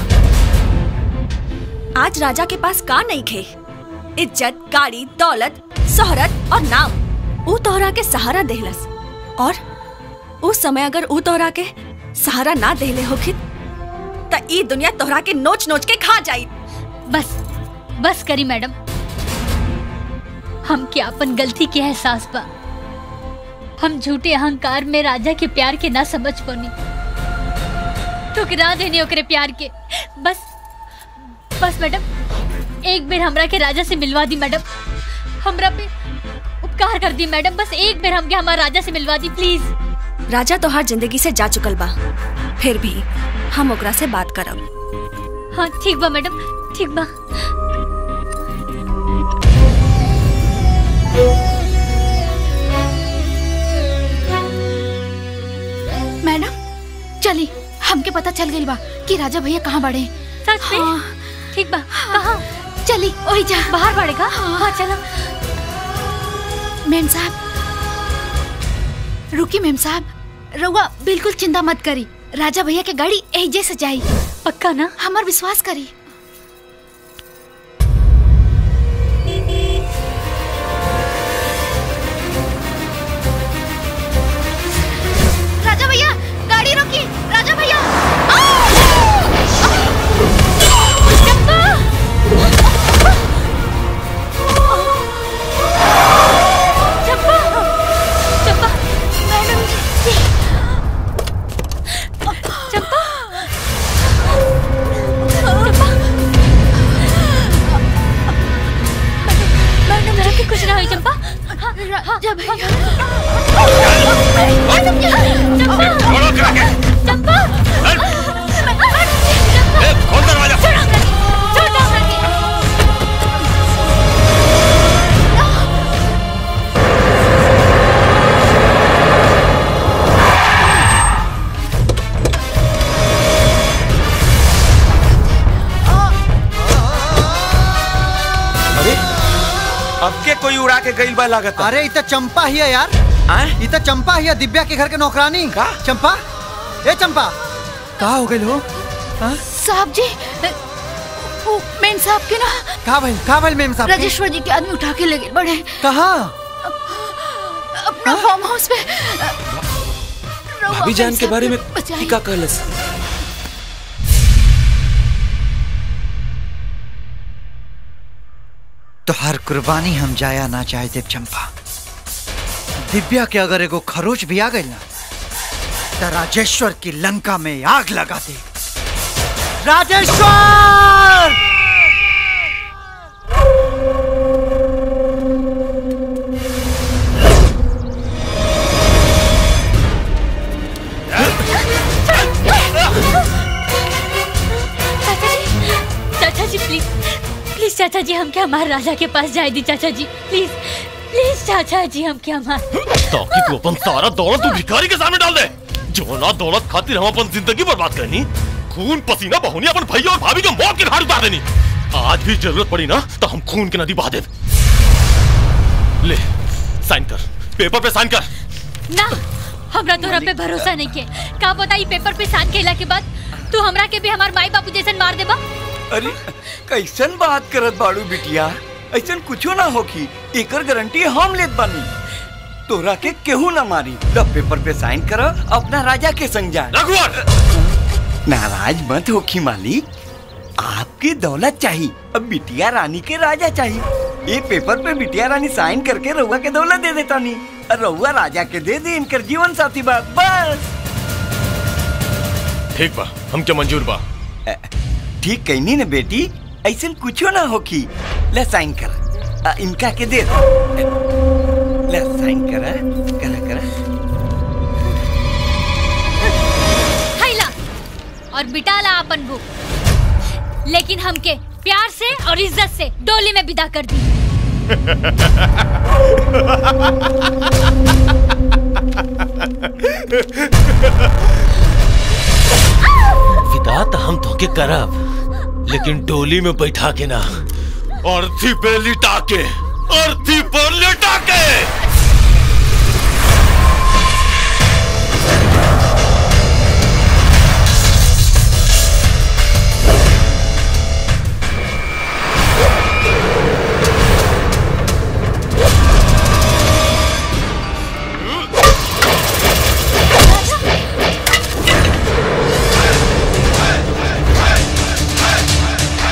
आज राजा के पास का नहीं खे इज्जत गाड़ी दौलत शोहरत और नाम ऊ तोहरा के सहारा देहलस और उस समय अगर ऊ तोहरा के सहारा ना देले होखित त ई दुनिया तोहरा के नोच नोच के खा जाई बस बस करी मैडम हम के अपन गलती के एहसास बा हम झूठे अहंकार में राजा के प्यार के ना समझ पानी ठुकरा देनी ओकरे प्यार के बस बस मैडम एक बेर हमरा के राजा से मिलवा दी मैडम हमरा पे उपकार कर दी मैडम बस एक बेर हमके हमारा राजा से मिलवा दी प्लीज राजा तो हर जिंदगी से जा चुकल बा फिर भी हम ओकरा से बात करब हाँ ठीक बा मैडम ठीक बा मैडम चली हमके पता चल गई बा कि राजा भैया कहाँ बड़े सच में ठीक बा कहाँ चली वही जा बाहर बढ़ेगा हाँ चलो मेम साहब रुकी मेम साहब रउआ बिल्कुल चिंता मत करी राजा भैया के गाड़ी एजे से जाई पक्का ना हमार विश्वास करी राजा भैया गाड़ी रोकी राजा भैया चंपा चंपा मैडम जी चंपा चंपा मैडम जरा के कुछ ना हुई चंपा राजा भैया चंपा चंपा खोल दरवाजा अरे अब के कोई उड़ा के गइल बा लागत अरे इत चंपा ही है यार इत चंपा ही है दिव्या के घर के नौकरानी का चंपा ए चंपा का हो गई हो साहब जी वो मेम साहब के ना का भइल का भइल मेम साहब के? राजेश्वर जी के आदमी उठा के ले गए बड़े कहाँ अपना फार्म हाउस पे भाभी जान के बारे में बचाई। का कहलस तो हर कुर्बानी हम जाया ना चाहे देव चंपा दिव्या के अगर एगो खरोच भी आ गई ना तो राजेश्वर की लंका में आग लगा दे राजेश्वर चाचा जी प्लीज प्लीज चाचा जी हमके हमारे राजा के पास जाए दी चाचा जी प्लीज प्लीज चाचा जी हमके हमारे ताकि तू अपन सारा दौलत तू भिखारी के सामने डाल दे जो ना दौलत खातिर हम अपन जिंदगी बर्बाद करनी खून पसीना बहोनी अपन भैया और भाभी के मौत की घाट उतार देनी आज भी जरूरत पड़ी ना तो हम खून की नदी बहा दे ले साइन कर पेपर पे साइन कर ना हमरा तोरा पे भरोसा नहीं के का पता ई पेपर पे साइन केला के बाद तू हमरा के भी हमार माई बापू जैसन मार देबा अरे कैसन बात करत बाड़ू बिटिया ऐसन कुछो ना होखी एकर गारंटी हम लेत बानी तोरा के केहू ना मारी द पेपर पे साइन कर अपना राजा के संग जा नाराज मत होखी मालिक आपकी दौलत चाहिए अब बिटिया रानी के राजा चाहिए ये पेपर पे बिटिया रानी साइन करके रउआ के दौलत दे देता नहीं और रउआ राजा के दे दे इनकर जीवन साथी बात बस ठीक बा हमके मंजूर बा ठीक कहनी ना बेटी ऐसा कुछो ना होखी ले साइन कर आ, इनका के दे दो। ले साइन कर करा करा हैला और बिटाला अपन बुक लेकिन हमके प्यार से और इज्जत से डोली में विदा कर दी विदा तो हम धोखे करब लेकिन डोली में बैठा के ना अर्थी पे लिटा के अर्थी पर लिटा के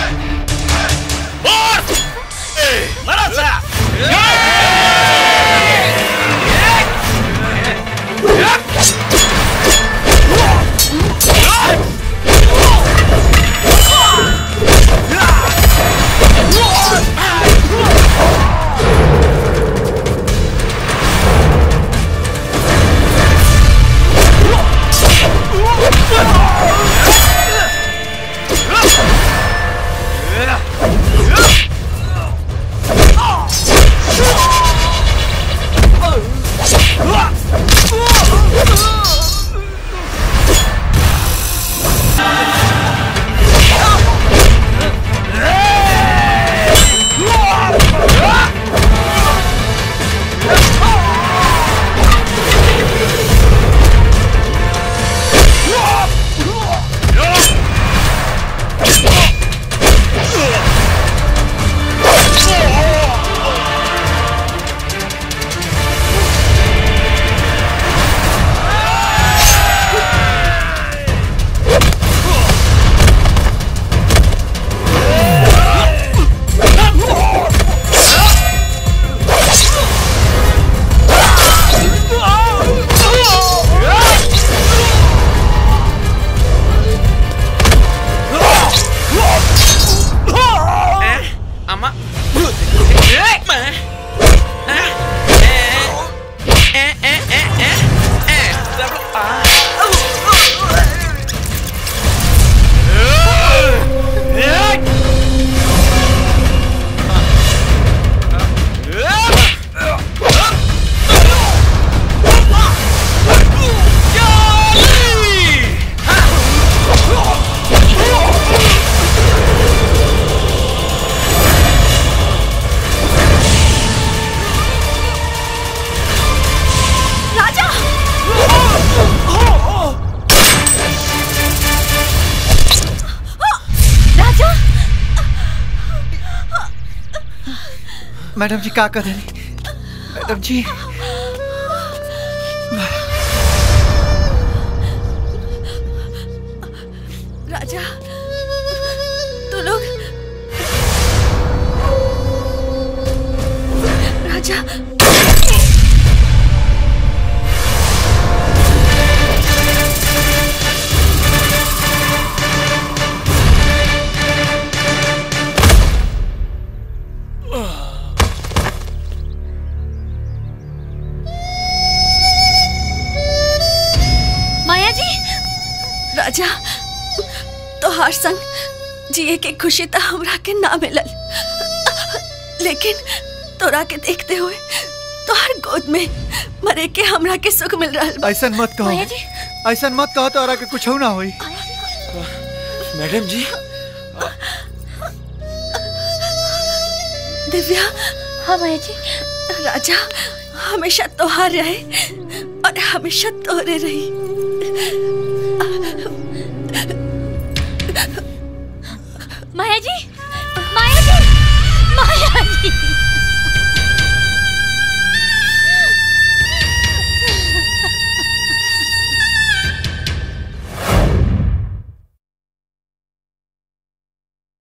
मरा सा राजा राजा मैडम जी का कर रही मैडम जी राजा तू लोग राजा माया जी राजा तोहार संग जिए के खुशी तो हमरा के ना मिलल लेकिन तोरा के देखते हुए तोहार गोद में मरे के हमरा के सुख मिल रहा बा। ऐसा मत कहो माया जी ऐसा मत कहो तोरा के कुछ ना होई मैडम जी दिव्या हाँ माया जी राजा हमेशा तोहार रहे और हमेशा तोरे रही माया जी माया जी माया जी